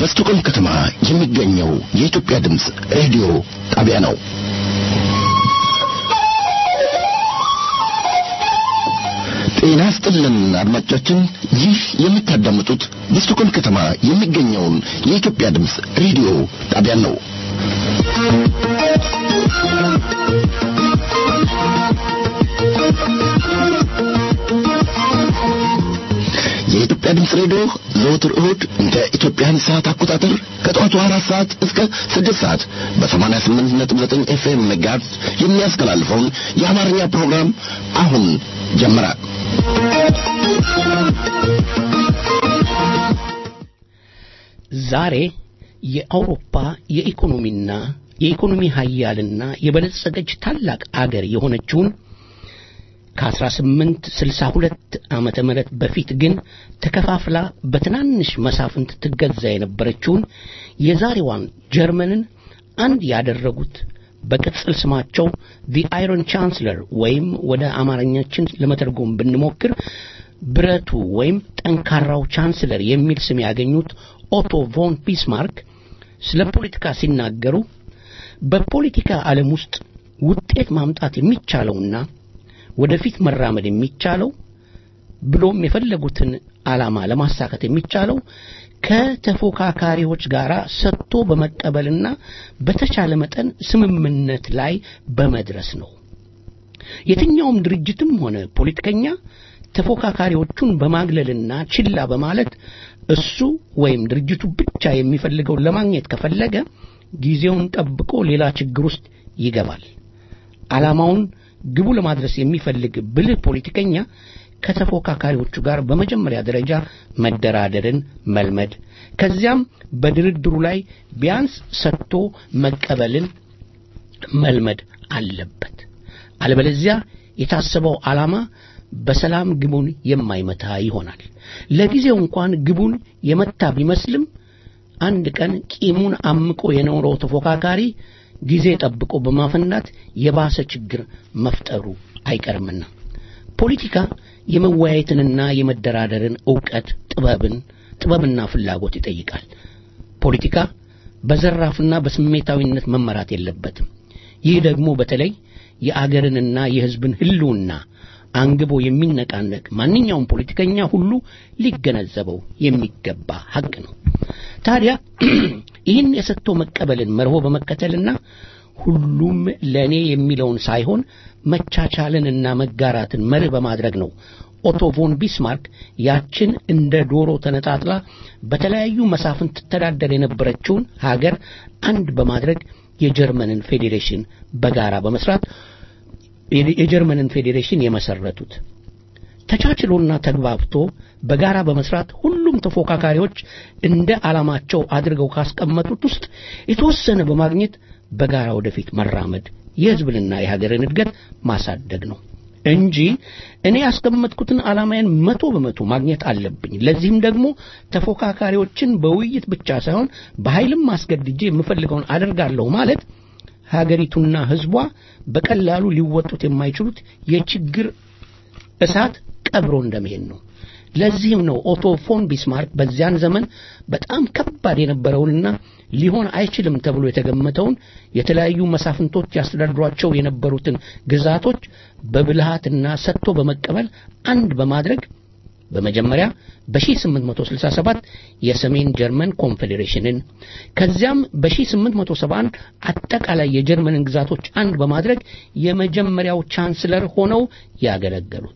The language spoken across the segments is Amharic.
በስቶኮልም ከተማ የሚገኘው የኢትዮጵያ ድምፅ ሬዲዮ ጣቢያ ነው። ጤና ስጥልን አድማጮቻችን፣ ይህ የምታዳምጡት በስቶኮልም ከተማ የሚገኘውን የኢትዮጵያ ድምፅ ሬዲዮ ጣቢያ ነው። የኢትዮጵያ ድምፅ ሬዲዮ ዘወትር እሁድ እንደ ኢትዮጵያን ሰዓት አቆጣጠር ከጠዋቱ አራት ሰዓት እስከ ስድስት ሰዓት በሰማንያ ስምንት ነጥብ ዘጠኝ ኤፍኤም መጋዝ የሚያስተላልፈውን የአማርኛ ፕሮግራም አሁን ጀመረ። ዛሬ የአውሮፓ የኢኮኖሚና የኢኮኖሚ ሀያልና የበለጸገች ታላቅ አገር የሆነችውን ከ1862 ዓመተ ምህረት በፊት ግን ተከፋፍላ በትናንሽ መሳፍንት ትገዛ የነበረችውን የዛሬዋን ጀርመንን አንድ ያደረጉት በቅጽል ስማቸው ዲ አይረን ቻንስለር ወይም ወደ አማርኛችን ለመተርጎም ብንሞክር ብረቱ ወይም ጠንካራው ቻንስለር የሚል ስም ያገኙት ኦቶ ቮን ቢስማርክ ስለ ፖለቲካ ሲናገሩ በፖለቲካ ዓለም ውስጥ ውጤት ማምጣት የሚቻለውና ወደፊት መራመድ የሚቻለው ብሎም የፈለጉትን ዓላማ ለማሳካት የሚቻለው ከተፎካካሪዎች ጋር ሰጥቶ በመቀበልና በተቻለ መጠን ስምምነት ላይ በመድረስ ነው። የትኛውም ድርጅትም ሆነ ፖለቲከኛ ተፎካካሪዎቹን በማግለልና ችላ በማለት እሱ ወይም ድርጅቱ ብቻ የሚፈልገውን ለማግኘት ከፈለገ ጊዜውን ጠብቆ ሌላ ችግር ውስጥ ይገባል። ዓላማውን ግቡ ለማድረስ የሚፈልግ ብልህ ፖለቲከኛ ከተፎካካሪዎቹ ጋር በመጀመሪያ ደረጃ መደራደርን መልመድ፣ ከዚያም በድርድሩ ላይ ቢያንስ ሰጥቶ መቀበልን መልመድ አለበት። አለበለዚያ የታሰበው ዓላማ በሰላም ግቡን የማይመታ ይሆናል። ለጊዜው እንኳን ግቡን የመታ ቢመስልም አንድ ቀን ቂሙን አምቆ የኖረው ተፎካካሪ ጊዜ ጠብቆ በማፈናት የባሰ ችግር መፍጠሩ አይቀርምና ፖለቲካ የመወያየትንና የመደራደርን ዕውቀት ጥበብን ጥበብና ፍላጎት ይጠይቃል። ፖለቲካ በዘራፍና በስሜታዊነት መመራት የለበትም። ይህ ደግሞ በተለይ የአገርንና የሕዝብን ሕልውና አንግቦ የሚነቃነቅ ማንኛውም ፖለቲከኛ ሁሉ ሊገነዘበው የሚገባ ሐቅ ነው። ታዲያ ይህን የሰጥቶ መቀበልን መርሆ በመከተልና ሁሉም ለእኔ የሚለውን ሳይሆን መቻቻልንና መጋራትን መርህ በማድረግ ነው ኦቶ ቮን ቢስማርክ ያችን እንደ ዶሮ ተነጣጥላ በተለያዩ መሳፍንት ትተዳደር የነበረችውን ሀገር አንድ በማድረግ የጀርመንን ፌዴሬሽን በጋራ በመስራት የጀርመንን ፌዴሬሽን የመሰረቱት። ተቻችሎና ተግባብቶ በጋራ በመስራት ሁሉም ተፎካካሪዎች እንደ ዓላማቸው አድርገው ካስቀመጡት ውስጥ የተወሰነ በማግኘት በጋራ ወደፊት መራመድ የሕዝብንና የሀገርን እድገት ማሳደግ ነው እንጂ እኔ ያስቀመጥኩትን ዓላማዬን መቶ በመቶ ማግኘት አለብኝ። ለዚህም ደግሞ ተፎካካሪዎችን በውይይት ብቻ ሳይሆን በኃይልም አስገድጄ የምፈልገውን አደርጋለሁ ማለት ሀገሪቱና ሕዝቧ በቀላሉ ሊወጡት የማይችሉት የችግር እሳት ቀብሮ እንደመሄድ ነው። ለዚህም ነው ኦቶ ፎን ቢስማርክ በዚያን ዘመን በጣም ከባድ የነበረውንና ሊሆን አይችልም ተብሎ የተገመተውን የተለያዩ መሳፍንቶች ያስተዳድሯቸው የነበሩትን ግዛቶች በብልሃትና ሰጥቶ በመቀበል አንድ በማድረግ በመጀመሪያ በ1867 የሰሜን ጀርመን ኮንፌዴሬሽንን ከዚያም በ1871 አጠቃላይ የጀርመንን ግዛቶች አንድ በማድረግ የመጀመሪያው ቻንስለር ሆነው ያገለገሉት።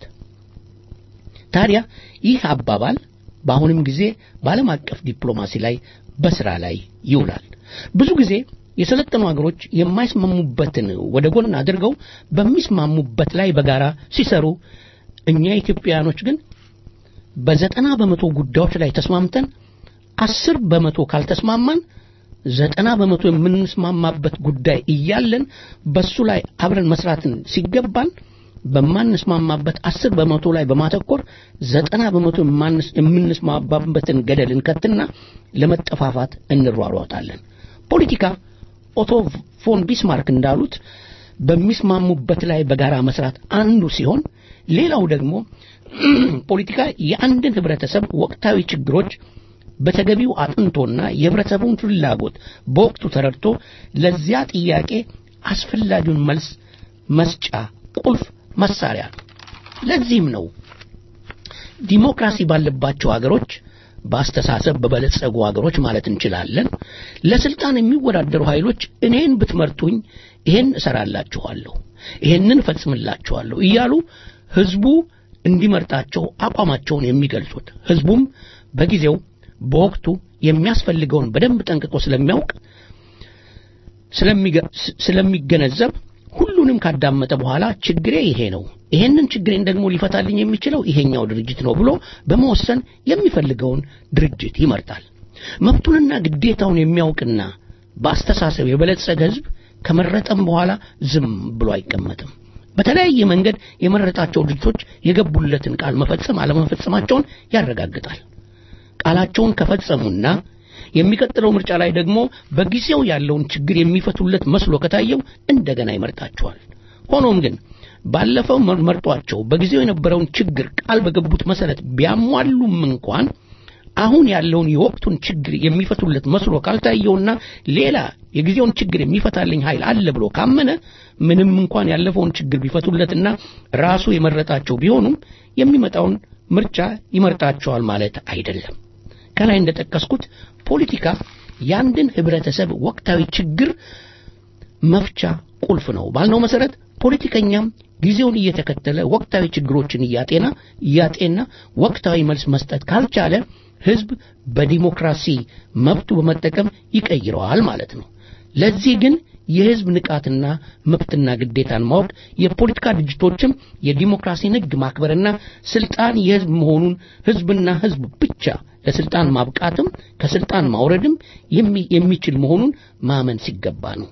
ታዲያ ይህ አባባል በአሁንም ጊዜ በዓለም አቀፍ ዲፕሎማሲ ላይ በስራ ላይ ይውላል። ብዙ ጊዜ የሰለጠኑ ሀገሮች የማይስማሙበትን ወደ ጎን አድርገው በሚስማሙበት ላይ በጋራ ሲሰሩ፣ እኛ ኢትዮጵያውያኖች ግን በዘጠና በመቶ ጉዳዮች ላይ ተስማምተን አስር በመቶ ካልተስማማን ዘጠና በመቶ የምንስማማበት ጉዳይ እያለን በሱ ላይ አብረን መስራትን ሲገባን በማንስማማበት አስር በመቶ ላይ በማተኮር ዘጠና በመቶ የምንስማማበትን ገደል እንከትና ለመጠፋፋት እንሯሯጣለን። ፖለቲካ ኦቶ ፎን ቢስማርክ እንዳሉት በሚስማሙበት ላይ በጋራ መስራት አንዱ ሲሆን ሌላው ደግሞ ፖለቲካ የአንድን ህብረተሰብ ወቅታዊ ችግሮች በተገቢው አጥንቶና የህብረተሰቡን ፍላጎት በወቅቱ ተረድቶ ለዚያ ጥያቄ አስፈላጊውን መልስ መስጫ ቁልፍ መሳሪያ ነው። ለዚህም ነው ዲሞክራሲ ባለባቸው አገሮች በአስተሳሰብ በበለጸጉ አገሮች ማለት እንችላለን ለስልጣን የሚወዳደሩ ኃይሎች እኔን ብትመርጡኝ ይሄን እሰራላችኋለሁ፣ ይሄንን እፈጽምላችኋለሁ እያሉ ህዝቡ እንዲመርጣቸው አቋማቸውን የሚገልጹት ህዝቡም በጊዜው በወቅቱ የሚያስፈልገውን በደንብ ጠንቅቆ ስለሚያውቅ ስለሚገነዘብ ሁሉንም ካዳመጠ በኋላ ችግሬ ይሄ ነው፣ ይሄንን ችግሬን ደግሞ ሊፈታልኝ የሚችለው ይሄኛው ድርጅት ነው ብሎ በመወሰን የሚፈልገውን ድርጅት ይመርጣል። መብቱንና ግዴታውን የሚያውቅና በአስተሳሰብ የበለጸገ ህዝብ ከመረጠም በኋላ ዝም ብሎ አይቀመጥም። በተለያየ መንገድ የመረጣቸው ድርጅቶች የገቡለትን ቃል መፈጸም አለመፈጸማቸውን ያረጋግጣል። ቃላቸውን ከፈጸሙና የሚቀጥለው ምርጫ ላይ ደግሞ በጊዜው ያለውን ችግር የሚፈቱለት መስሎ ከታየው እንደገና ይመርጣቸዋል። ሆኖም ግን ባለፈው መርጧቸው በጊዜው የነበረውን ችግር ቃል በገቡት መሰረት ቢያሟሉም እንኳን አሁን ያለውን የወቅቱን ችግር የሚፈቱለት መስሎ ካልታየውና ሌላ የጊዜውን ችግር የሚፈታልኝ ኃይል አለ ብሎ ካመነ ምንም እንኳን ያለፈውን ችግር ቢፈቱለትና ራሱ የመረጣቸው ቢሆኑም የሚመጣውን ምርጫ ይመርጣቸዋል ማለት አይደለም። ከላይ እንደጠቀስኩት ፖለቲካ የአንድን ህብረተሰብ ወቅታዊ ችግር መፍቻ ቁልፍ ነው ባልነው መሰረት ፖለቲከኛም ጊዜውን እየተከተለ ወቅታዊ ችግሮችን እያጤና እያጤና ወቅታዊ መልስ መስጠት ካልቻለ ህዝብ በዲሞክራሲ መብቱ በመጠቀም ይቀይረዋል ማለት ነው። ለዚህ ግን የህዝብ ንቃትና መብትና ግዴታን ማወቅ የፖለቲካ ድርጅቶችም የዲሞክራሲን ህግ ማክበርና ስልጣን የህዝብ መሆኑን ህዝብና ህዝብ ብቻ ለስልጣን ማብቃትም ከስልጣን ማውረድም የሚችል መሆኑን ማመን ሲገባ ነው።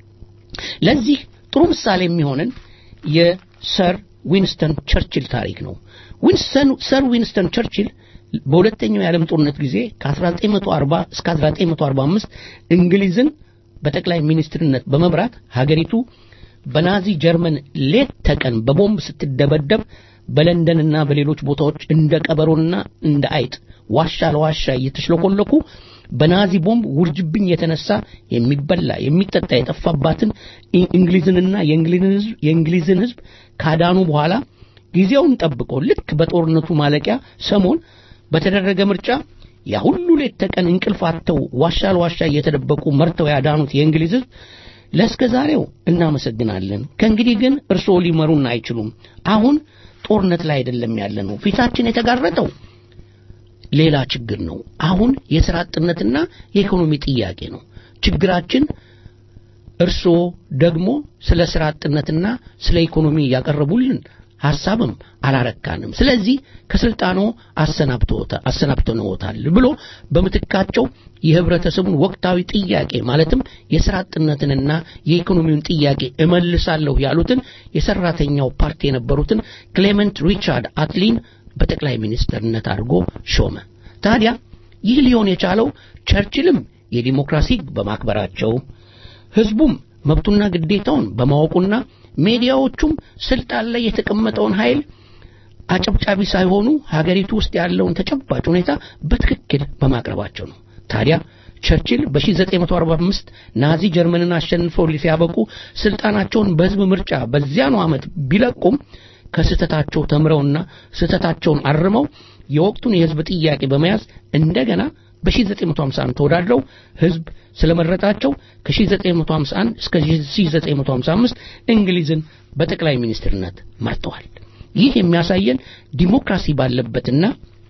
ለዚህ ጥሩ ምሳሌ የሚሆነን የሰር ዊንስተን ቸርችል ታሪክ ነው። ሰር ዊንስተን ቸርችል በሁለተኛው የዓለም ጦርነት ጊዜ ከ1940 እስከ 1945 እንግሊዝን በጠቅላይ ሚኒስትርነት በመምራት ሀገሪቱ በናዚ ጀርመን ሌት ተቀን በቦምብ ስትደበደብ በለንደንና በሌሎች ቦታዎች እንደ ቀበሮና እንደ አይጥ ዋሻ ለዋሻ እየተሽለኮለኩ በናዚ ቦምብ ውርጅብኝ የተነሳ የሚበላ የሚጠጣ የጠፋባትን እንግሊዝንና የእንግሊዝን ህዝብ ካዳኑ በኋላ ጊዜውን ጠብቆ ልክ በጦርነቱ ማለቂያ ሰሞን በተደረገ ምርጫ ያ ሁሉ ሌት ተቀን እንቅልፍ አጥተው ዋሻ ለዋሻ እየተደበቁ መርተው ያዳኑት የእንግሊዝ ህዝብ ለእስከ ዛሬው እናመሰግናለን። ከእንግዲህ ግን እርስዎ ሊመሩን አይችሉም። አሁን ጦርነት ላይ አይደለም ያለ ነው። ፊታችን የተጋረጠው ሌላ ችግር ነው። አሁን የሥራ አጥነትና የኢኮኖሚ ጥያቄ ነው ችግራችን። እርስዎ ደግሞ ስለ ሥራ አጥነትና ስለ ኢኮኖሚ ያቀረቡልን ሐሳብም አላረካንም። ስለዚህ ከስልጣኖ አሰናብተንዎታል ብሎ በምትካቸው የህብረተሰቡን ወቅታዊ ጥያቄ ማለትም የሥራ አጥነትንና የኢኮኖሚውን ጥያቄ እመልሳለሁ ያሉትን የሰራተኛው ፓርቲ የነበሩትን ክሌመንት ሪቻርድ አትሊን በጠቅላይ ሚኒስትርነት አድርጎ ሾመ። ታዲያ ይህ ሊሆን የቻለው ቸርችልም የዲሞክራሲ በማክበራቸው ህዝቡም መብቱና ግዴታውን በማወቁና ሜዲያዎቹም ስልጣን ላይ የተቀመጠውን ኃይል አጨብጫቢ ሳይሆኑ ሀገሪቱ ውስጥ ያለውን ተጨባጭ ሁኔታ በትክክል በማቅረባቸው ነው። ታዲያ ቸርችል በ1945 ናዚ ጀርመንን አሸንፈው ሲያበቁ ስልጣናቸውን በህዝብ ምርጫ በዚያኑ ዓመት ቢለቁም ከስህተታቸው ተምረውና ስህተታቸውን አርመው የወቅቱን የህዝብ ጥያቄ በመያዝ እንደገና በ1951 ተወዳድረው ህዝብ ስለመረጣቸው ከ1951 እስከ 1955 እንግሊዝን በጠቅላይ ሚኒስትርነት መርተዋል። ይህ የሚያሳየን ዲሞክራሲ ባለበትና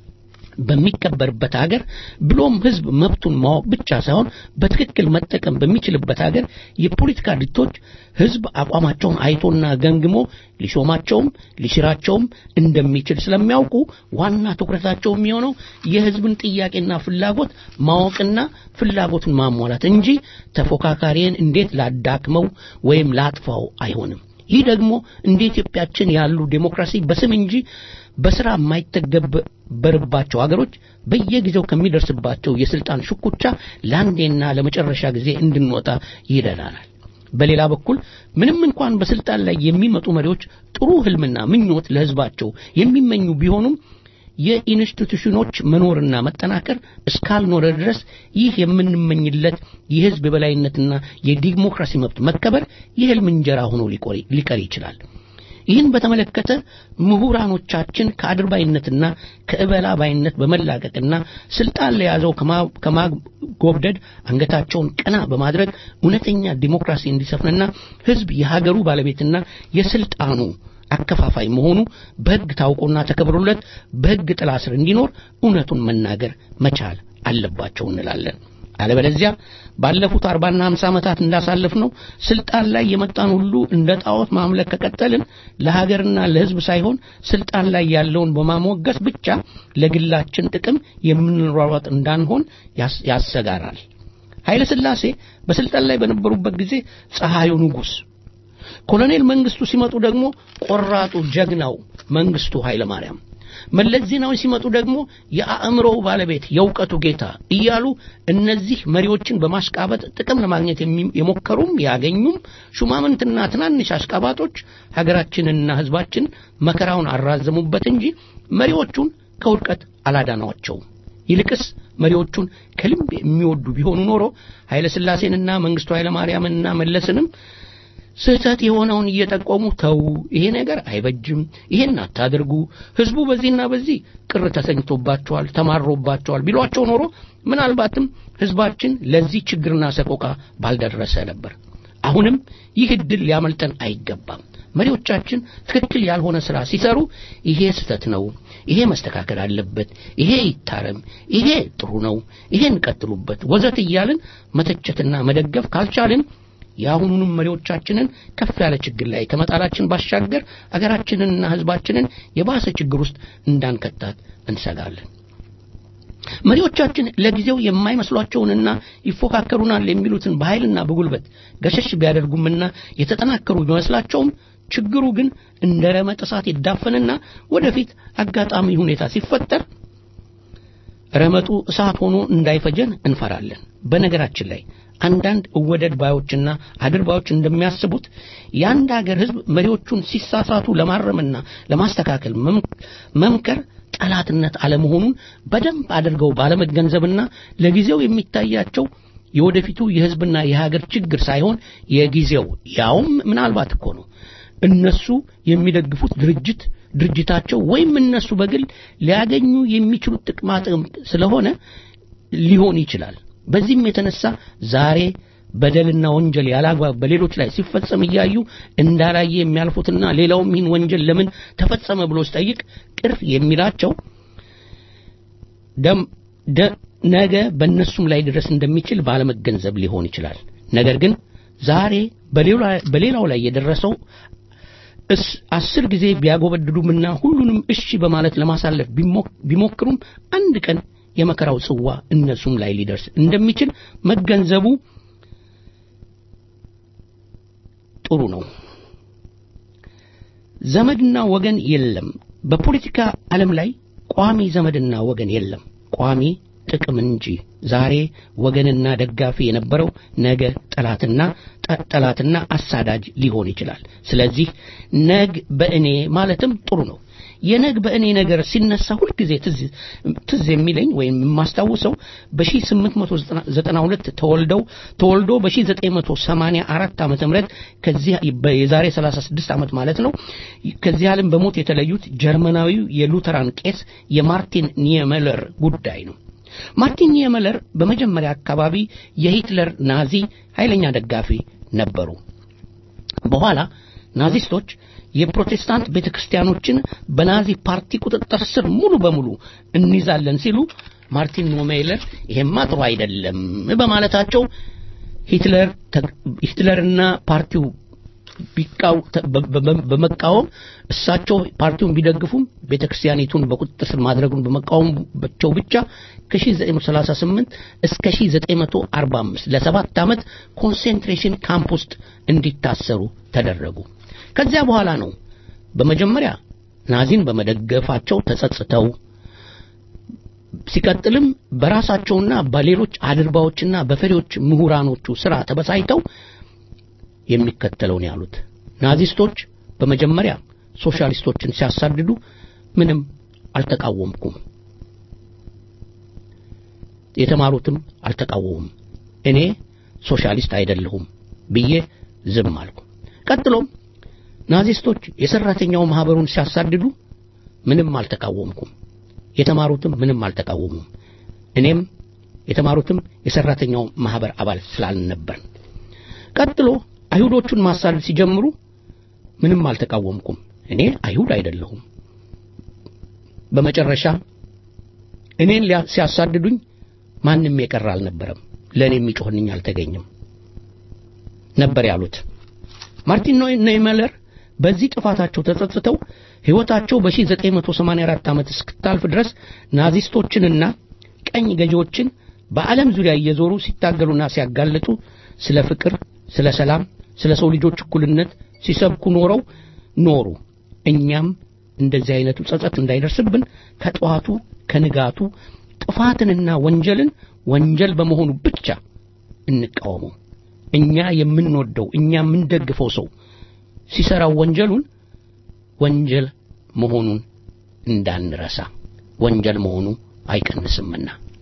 በሚከበርበት ሀገር ብሎም ህዝብ መብቱን ማወቅ ብቻ ሳይሆን በትክክል መጠቀም በሚችልበት ሀገር የፖለቲካ ድርጅቶች ህዝብ አቋማቸውን አይቶና ገምግሞ ሊሾማቸውም ሊሽራቸውም እንደሚችል ስለሚያውቁ ዋና ትኩረታቸው የሚሆነው የህዝብን ጥያቄና ፍላጎት ማወቅና ፍላጎቱን ማሟላት እንጂ ተፎካካሪን እንዴት ላዳክመው ወይም ላጥፋው አይሆንም። ይህ ደግሞ እንደ ኢትዮጵያችን ያሉ ዴሞክራሲ በስም እንጂ በስራ የማይተገበርባቸው ሀገሮች በየጊዜው ከሚደርስባቸው የስልጣን ሽኩቻ ለአንዴና ለመጨረሻ ጊዜ እንድንወጣ ይረዳናል። በሌላ በኩል ምንም እንኳን በስልጣን ላይ የሚመጡ መሪዎች ጥሩ ህልምና ምኞት ለህዝባቸው የሚመኙ ቢሆኑም የኢንስቲቱሽኖች መኖርና መጠናከር እስካልኖረ ድረስ ይህ የምንመኝለት የህዝብ የበላይነትና የዲሞክራሲ መብት መከበር የህልም እንጀራ ሆኖ ሊቀር ይችላል። ይህን በተመለከተ ምሁራኖቻችን ከአድርባይነትና ከእበላ ባይነት በመላቀቅና ስልጣን ለያዘው ከማጎብደድ አንገታቸውን ቀና በማድረግ እውነተኛ ዲሞክራሲ እንዲሰፍንና ህዝብ የሀገሩ ባለቤትና የስልጣኑ አከፋፋይ መሆኑ በህግ ታውቆና ተከብሮለት በህግ ጥላ ስር እንዲኖር እውነቱን መናገር መቻል አለባቸው እንላለን። አለበለዚያ ባለፉት አርባና ሀምሳ ዓመታት እንዳሳለፍ ነው ስልጣን ላይ የመጣን ሁሉ እንደ ጣዖት ማምለክ ከቀጠልን ለሀገርና ለህዝብ ሳይሆን ስልጣን ላይ ያለውን በማሞገስ ብቻ ለግላችን ጥቅም የምንሯሯጥ እንዳንሆን ያሰጋራል። ኃይለ ሥላሴ በስልጣን ላይ በነበሩበት ጊዜ ፀሐዩ ንጉሥ፣ ኮሎኔል መንግስቱ ሲመጡ ደግሞ ቆራጡ ጀግናው መንግስቱ ኃይለ ማርያም መለስ ዜናዊ ሲመጡ ደግሞ የአእምሮው ባለቤት የእውቀቱ ጌታ እያሉ እነዚህ መሪዎችን በማሽቃበጥ ጥቅም ለማግኘት የሞከሩም ያገኙም ሹማምንትና ትናንሽ አሽቃባጦች ሀገራችንንና ህዝባችን መከራውን አራዘሙበት እንጂ መሪዎቹን ከውድቀት አላዳኗቸውም። ይልቅስ መሪዎቹን ከልብ የሚወዱ ቢሆኑ ኖሮ ኃይለ ሥላሴንና መንግስቱ ኃይለ ማርያምንና መለስንም ስህተት የሆነውን እየጠቆሙ ተው፣ ይሄ ነገር አይበጅም፣ ይሄን አታድርጉ፣ ህዝቡ በዚህና በዚህ ቅር ተሰኝቶባቸዋል፣ ተማሮባቸዋል ቢሏቸው ኖሮ ምናልባትም ህዝባችን ለዚህ ችግርና ሰቆቃ ባልደረሰ ነበር። አሁንም ይህ እድል ሊያመልጠን አይገባም። መሪዎቻችን ትክክል ያልሆነ ስራ ሲሰሩ ይሄ ስህተት ነው፣ ይሄ መስተካከል አለበት፣ ይሄ ይታረም፣ ይሄ ጥሩ ነው፣ ይሄን ቀጥሉበት፣ ወዘት እያልን መተቸትና መደገፍ ካልቻልን የአሁኑንም መሪዎቻችንን ከፍ ያለ ችግር ላይ ከመጣላችን ባሻገር አገራችንንና ህዝባችንን የባሰ ችግር ውስጥ እንዳንከታት እንሰጋለን። መሪዎቻችን ለጊዜው የማይመስሏቸውንና ይፎካከሩናል የሚሉትን በኃይልና በጉልበት ገሸሽ ቢያደርጉምና የተጠናከሩ ቢመስላቸውም ችግሩ ግን እንደ ረመጥ እሳት ይዳፈንና ወደፊት አጋጣሚ ሁኔታ ሲፈጠር ረመጡ እሳት ሆኖ እንዳይፈጀን እንፈራለን። በነገራችን ላይ አንዳንድ እወደድ ባዮችና አድርባዮች እንደሚያስቡት የአንድ ሀገር ህዝብ መሪዎቹን ሲሳሳቱ ለማረምና ለማስተካከል መምከር ጠላትነት አለመሆኑን በደንብ አድርገው ባለመገንዘብና ለጊዜው የሚታያቸው የወደፊቱ የህዝብና የሀገር ችግር ሳይሆን የጊዜው ያውም ምናልባት እኮ ነው እነሱ የሚደግፉት ድርጅት ድርጅታቸው ወይም እነሱ በግል ሊያገኙ የሚችሉት ጥቅማ ጥቅም ስለሆነ ሊሆን ይችላል። በዚህም የተነሳ ዛሬ በደልና ወንጀል ያላግባብ በሌሎች ላይ ሲፈጸም እያዩ እንዳላየ የሚያልፉትና ሌላውም ይህን ወንጀል ለምን ተፈጸመ ብሎ ሲጠይቅ ቅር የሚላቸው ነገ በእነሱም ላይ ድረስ እንደሚችል ባለመገንዘብ ሊሆን ይችላል። ነገር ግን ዛሬ በሌላው ላይ የደረሰው አስር ጊዜ ቢያጎበድዱምና ሁሉንም እሺ በማለት ለማሳለፍ ቢሞክሩም አንድ ቀን የመከራው ጽዋ እነሱም ላይ ሊደርስ እንደሚችል መገንዘቡ ጥሩ ነው። ዘመድና ወገን የለም። በፖለቲካ ዓለም ላይ ቋሚ ዘመድና ወገን የለም፣ ቋሚ ጥቅም እንጂ። ዛሬ ወገንና ደጋፊ የነበረው ነገ ጠላትና ጠላትና አሳዳጅ ሊሆን ይችላል። ስለዚህ ነግ በእኔ ማለትም ጥሩ ነው። የነግ በእኔ ነገር ሲነሳ ሁልጊዜ ትዝ የሚለኝ ወይም የማስታውሰው በ1892 ተወልደው ተወልዶ በ1984 ዓመተ ምህረት ከዚህ የዛሬ 36 ዓመት ማለት ነው ከዚህ ዓለም በሞት የተለዩት ጀርመናዊው የሉተራን ቄስ የማርቲን ኒየመለር ጉዳይ ነው። ማርቲን ኒየመለር በመጀመሪያ አካባቢ የሂትለር ናዚ ኃይለኛ ደጋፊ ነበሩ። በኋላ ናዚስቶች የፕሮቴስታንት ቤተ ክርስቲያኖችን በናዚ ፓርቲ ቁጥጥር ስር ሙሉ በሙሉ እንይዛለን ሲሉ ማርቲን ኒየመለር ይሄማ ጥሩ አይደለም በማለታቸው ሂትለር ሂትለርና ፓርቲው በመቃወም እሳቸው ፓርቲውን ቢደግፉም ቤተ ክርስቲያኒቱን በቁጥጥር ስር ማድረጉን በመቃወማቸው ብቻ ከ1938 እስከ 1945 ለሰባት ዓመት ኮንሴንትሬሽን ካምፕ ውስጥ እንዲታሰሩ ተደረጉ። ከዚያ በኋላ ነው በመጀመሪያ ናዚን በመደገፋቸው ተጸጽተው ሲቀጥልም በራሳቸውና በሌሎች አድርባዎችና በፈሪዎች ምሁራኖቹ ስራ ተበሳይተው የሚከተለውን ያሉት ናዚስቶች በመጀመሪያ ሶሻሊስቶችን ሲያሳድዱ ምንም አልተቃወምኩም። የተማሩትም አልተቃወሙም። እኔ ሶሻሊስት አይደለሁም ብዬ ዝም አልኩ። ቀጥሎም ናዚስቶች የሰራተኛው ማህበሩን ሲያሳድዱ ምንም አልተቃወምኩም። የተማሩትም ምንም አልተቃወሙም። እኔም የተማሩትም የሰራተኛው ማህበር አባል ስላልነበርን። ቀጥሎ አይሁዶቹን ማሳደድ ሲጀምሩ ምንም አልተቃወምኩም። እኔ አይሁድ አይደለሁም። በመጨረሻ እኔን ሲያሳድዱኝ ማንም የቀረ አልነበረም። ለእኔ የሚጮህልኝ አልተገኘም ነበር ያሉት ማርቲን ኔይመለር በዚህ ጥፋታቸው ተጸጽተው ሕይወታቸው በ1984 ዓመት እስክታልፍ ድረስ ናዚስቶችንና ቀኝ ገዢዎችን በዓለም ዙሪያ እየዞሩ ሲታገሉና ሲያጋልጡ ስለ ፍቅር፣ ስለ ሰላም፣ ስለ ሰው ልጆች እኩልነት ሲሰብኩ ኖረው ኖሩ። እኛም እንደዚህ አይነቱ ጸጸት እንዳይደርስብን ከጠዋቱ ከንጋቱ ጥፋትንና ወንጀልን ወንጀል በመሆኑ ብቻ እንቃወመው። እኛ የምንወደው እኛ የምንደግፈው ሰው ሲሰራው ወንጀሉን ወንጀል መሆኑን እንዳንረሳ ወንጀል መሆኑ አይቀንስምና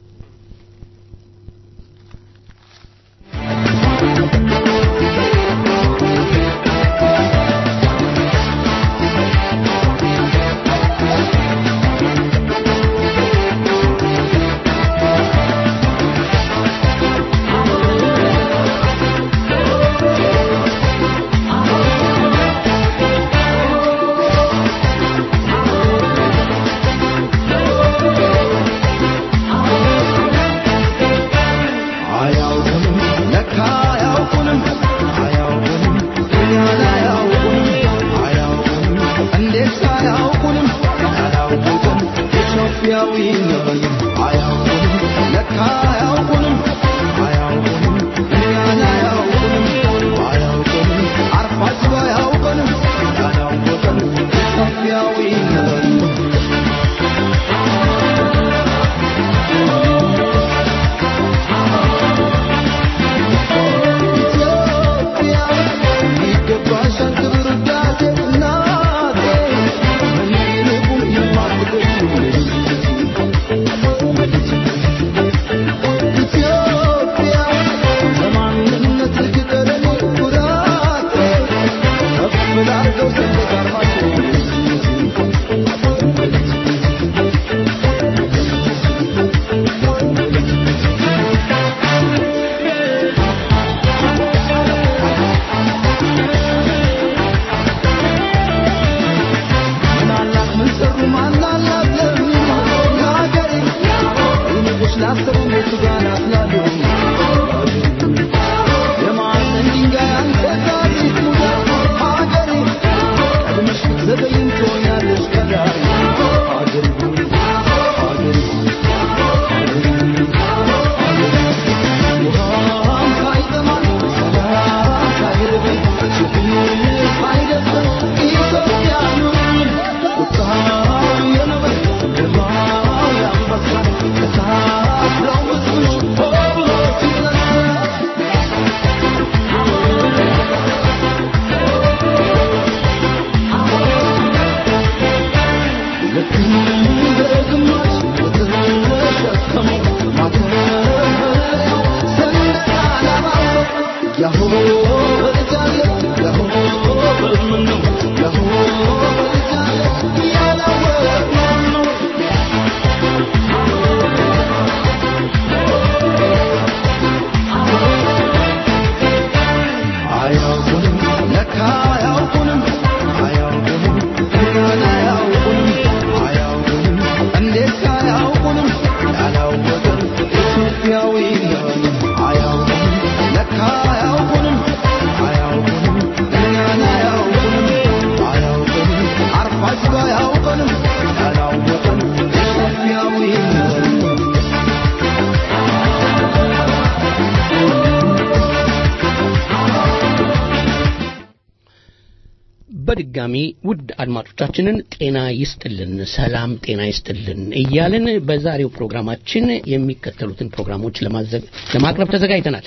በድጋሚ ውድ አድማጮቻችንን ጤና ይስጥልን፣ ሰላም ጤና ይስጥልን እያልን በዛሬው ፕሮግራማችን የሚከተሉትን ፕሮግራሞች ለማቅረብ ተዘጋጅተናል።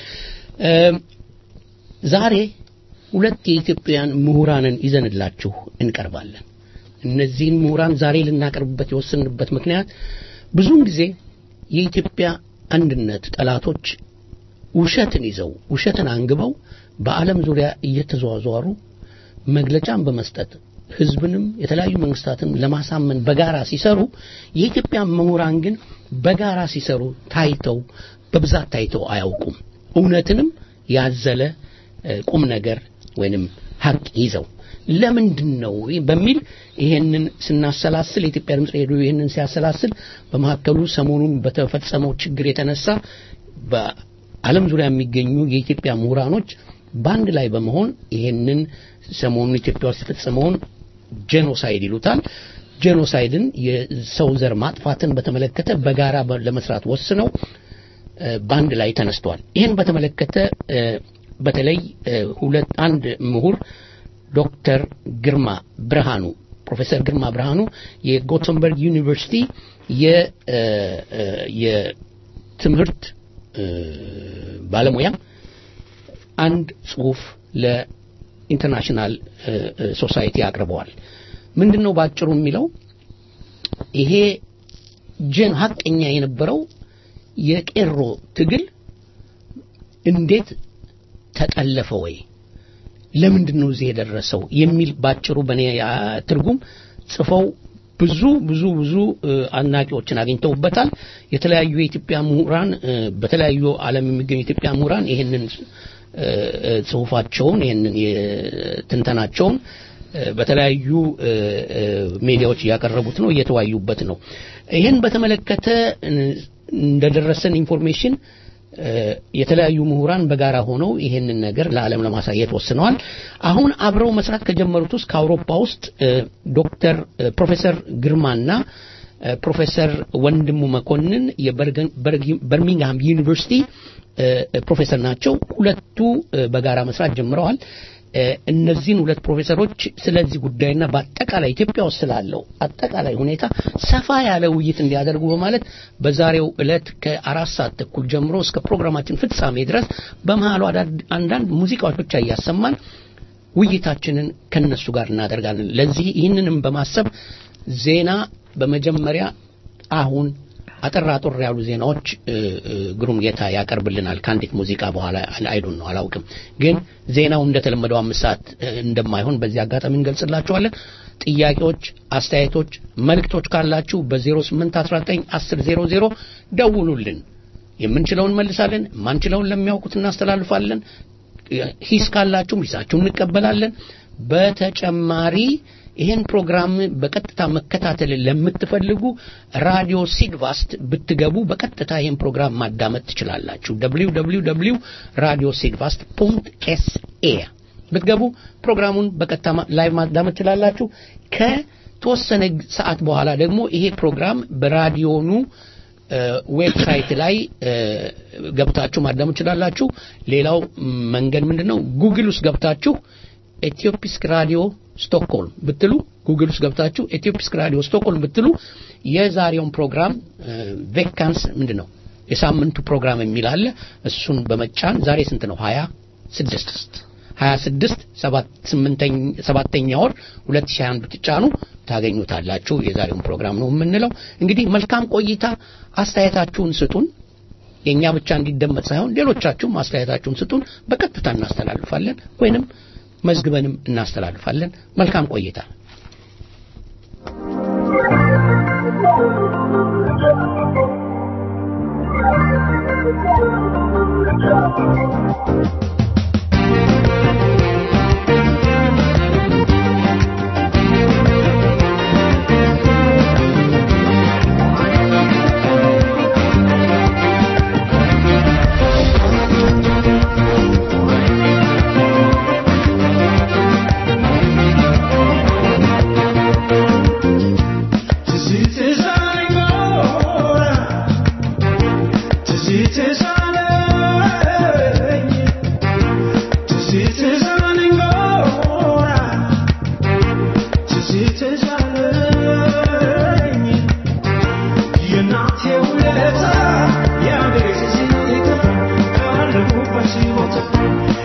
ዛሬ ሁለት የኢትዮጵያውያን ምሁራንን ይዘንላችሁ እንቀርባለን። እነዚህን ምሁራን ዛሬ ልናቀርብበት የወሰንበት ምክንያት ብዙውን ጊዜ የኢትዮጵያ አንድነት ጠላቶች ውሸትን ይዘው ውሸትን አንግበው በዓለም ዙሪያ እየተዘዋወሩ መግለጫን በመስጠት ህዝብንም የተለያዩ መንግስታትን ለማሳመን በጋራ ሲሰሩ የኢትዮጵያ ምሁራን ግን በጋራ ሲሰሩ ታይተው በብዛት ታይተው አያውቁም። እውነትንም ያዘለ ቁም ነገር ወይንም ሀቅ ይዘው ለምንድን ነው በሚል ይሄንን ስናሰላስል የኢትዮጵያ ድምፅ ሬዲዮ ይሄንን ሲያሰላስል በመካከሉ ሰሞኑን በተፈጸመው ችግር የተነሳ በዓለም ዙሪያ የሚገኙ የኢትዮጵያ ምሁራኖች በአንድ ላይ በመሆን ይሄንን ሰሞኑን ኢትዮጵያ ውስጥ የተፈጸመውን ጄኖሳይድ ይሉታል ጄኖሳይድን የሰው ዘር ማጥፋትን በተመለከተ በጋራ ለመስራት ወስነው በአንድ ላይ ተነስተዋል። ይህን በተመለከተ በተለይ ሁለት አንድ ምሁር ዶክተር ግርማ ብርሃኑ ፕሮፌሰር ግርማ ብርሃኑ የጎተንበርግ ዩኒቨርሲቲ የትምህርት ባለሙያ አንድ ጽሁፍ ለኢንተርናሽናል ሶሳይቲ አቅርበዋል። ምንድን ነው ባጭሩ የሚለው ይሄ ጀን ሀቀኛ የነበረው የቄሮ ትግል እንዴት ተጠለፈ ወይ ለምንድን ነው እዚህ የደረሰው የሚል ባጭሩ በእኔ ትርጉም ጽፈው ብዙ ብዙ ብዙ አድናቂዎችን አግኝተውበታል። የተለያዩ የኢትዮጵያ ምሁራን በተለያዩ ዓለም የሚገኙ የኢትዮጵያ ምሁራን ይህንን ጽሁፋቸውን ይህንን ትንተናቸውን በተለያዩ ሚዲያዎች እያቀረቡት ነው፣ እየተወያዩበት ነው። ይህን በተመለከተ እንደደረሰን ኢንፎርሜሽን የተለያዩ ምሁራን በጋራ ሆነው ይሄንን ነገር ለዓለም ለማሳየት ወስነዋል። አሁን አብረው መስራት ከጀመሩት ውስጥ ከአውሮፓ ውስጥ ዶክተር ፕሮፌሰር ግርማና ፕሮፌሰር ወንድሙ መኮንን የበርሚንግሃም ዩኒቨርሲቲ ፕሮፌሰር ናቸው። ሁለቱ በጋራ መስራት ጀምረዋል። እነዚህን ሁለት ፕሮፌሰሮች ስለዚህ ጉዳይና በአጠቃላይ ኢትዮጵያ ውስጥ ስላለው አጠቃላይ ሁኔታ ሰፋ ያለ ውይይት እንዲያደርጉ በማለት በዛሬው ዕለት ከአራት ሰዓት ተኩል ጀምሮ እስከ ፕሮግራማችን ፍጻሜ ድረስ በመሃሉ አንዳንድ ሙዚቃዎች ብቻ እያሰማን ውይይታችንን ከነሱ ጋር እናደርጋለን። ለዚህ ይህንንም በማሰብ ዜና በመጀመሪያ አሁን አጠር አጠር ያሉ ዜናዎች ግሩም ጌታ ያቀርብልናል ከአንዲት ሙዚቃ በኋላ አይዱን ነው አላውቅም ግን ዜናው እንደተለመደው አምስት ሰዓት እንደማይሆን በዚህ አጋጣሚ እንገልጽላችኋለን ጥያቄዎች አስተያየቶች መልእክቶች ካላችሁ በ08191000 ደውሉልን የምንችለውን መልሳለን ማንችለውን ለሚያውቁት እናስተላልፋለን ሂስ ካላችሁም ሂሳችሁን እንቀበላለን በተጨማሪ ይህን ፕሮግራም በቀጥታ መከታተል ለምትፈልጉ ራዲዮ ሲግቫስት ብትገቡ በቀጥታ ይህን ፕሮግራም ማዳመጥ ትችላላችሁ www ራዲዮ ሲግቫስት ፖንት ኤስኤ ብትገቡ ፕሮግራሙን በቀጥታ ላይ ማዳመጥ ትችላላችሁ ከተወሰነ ሰዓት በኋላ ደግሞ ይሄ ፕሮግራም በራዲዮኑ ዌብሳይት ላይ ገብታችሁ ማዳመጥ ትችላላችሁ ሌላው መንገድ ምንድነው ጉግል ውስጥ ገብታችሁ ኢትዮፒስክ ራዲዮ ስቶክሆልም ብትሉ ጉግል ውስጥ ገብታችሁ ኢትዮፒስክ ራዲዮ ስቶክሆልም ብትሉ የዛሬውን ፕሮግራም ቬካንስ ምንድን ነው የሳምንቱ ፕሮግራም የሚል አለ እሱን በመጫን ዛሬ ስንት ነው ሀያ ስድስት ሀያ ስድስት ሰባተኛ ወር ሁለት ሺህ አንድ ብትጫኑ ታገኙታላችሁ የዛሬውን ፕሮግራም ነው የምንለው እንግዲህ መልካም ቆይታ አስተያየታችሁን ስጡን የእኛ ብቻ እንዲደመጥ ሳይሆን ሌሎቻችሁም አስተያየታችሁን ስጡን በቀጥታ እናስተላልፋለን ወይንም መዝግበንም እናስተላልፋለን መልካም ቆይታ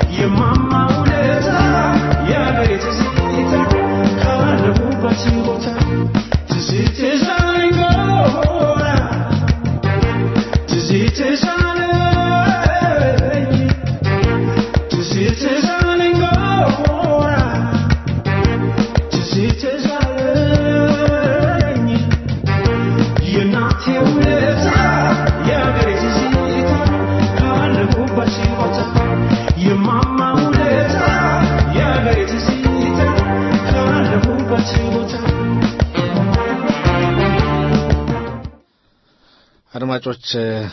Your mama will let her, yeah, it's a አድማጮች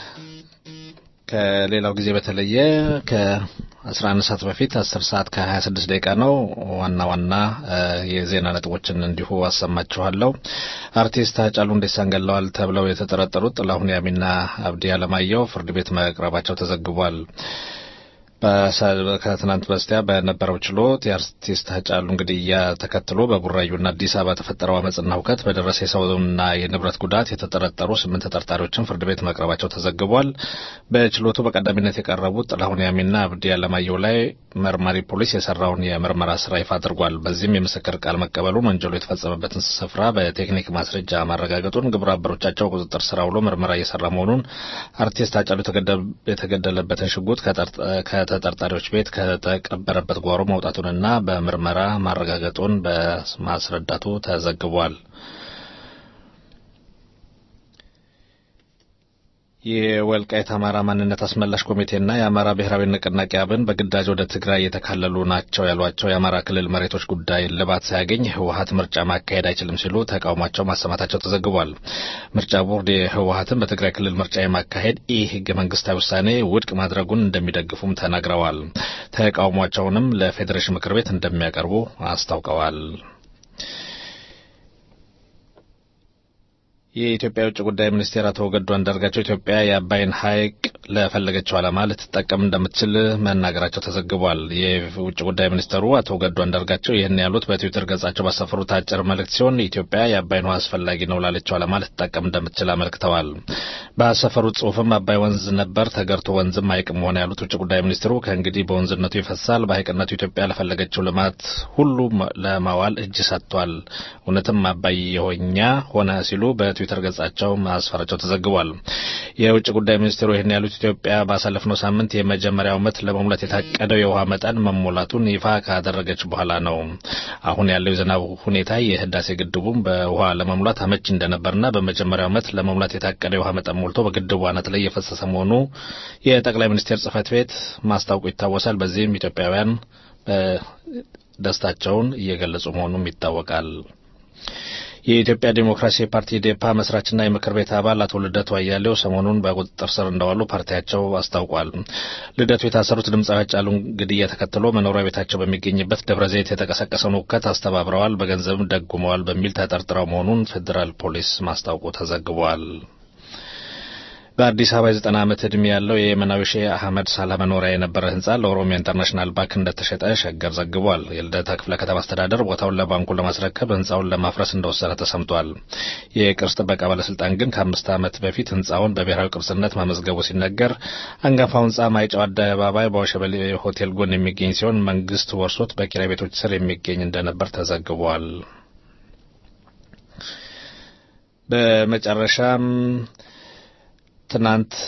ከሌላው ጊዜ በተለየ ከ11 ሰዓት በፊት 10 ሰዓት ከ26 ደቂቃ ነው። ዋና ዋና የዜና ነጥቦችን እንዲሁ አሰማችኋለሁ። አርቲስት ሃጫሉ ሁንዴሳን ገለዋል ተብለው የተጠረጠሩት ጥላሁን ያሚና አብዲ አለማየሁ ፍርድ ቤት መቅረባቸው ተዘግቧል። ከትናንት በስቲያ በነበረው ችሎት የአርቲስት ሃጫሉ ግድያ ተከትሎ በቡራዩና አዲስ አበባ የተፈጠረው አመፅና ሁከት በደረሰ የሰውና የንብረት ጉዳት የተጠረጠሩ ስምንት ተጠርጣሪዎችን ፍርድ ቤት መቅረባቸው ተዘግቧል። በችሎቱ በቀዳሚነት የቀረቡት ጥላሁን ያሚና አብዲ አለማየሁ ላይ መርማሪ ፖሊስ የሰራውን የምርመራ ስራ ይፋ አድርጓል። በዚህም የምስክር ቃል መቀበሉን፣ ወንጀሉ የተፈጸመበትን ስፍራ በቴክኒክ ማስረጃ ማረጋገጡን፣ ግብረ አበሮቻቸው ቁጥጥር ስር ውሎ ምርመራ እየሰራ መሆኑን፣ አርቲስት ሃጫሉ የተገደለበትን ሽጉጥ ከተጠርጣሪዎች ቤት ከተቀበረበት ጓሮ መውጣቱንና በምርመራ ማረጋገጡን በማስረዳቱ ተዘግቧል። የወልቃይት አማራ ማንነት አስመላሽ ኮሚቴና የአማራ ብሔራዊ ንቅናቄ አብን በግዳጅ ወደ ትግራይ የተካለሉ ናቸው ያሏቸው የአማራ ክልል መሬቶች ጉዳይ እልባት ሳያገኝ ህወሀት ምርጫ ማካሄድ አይችልም ሲሉ ተቃውሟቸው ማሰማታቸው ተዘግቧል። ምርጫ ቦርድ የህወሀትን በትግራይ ክልል ምርጫ የማካሄድ ኢ ህገ መንግስታዊ ውሳኔ ውድቅ ማድረጉን እንደሚደግፉም ተናግረዋል። ተቃውሟቸውንም ለፌዴሬሽን ምክር ቤት እንደሚያቀርቡ አስታውቀዋል። የኢትዮጵያ የውጭ ጉዳይ ሚኒስቴር አቶ ገዱ አንዳርጋቸው ኢትዮጵያ የአባይን ሐይቅ ለፈለገችው ዓላማ ልትጠቀም እንደምትችል መናገራቸው ተዘግቧል። የውጭ ጉዳይ ሚኒስተሩ አቶ ገዱ አንዳርጋቸው ይህን ያሉት በትዊተር ገጻቸው ባሰፈሩት አጭር መልእክት ሲሆን ኢትዮጵያ የአባይን ውሃ አስፈላጊ ነው ላለችው ዓላማ ልትጠቀም እንደምትችል አመልክተዋል። ባሰፈሩት ጽሁፍም አባይ ወንዝ ነበር ተገርቶ ወንዝም ሐይቅም ሆነ ያሉት ውጭ ጉዳይ ሚኒስትሩ ከእንግዲህ በወንዝነቱ ይፈሳል፣ በሐይቅነቱ ኢትዮጵያ ለፈለገችው ልማት ሁሉ ለማዋል እጅ ሰጥቷል። እውነትም አባይ የሆኛ ሆነ ሲሉ በትዊተር ገጻቸው ማስፈራቸው ተዘግቧል። የውጭ ጉዳይ ሚኒስትሩ ይህን ያሉት ኢትዮጵያ ባሳለፍነው ሳምንት የመጀመሪያው ዓመት ለመሙላት የታቀደው የውሃ መጠን መሞላቱን ይፋ ካደረገች በኋላ ነው። አሁን ያለው የዝናብ ሁኔታ የህዳሴ ግድቡም በውሃ ለመሙላት አመች እንደነበርና በመጀመሪያው ዓመት ለመሙላት የታቀደው የውሃ መጠን ሞልቶ በግድቡ አናት ላይ የፈሰሰ መሆኑ የጠቅላይ ሚኒስቴር ጽህፈት ቤት ማስታወቁ ይታወሳል። በዚህም ኢትዮጵያውያን ደስታቸውን እየገለጹ መሆኑም ይታወቃል። የኢትዮጵያ ዴሞክራሲያዊ ፓርቲ ኢዴፓ መስራችና የምክር ቤት አባል አቶ ልደቱ አያሌው ሰሞኑን በቁጥጥር ስር እንደዋሉ ፓርቲያቸው አስታውቋል። ልደቱ የታሰሩት ድምፃዊ ሃጫሉን ግድያ ተከትሎ መኖሪያ ቤታቸው በሚገኝበት ደብረ ዘይት የተቀሰቀሰውን ሁከት አስተባብረዋል፣ በገንዘብም ደጉመዋል በሚል ተጠርጥረው መሆኑን ፌዴራል ፖሊስ ማስታወቁ ተዘግቧል። በአዲስ አበባ የዘጠና ዓመት ዕድሜ ያለው የየመናዊ ሼህ አህመድ ሳላ መኖሪያ የነበረ ህንጻ ለኦሮሚያ ኢንተርናሽናል ባንክ እንደተሸጠ ሸገር ዘግቧል። የልደታ ክፍለ ከተማ አስተዳደር ቦታውን ለባንኩ ለማስረከብ ህንጻውን ለማፍረስ እንደወሰነ ተሰምቷል። የቅርስ ጥበቃ ባለስልጣን ግን ከአምስት ዓመት በፊት ህንጻውን በብሔራዊ ቅርስነት ማመዝገቡ ሲነገር አንጋፋው ህንጻ ማይጨው አደባባይ በወሸበሌ ሆቴል ጎን የሚገኝ ሲሆን መንግስት ወርሶት በኪራይ ቤቶች ስር የሚገኝ እንደነበር ተዘግቧል። በመጨረሻም ትናንት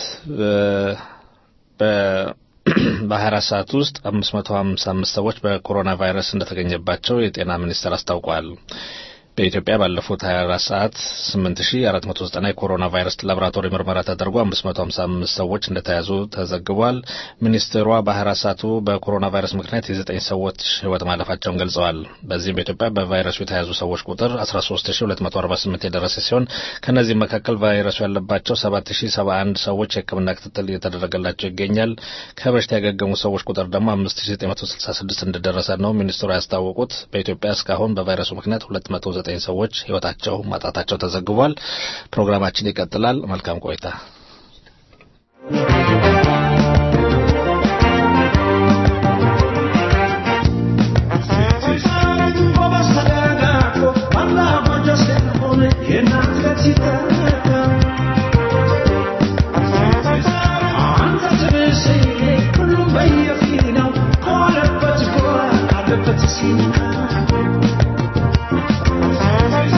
በ24 ሰዓት ውስጥ 555 ሰዎች በኮሮና ቫይረስ እንደተገኘባቸው የጤና ሚኒስቴር አስታውቋል። በኢትዮጵያ ባለፉት 24 ሰዓት 8490 የኮሮና ቫይረስ ላቦራቶሪ ምርመራ ተደርጎ 555 ሰዎች እንደተያዙ ተዘግቧል። ሚኒስትሯ በ24 ሰዓቱ በኮሮና ቫይረስ ምክንያት የዘጠኝ ሰዎች ህይወት ማለፋቸውን ገልጸዋል። በዚህም በኢትዮጵያ በቫይረሱ የተያዙ ሰዎች ቁጥር 13248 የደረሰ ሲሆን ከእነዚህም መካከል ቫይረሱ ያለባቸው 7071 ሰዎች የሕክምና ክትትል እየተደረገላቸው ይገኛል። ከበሽታ ያገገሙ ሰዎች ቁጥር ደግሞ 5966 እንደደረሰ ነው ሚኒስትሯ ያስታወቁት። በኢትዮጵያ እስካሁን በቫይረሱ ምክንያት 209 ሰዎች ህይወታቸው ማጣታቸው ተዘግቧል። ፕሮግራማችን ይቀጥላል። መልካም ቆይታ።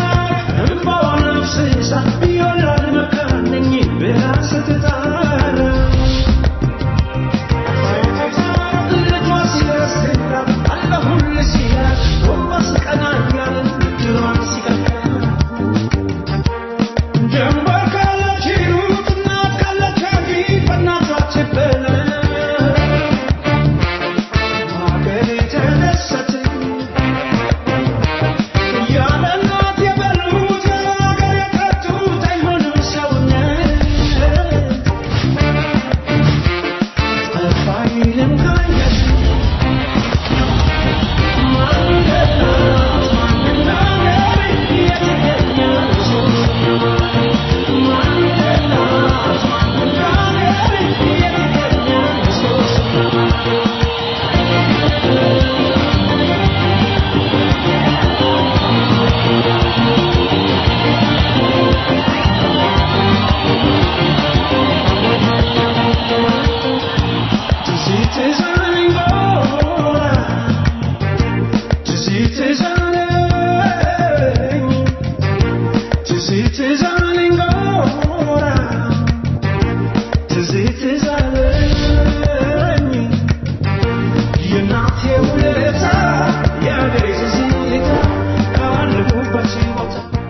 ስትጣራ ትዝ አለኝ የእናቴ ውለታ የአገሬ ትዝታ ካለሁበት ቦታ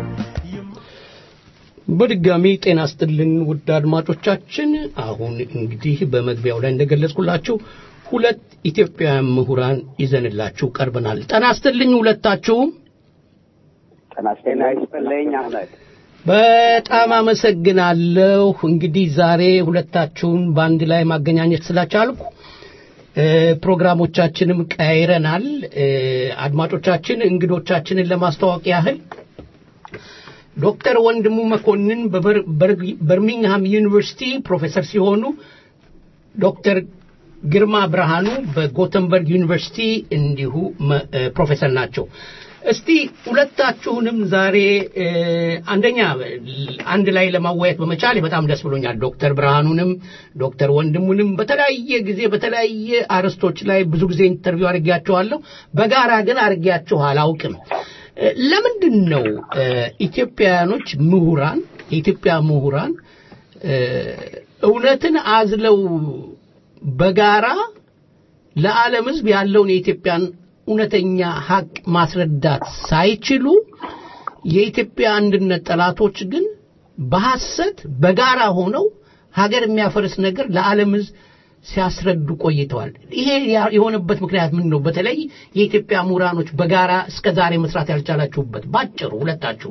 በድጋሚ ጤና ስጥልን ውድ አድማጮቻችን። አሁን እንግዲህ በመግቢያው ላይ እንደገለጽኩላችሁ ሁለት ኢትዮጵያውያን ምሁራን ይዘንላችሁ ቀርበናል። ጤና ስጥልኝ ሁለታችሁም። ጤና ይስጥልኝ አህመድ። በጣም አመሰግናለሁ። እንግዲህ ዛሬ ሁለታችሁን በአንድ ላይ ማገናኘት ስላቻልኩ እ፣ ፕሮግራሞቻችንም ቀያይረናል። እ፣ አድማጮቻችን እንግዶቻችንን ለማስተዋወቅ ያህል ዶክተር ወንድሙ መኮንን በበር- በር- በርሚንግሃም ዩኒቨርሲቲ ፕሮፌሰር ሲሆኑ ዶክተር ግርማ ብርሃኑ በጎተንበርግ ዩኒቨርሲቲ እንዲሁ መ- እ፣ ፕሮፌሰር ናቸው። እስቲ ሁለታችሁንም ዛሬ እ፣ አንደኛ አንድ ላይ ለማወያየት በመቻል በጣም ደስ ብሎኛል። ዶክተር ብርሃኑንም ዶክተር ወንድሙንም በተለያየ ጊዜ በተለያየ አርዕስቶች ላይ ብዙ ጊዜ ኢንተርቪው አድርጌያቸዋለሁ። በጋራ ግን አድርጌያቸው አላውቅም። እ፣ ለምንድን ነው እ፣ ኢትዮጵያውያኖች ምሁራን የኢትዮጵያ ምሁራን እ፣ እውነትን አዝለው በጋራ ለዓለም ሕዝብ ያለውን የኢትዮጵያን እውነተኛ ሀቅ ማስረዳት ሳይችሉ የኢትዮጵያ አንድነት ጠላቶች ግን በሐሰት በጋራ ሆነው ሀገር የሚያፈርስ ነገር ለዓለም ሕዝብ ሲያስረዱ ቆይተዋል። ይሄ ያ- የሆነበት ምክንያት ምን ነው? በተለይ የኢትዮጵያ ምሁራኖች በጋራ እስከ ዛሬ መስራት ያልቻላችሁበት ባጭሩ ሁለታችሁ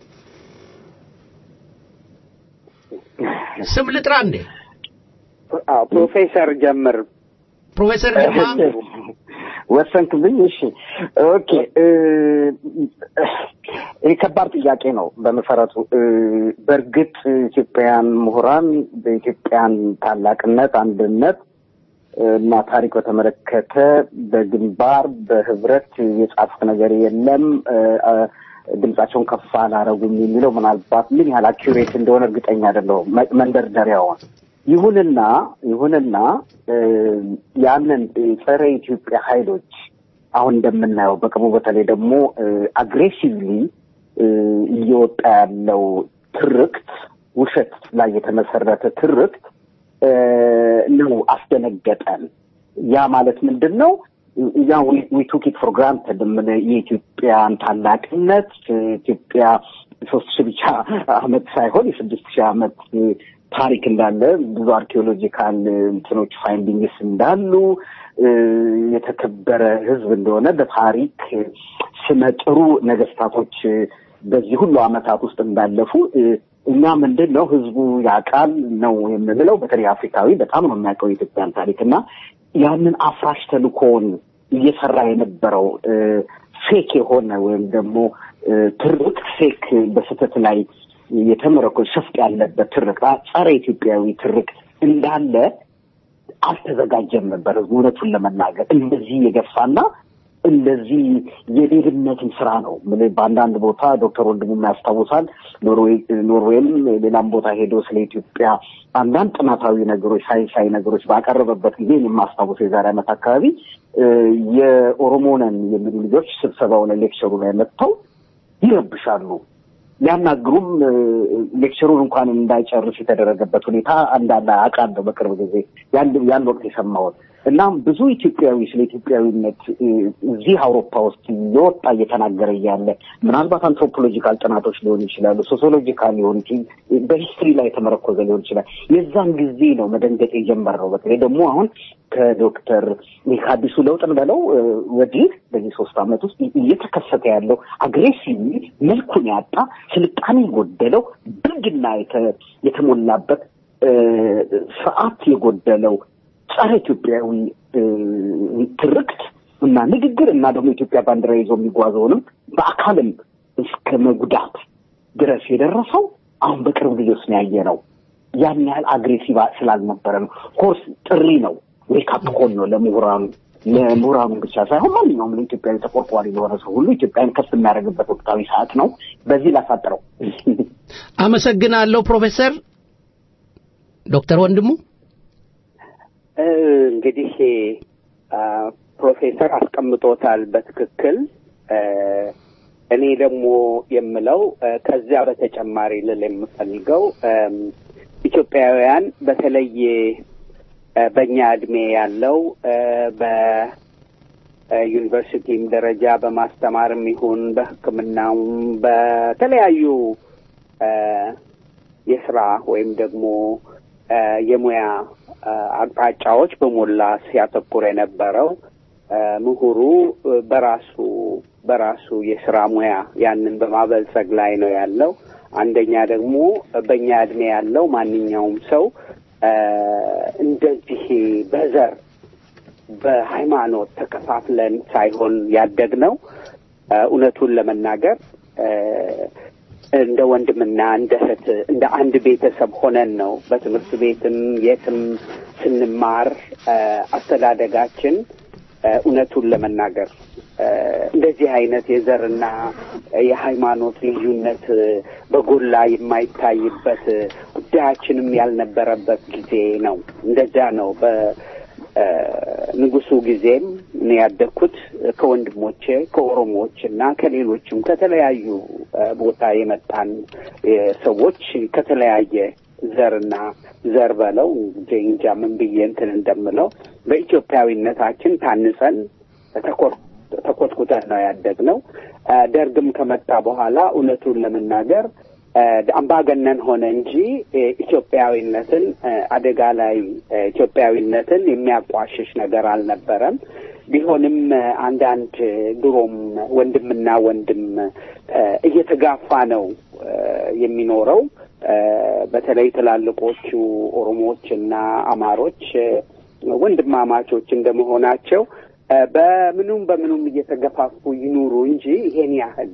ስም ልጥራ እንዴ? አዎ ፕሮፌሰር ጀምር ፕሮፌሰር ግርማ ወሰንክብኝ። እሺ ኦኬ። እ፣ ይህ ከባድ ጥያቄ ነው በመሰረቱ። እ፣ በእርግጥ ኢትዮጵያውያን ምሁራን በኢትዮጵያን ታላቅነት፣ አንድነት እና ታሪክ በተመለከተ በግንባር በህብረት የጻፉት ነገር የለም። እ፣ እ፣ ድምጻቸውን ከፍ አላረጉም የሚለው ምናልባት ምን ያህል አኪሬት እንደሆነ እርግጠኛ አይደለሁም። መ- መንደርደሪያውን ይሁንና ይሁንና እ፣ ያንን ጸረ ኢትዮጵያ ኃይሎች አሁን እንደምናየው በቅርቡ በተለይ ደግሞ አግሬሲቭሊ እየወጣ ያለው ትርክት ውሸት ላይ የተመሰረተ ትርክት እ፣ ነው አስደነገጠን። ያ ማለት ምንድን ነው? ያ ዊ ቱክ ኢት ፎር ግራንትድ የኢትዮጵያን ታላቅነት ኢትዮጵያ ሶስት ሺህ ብቻ አመት ሳይሆን የስድስት ሺህ አመት ታሪክ እንዳለ ብዙ አርኪኦሎጂካል እንትኖች ፋይንዲንግስ እንዳሉ እ፣ የተከበረ ሕዝብ እንደሆነ በታሪክ ስመጥሩ ነገስታቶች በዚህ ሁሉ አመታት ውስጥ እንዳለፉ እ፣ እኛ ምንድን ነው ህዝቡ ያውቃል ነው የምንለው። በተለይ አፍሪካዊ በጣም ነው የሚያውቀው የኢትዮጵያን ታሪክ እና ያንን አፍራሽ ተልእኮውን እየሰራ የነበረው እ፣ ፌክ የሆነ ወይም ደግሞ እ፣ ትርክት ፌክ በስህተት ላይ የተመረኮዘ ሸፍጥ ያለበት ትርክት ጸረ ኢትዮጵያዊ ትርክት እንዳለ አልተዘጋጀም ነበር ህዝቡ እውነቱን ለመናገር እንደዚህ የገፋና እንደዚህ የሌብነትን ስራ ነው ምን በአንዳንድ ቦታ ዶክተር ወንድሙ ያስታውሳል ኖርዌይ ኖርዌይም ሌላም ቦታ ሄዶ ስለ ኢትዮጵያ አንዳንድ ጥናታዊ ነገሮች ሳይንሳዊ ነገሮች ባቀረበበት ጊዜ የማስታውሰው የዛሬ ዓመት አካባቢ እ፣ የኦሮሞ ነን የሚሉ ልጆች ስብሰባው ላይ ሌክቸሩ ላይ መጥተው ይረብሻሉ ሊያናግሩም እ፣ ሌክቸሩን እንኳን እንዳይጨርስ የተደረገበት ሁኔታ እንዳለ አውቃለሁ በቅርብ ጊዜ ያን ያን ወቅት የሰማሁት እና ብዙ ኢትዮጵያዊ ስለ ኢትዮጵያዊነት እ፣ እዚህ አውሮፓ ውስጥ እየወጣ እየተናገረ እያለ ምናልባት አንትሮፖሎጂካል ጥናቶች ሊሆኑ ይችላሉ፣ ሶሲዮሎጂካል ሊሆን ይችላል፣ በሂስትሪ ላይ የተመረኮዘ ሊሆን ይችላል። የዛን ጊዜ ነው መደንገጥ የጀመረው። በተለይ ደግሞ አሁን ከዶክተር ከአዲሱ ለውጥን በለው እ፣ ወዲህ በዚህ ሶስት ዓመት ውስጥ እየተከሰተ ያለው አግሬሲቭ መልኩን ያጣ ስልጣኔ የጎደለው ብልግና የተ- የተሞላበት እ፣ ስርዓት የጎደለው ጸረ ኢትዮጵያዊ እ፣ ትርክት እና ንግግር እና ደግሞ ኢትዮጵያ ባንዲራ ይዞ የሚጓዘውንም በአካልም እስከ መጉዳት ድረስ የደረሰው አሁን በቅርብ ጊዜ ውስጥ ነው ያየ ነው። ያን ያህል አግሬሲቭ ስላልነበረ ነው። ኮርስ ጥሪ ነው፣ ዌይካፕ ኮል ነው ለምሁራኑ ለምሁራኑ ብቻ ሳይሆን ማንኛውም ለኢትዮጵያዊ ተቆርቋሪ ለሆነ ሰው ሁሉ ኢትዮጵያን ከፍ የሚያደርግበት ወቅታዊ ሰዓት ነው። በዚህ ላሳጥረው። አመሰግናለሁ ፕሮፌሰር ዶክተር ወንድሙ እ፣ እንግዲህ አ፣ ፕሮፌሰር አስቀምጦታል በትክክል እ፣ እኔ ደግሞ የምለው እ፣ ከዚያ በተጨማሪ ልል የምፈልገው እም፣ ኢትዮጵያውያን በተለይ በእኛ እድሜ ያለው በዩኒቨርሲቲም ደረጃ በማስተማርም ይሁን በሕክምናውም በተለያዩ የስራ ወይም ደግሞ የሙያ አቅጣጫዎች በሞላ ሲያተኩር የነበረው ምሁሩ በራሱ በራሱ የስራ ሙያ ያንን በማበልጸግ ላይ ነው ያለው። አንደኛ ደግሞ በእኛ እድሜ ያለው ማንኛውም ሰው እንደዚህ በዘር በሃይማኖት ተከፋፍለን ሳይሆን ያደግነው እውነቱን ለመናገር እንደ ወንድምና እንደ እህት እንደ አንድ ቤተሰብ ሆነን ነው በትምህርት ቤትም የትም ስንማር አስተዳደጋችን እውነቱን ለመናገር እንደዚህ አይነት የዘርና የሃይማኖት ልዩነት በጎላ የማይታይበት ጉዳያችንም ያልነበረበት ጊዜ ነው። እንደዚያ ነው። በንጉሱ ጊዜም እኔ ያደግኩት ከወንድሞቼ ከኦሮሞዎች እና ከሌሎችም ከተለያዩ ቦታ የመጣን ሰዎች ከተለያየ ዘርና ዘር በለው እንጃ ምን ብዬ እንትን እንደምለው በኢትዮጵያዊነታችን ታንጸን ተኮትኩተን ነው ያደግነው። ደርግም ከመጣ በኋላ እውነቱን ለመናገር አምባገነን ሆነ እንጂ ኢትዮጵያዊነትን አደጋ ላይ ኢትዮጵያዊነትን የሚያቋሽሽ ነገር አልነበረም። ቢሆንም አንዳንድ ድሮም ወንድምና ወንድም እየተጋፋ ነው የሚኖረው። በተለይ ትላልቆቹ ኦሮሞዎች እና አማሮች ወንድማማቾች እንደመሆናቸው በምኑም በምኑም እየተገፋፉ ይኑሩ እንጂ ይሄን ያህል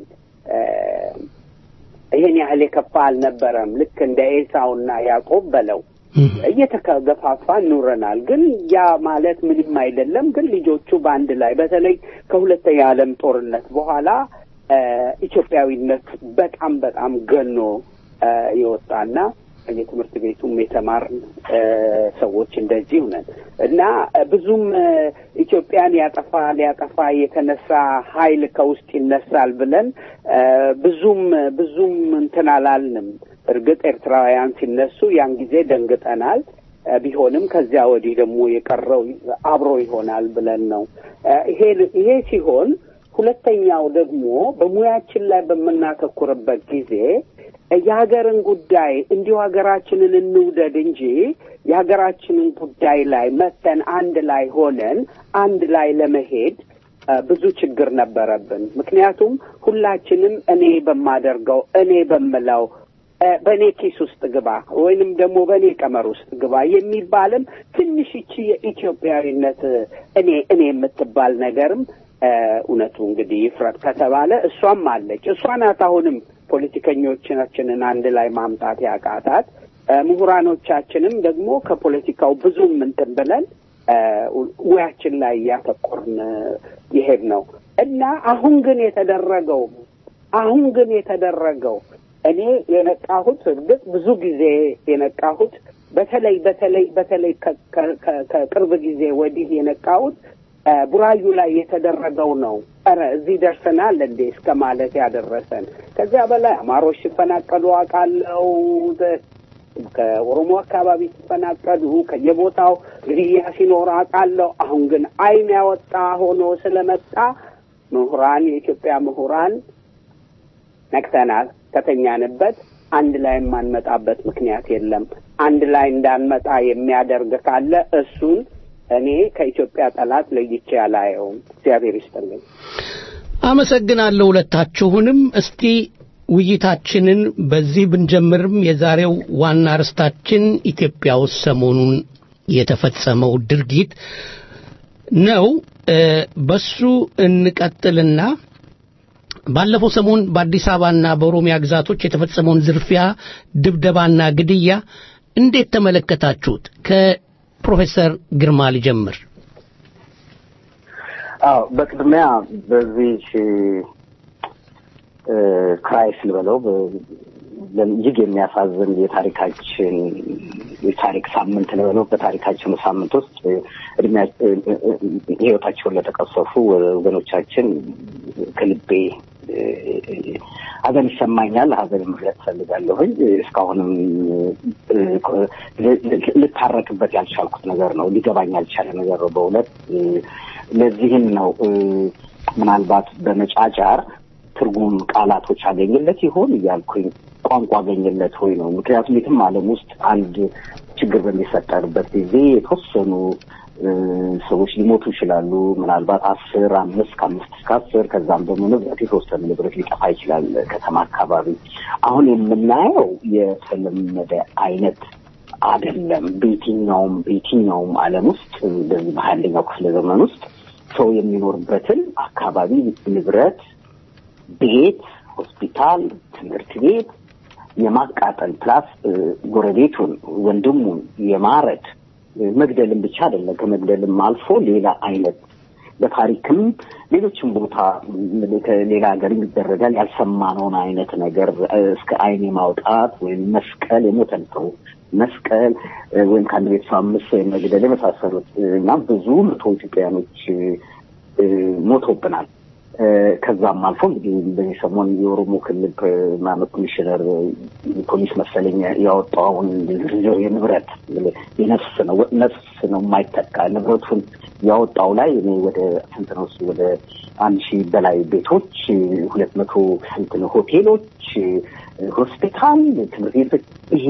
ይሄን ያህል የከፋ አልነበረም። ልክ እንደ ኤሳውና ያዕቆብ በለው እየተገፋፋ ኑረናል። ግን ያ ማለት ምንም አይደለም። ግን ልጆቹ በአንድ ላይ በተለይ ከሁለተኛ ዓለም ጦርነት በኋላ ኢትዮጵያዊነት በጣም በጣም ገኖ የወጣና የትምህርት ቤቱም የተማርን ሰዎች እንደዚህ ነን እና ብዙም ኢትዮጵያን ያጠፋ ሊያጠፋ የተነሳ ኃይል ከውስጥ ይነሳል ብለን ብዙም ብዙም እንትን አላልንም። እርግጥ ኤርትራውያን ሲነሱ ያን ጊዜ ደንግጠናል። ቢሆንም ከዚያ ወዲህ ደግሞ የቀረው አብሮ ይሆናል ብለን ነው። ይሄ ይሄ ሲሆን ሁለተኛው ደግሞ በሙያችን ላይ በምናተኩርበት ጊዜ የሀገርን ጉዳይ እንዲሁ ሀገራችንን እንውደድ እንጂ የሀገራችንን ጉዳይ ላይ መተን አንድ ላይ ሆነን አንድ ላይ ለመሄድ ብዙ ችግር ነበረብን። ምክንያቱም ሁላችንም እኔ በማደርገው እኔ በምለው በእኔ ኪስ ውስጥ ግባ ወይንም ደግሞ በእኔ ቀመር ውስጥ ግባ የሚባልም ትንሽ ይቺ የኢትዮጵያዊነት እኔ እኔ የምትባል ነገርም እውነቱ እንግዲህ ይፍረድ ከተባለ እሷም አለች። እሷ ናት አሁንም ፖለቲከኞቻችንን አንድ ላይ ማምጣት ያቃታት። ምሁራኖቻችንም ደግሞ ከፖለቲካው ብዙም እንትን ብለን ሙያችን ላይ እያተኮርን ይሄድ ነው እና አሁን ግን የተደረገው አሁን ግን የተደረገው እኔ የነቃሁት እርግጥ ብዙ ጊዜ የነቃሁት በተለይ በተለይ በተለይ ከቅርብ ጊዜ ወዲህ የነቃሁት ቡራዩ ላይ የተደረገው ነው። ኧረ እዚህ ደርሰናል እንዴ እስከ ማለት ያደረሰን። ከዚያ በላይ አማሮች ሲፈናቀሉ አውቃለሁ። ከኦሮሞ አካባቢ ሲፈናቀሉ ከየቦታው ግድያ ሲኖር አውቃለሁ። አሁን ግን ዓይን ያወጣ ሆኖ ስለመጣ ምሁራን፣ የኢትዮጵያ ምሁራን ነቅተናል። ከተኛንበት አንድ ላይ የማንመጣበት ምክንያት የለም። አንድ ላይ እንዳንመጣ የሚያደርግ ካለ እሱን እኔ ከኢትዮጵያ ጠላት ለይቼ አላየውም። እግዚአብሔር ይስጥልኝ። አመሰግናለሁ ሁለታችሁንም። እስቲ ውይይታችንን በዚህ ብንጀምርም የዛሬው ዋና ርዕሳችን ኢትዮጵያ ውስጥ ሰሞኑን የተፈጸመው ድርጊት ነው። በሱ እንቀጥልና ባለፈው ሰሞን በአዲስ አበባና በኦሮሚያ ግዛቶች የተፈጸመውን ዝርፊያ፣ ድብደባና ግድያ እንዴት ተመለከታችሁት? ከፕሮፌሰር ግርማ ልጀምር። አዎ በቅድሚያ በዚህ ክራይስ ልበለው እጅግ የሚያሳዝን የታሪካችን የታሪክ ሳምንት ነው ብለው በታሪካችን ሳምንት ውስጥ እድሜያ ህይወታቸውን ለተቀሰፉ ወገኖቻችን ከልቤ ሀዘን ይሰማኛል። ሀዘን መግለጽ ፈልጋለሁኝ። እስካሁንም ልታረቅበት ያልቻልኩት ነገር ነው። ሊገባኝ ያልቻለ ነገር ነው በእውነት ለዚህም ነው ምናልባት በመጫጫር ትርጉም ቃላቶች አገኝለት ይሆን እያልኩኝ ቋንቋ አገኝለት ሆይ ነው። ምክንያቱም የትም ዓለም ውስጥ አንድ ችግር በሚፈጠርበት ጊዜ የተወሰኑ ሰዎች ሊሞቱ ይችላሉ። ምናልባት አስር አምስት ከአምስት እስከ አስር ከዛም ደግሞ ንብረት የተወሰነ ንብረት ሊጠፋ ይችላል ከተማ አካባቢ። አሁን የምናየው የተለመደ አይነት አይደለም። በየትኛውም በየትኛውም ዓለም ውስጥ በዚህ በሀያ አንደኛው ክፍለ ዘመን ውስጥ ሰው የሚኖርበትን አካባቢ ንብረት፣ ቤት፣ ሆስፒታል፣ ትምህርት ቤት የማቃጠል ፕላስ ጎረቤቱን ወንድሙን የማረድ መግደልም ብቻ አይደለም። ከመግደልም አልፎ ሌላ አይነት በታሪክም ሌሎችም ቦታ ከሌላ ሀገር ይደረጋል ያልሰማነውን አይነት ነገር እስከ ዓይን ማውጣት ወይም መስቀል የሞተን ሰው መስቀል ወይም ከአንድ ቤተሰብ አምስት ወይም መግደል የመሳሰሉት እና ብዙ መቶ ኢትዮጵያውያኖች ሞቶብናል። ከዛም አልፎ እንግዲህ በዚህ ሰሞን የኦሮሞ ክልል ማመት ኮሚሽነር ፖሊስ መሰለኝ ያወጣውን ዝርዝር የንብረት የነፍስ ነው ነፍስ ነው የማይተካ ንብረቱን ያወጣው ላይ እኔ ወደ ስንት ነው እሱ ወደ አንድ ሺህ በላይ ቤቶች፣ ሁለት መቶ ስንት ነው ሆቴሎች፣ ሆስፒታል፣ ትምህርት ቤቶች ይሄ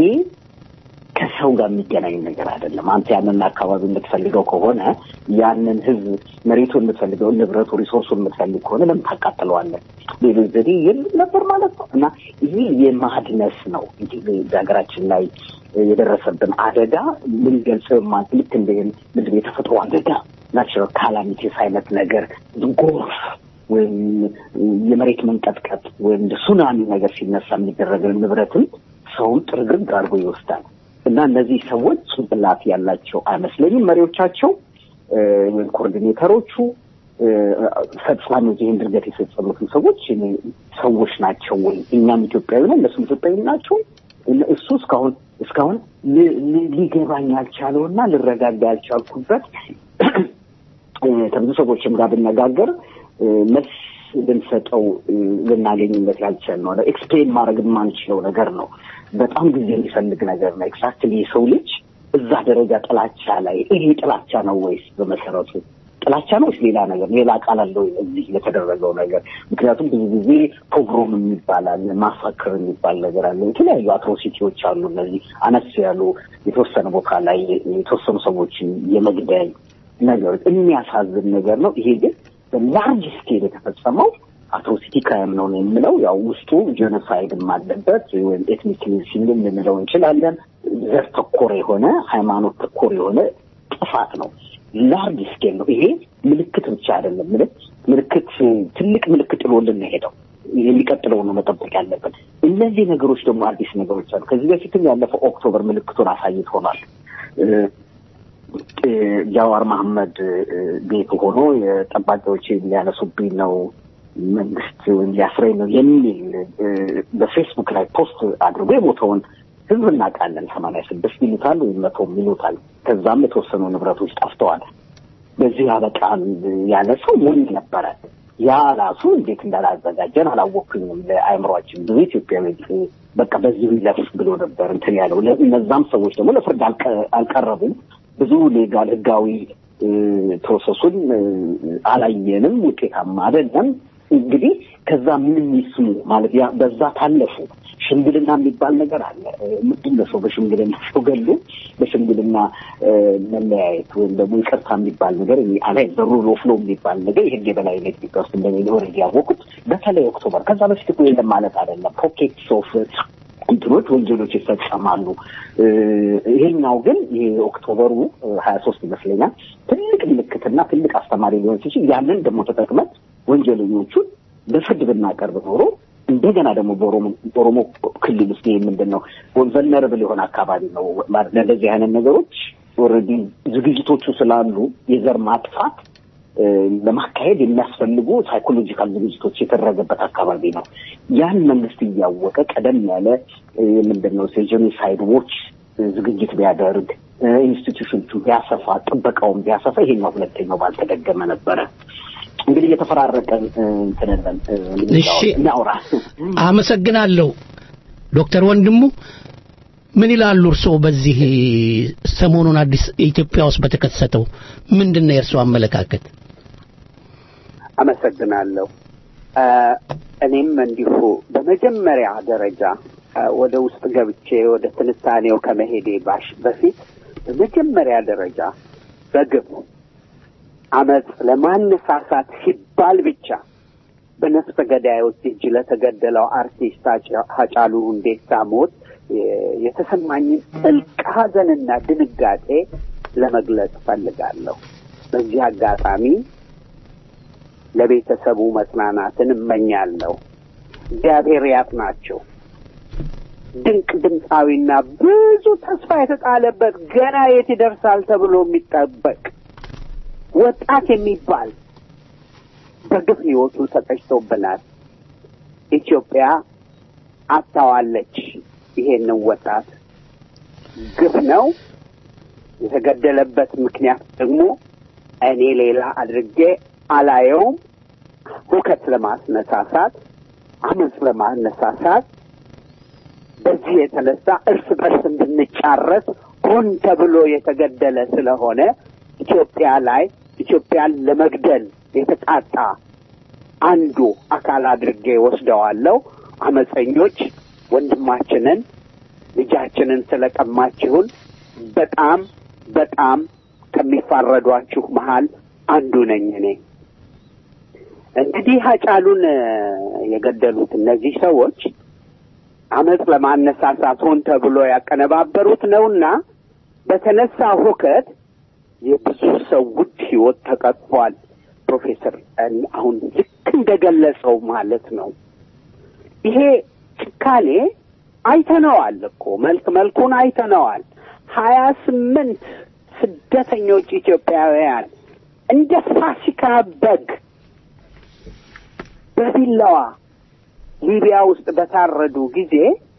ከሰው ጋር የሚገናኝ ነገር አይደለም። አንተ ያንን አካባቢ የምትፈልገው ከሆነ ያንን ህዝብ መሬቱን የምትፈልገው ንብረቱ ሪሶርሱን የምትፈልግ ከሆነ ለምን ታቃጥለዋለን? ሌሎች ዘዴ የለም ነበር ማለት ነው። እና ይህ የማድነስ ነው በሀገራችን ላይ የደረሰብን አደጋ ልንገልጽ ማለት ልክ እንደ ምንድን የተፈጥሮ አደጋ ናቹራል ካላሚቲስ አይነት ነገር ጎርፍ ወይም የመሬት መንቀጥቀጥ ወይም ሱናሚ ነገር ሲነሳ የሚደረገው ንብረትን ሰውን ጥርግርግ አድርጎ ይወስዳል። እና እነዚህ ሰዎች ጭንቅላት ያላቸው አይመስለኝም። መሪዎቻቸው ወይም ኮኦርዲኔተሮቹ ፈጻሚዎች፣ ይህን ድርገት የፈጸሙትን ሰዎች ሰዎች ናቸው ወይ? እኛም ኢትዮጵያዊ ነው፣ እነሱም ኢትዮጵያዊ ናቸው። እሱ እስካሁን እስካሁን ሊገባኝ ያልቻለው እና ልረጋጋ ያልቻልኩበት ከብዙ ሰዎችም ጋር ብነጋገር መልስ ልንሰጠው ልናገኝበት ያልቻልነው ነው። ኤክስፕሌን ማድረግ የማንችለው ነገር ነው። በጣም ጊዜ የሚፈልግ ነገር ነው። ኤግዛክትሊ የሰው ልጅ እዛ ደረጃ ጥላቻ ላይ ይሄ ጥላቻ ነው ወይስ በመሰረቱ ጥላቻ ነው ወይስ ሌላ ነገር ሌላ ቃል አለው እዚህ ለተደረገው ነገር? ምክንያቱም ብዙ ጊዜ ፖግሮም የሚባል አለ፣ ማሳክር የሚባል ነገር አለ። የተለያዩ አትሮሲቲዎች አሉ። እነዚህ አነስ ያሉ የተወሰነ ቦታ ላይ የተወሰኑ ሰዎችን የመግደል ነገሮች የሚያሳዝን ነገር ነው። ይሄ ግን በላርጅ ስኬል የተፈጸመው አትሮሲቲ ክራይም ነው የምለው። ያው ውስጡ ጄኖሳይድም አለበት ወይም ኤትኒክ ክሊንሲንግ ልንለው እንችላለን። ዘር ተኮር የሆነ ሃይማኖት ተኮር የሆነ ጥፋት ነው። ላርጅ ስኬል ነው። ይሄ ምልክት ብቻ አይደለም። ምልክት ምልክት ትልቅ ምልክት ጥሎልን ነው ሄደው የሚቀጥለው ነው መጠበቅ ያለብን። እነዚህ ነገሮች ደግሞ አዲስ ነገሮች አሉ። ከዚህ በፊትም ያለፈው ኦክቶበር ምልክቱን አሳይቶናል። ጃዋር መሐመድ ቤት ሆኖ የጠባቂዎች ሊያነሱብኝ ነው መንግስት ወይም ሊያስረኝ ነው የሚል በፌስቡክ ላይ ፖስት አድርጎ የሞተውን ህዝብ እናውቃለን። ሰማንያ ስድስት ይሉታል ወይም መቶም ይሉታል። ከዛም የተወሰኑ ንብረቶች ጠፍተዋል። በዚህ ያበቃል ያለ ሰው ሞኝ ነበረ። ያ ራሱ እንዴት እንዳላዘጋጀን አላወኩኝም። ለአእምሯችን ብዙ ኢትዮጵያዊ በቃ በዚህ ይለፍ ብሎ ነበር እንትን ያለው። እነዛም ሰዎች ደግሞ ለፍርድ አልቀረቡም። ብዙ ሌጋል ህጋዊ ፕሮሰሱን ምንም ውጤታማ አይደለም። እንግዲህ ከዛ ምን ይስሙ ማለት ያ በዛ ታለፉ። ሽምግልና የሚባል ነገር አለ። ምንድን ነው ሰው በሽምግልና ሰው ገሉ በሽምግልና መለያየት ወይም ደግሞ ይቅርታ የሚባል ነገር አላይ ዘሩ ሎፍሎ የሚባል ነገር የህግ የበላይነት ኢትዮጵያ ውስጥ እንደሚኖር ያወቁት በተለይ ኦክቶበር ከዛ በፊት እኮ የለም ማለት አይደለም። ፖኬትስ ኦፍ እንትኖች ወንጀሎች ይፈጸማሉ። ይሄኛው ግን ይሄ ኦክቶበሩ ሀያ ሶስት ይመስለኛል ትልቅ ምልክትና ትልቅ አስተማሪ ሊሆን ሲችል ያንን ደግሞ ተጠቅመን ወንጀለኞቹን በፍርድ ብናቀርብ ኖሮ እንደገና ደግሞ በኦሮሞ ክልል ውስጥ ይህ ምንድን ነው ቨልነረብል የሆነ አካባቢ ነው ማለት ለእንደዚህ አይነት ነገሮች ኦልሬዲ ዝግጅቶቹ ስላሉ የዘር ማጥፋት ለማካሄድ የሚያስፈልጉ ሳይኮሎጂካል ዝግጅቶች የተደረገበት አካባቢ ነው። ያን መንግስት እያወቀ ቀደም ያለ ምንድን ነው ጄኖሳይድ ዎች ዝግጅት ቢያደርግ ኢንስቲትዩሽኖቹ ቢያሰፋ ጥበቃውን ቢያሰፋ ይሄኛው ሁለተኛው ባልተደገመ ነበረ። እንግዲህ እየተፈራረቀን እንትንለን እሺ። እናውራ። አመሰግናለሁ ዶክተር ወንድሙ ምን ይላሉ እርስዎ በዚህ ሰሞኑን አዲስ ኢትዮጵያ ውስጥ በተከሰተው ምንድን ነው የእርስዎ አመለካከት አመሰግናለሁ። አ፣ እኔም እንዲሁ በመጀመሪያ ደረጃ አ፣ ወደ ውስጥ ገብቼ ወደ ትንታኔው ከመሄዴ ባሽ በፊት በመጀመሪያ ደረጃ በግብ አመፅ ለማነሳሳት ሲባል ብቻ በነፍሰ ገዳዮች እጅ ለተገደለው አርቲስት ሃጫ- ሃጫሉ ሁንዴሳ ሞት የ- የተሰማኝን ጥልቅ ሐዘንና ድንጋጤ ለመግለጽ እፈልጋለሁ። በዚህ አጋጣሚ ለቤተሰቡ መጽናናትን እመኛለሁ። እግዚአብሔር ያጽናቸው። ድንቅ ድምፃዊና ብዙ ተስፋ የተጣለበት ገና የት ይደርሳል ተብሎ የሚጠበቅ ወጣት የሚባል በግፍ ሕይወቱ ተቀጭቶብናል። ኢትዮጵያ አጥታዋለች ይሄንን ወጣት። ግፍ ነው። የተገደለበት ምክንያት ደግሞ እኔ ሌላ አድርጌ አላየውም። ሁከት ለማስነሳሳት፣ አመፅ ለማነሳሳት በዚህ የተነሳ እርስ በርስ እንድንጫረስ ሆን ተብሎ የተገደለ ስለሆነ ኢትዮጵያ ላይ ኢትዮጵያን ለመግደል የተቃጣ አንዱ አካል አድርጌ ወስደዋለሁ። አመፀኞች ወንድማችንን ልጃችንን ስለቀማችሁን በጣም በጣም ከሚፋረዷችሁ መሀል አንዱ ነኝ እኔ። እንግዲህ ሀጫሉን እ፣ የገደሉት እነዚህ ሰዎች አመፅ ለማነሳሳት ሆን ተብሎ ያቀነባበሩት ነውና በተነሳ ሁከት የብዙ ሰው ውድ ሕይወት ተቀጥፏል። ፕሮፌሰር እኔ አሁን ልክ እንደገለጸው ማለት ነው። ይሄ ጭካኔ አይተነዋል እኮ መልክ መልኩን አይተነዋል። ሀያ ስምንት ስደተኞች ኢትዮጵያውያን እንደ ፋሲካ በግ በቢላዋ ሊቢያ ውስጥ በታረዱ ጊዜ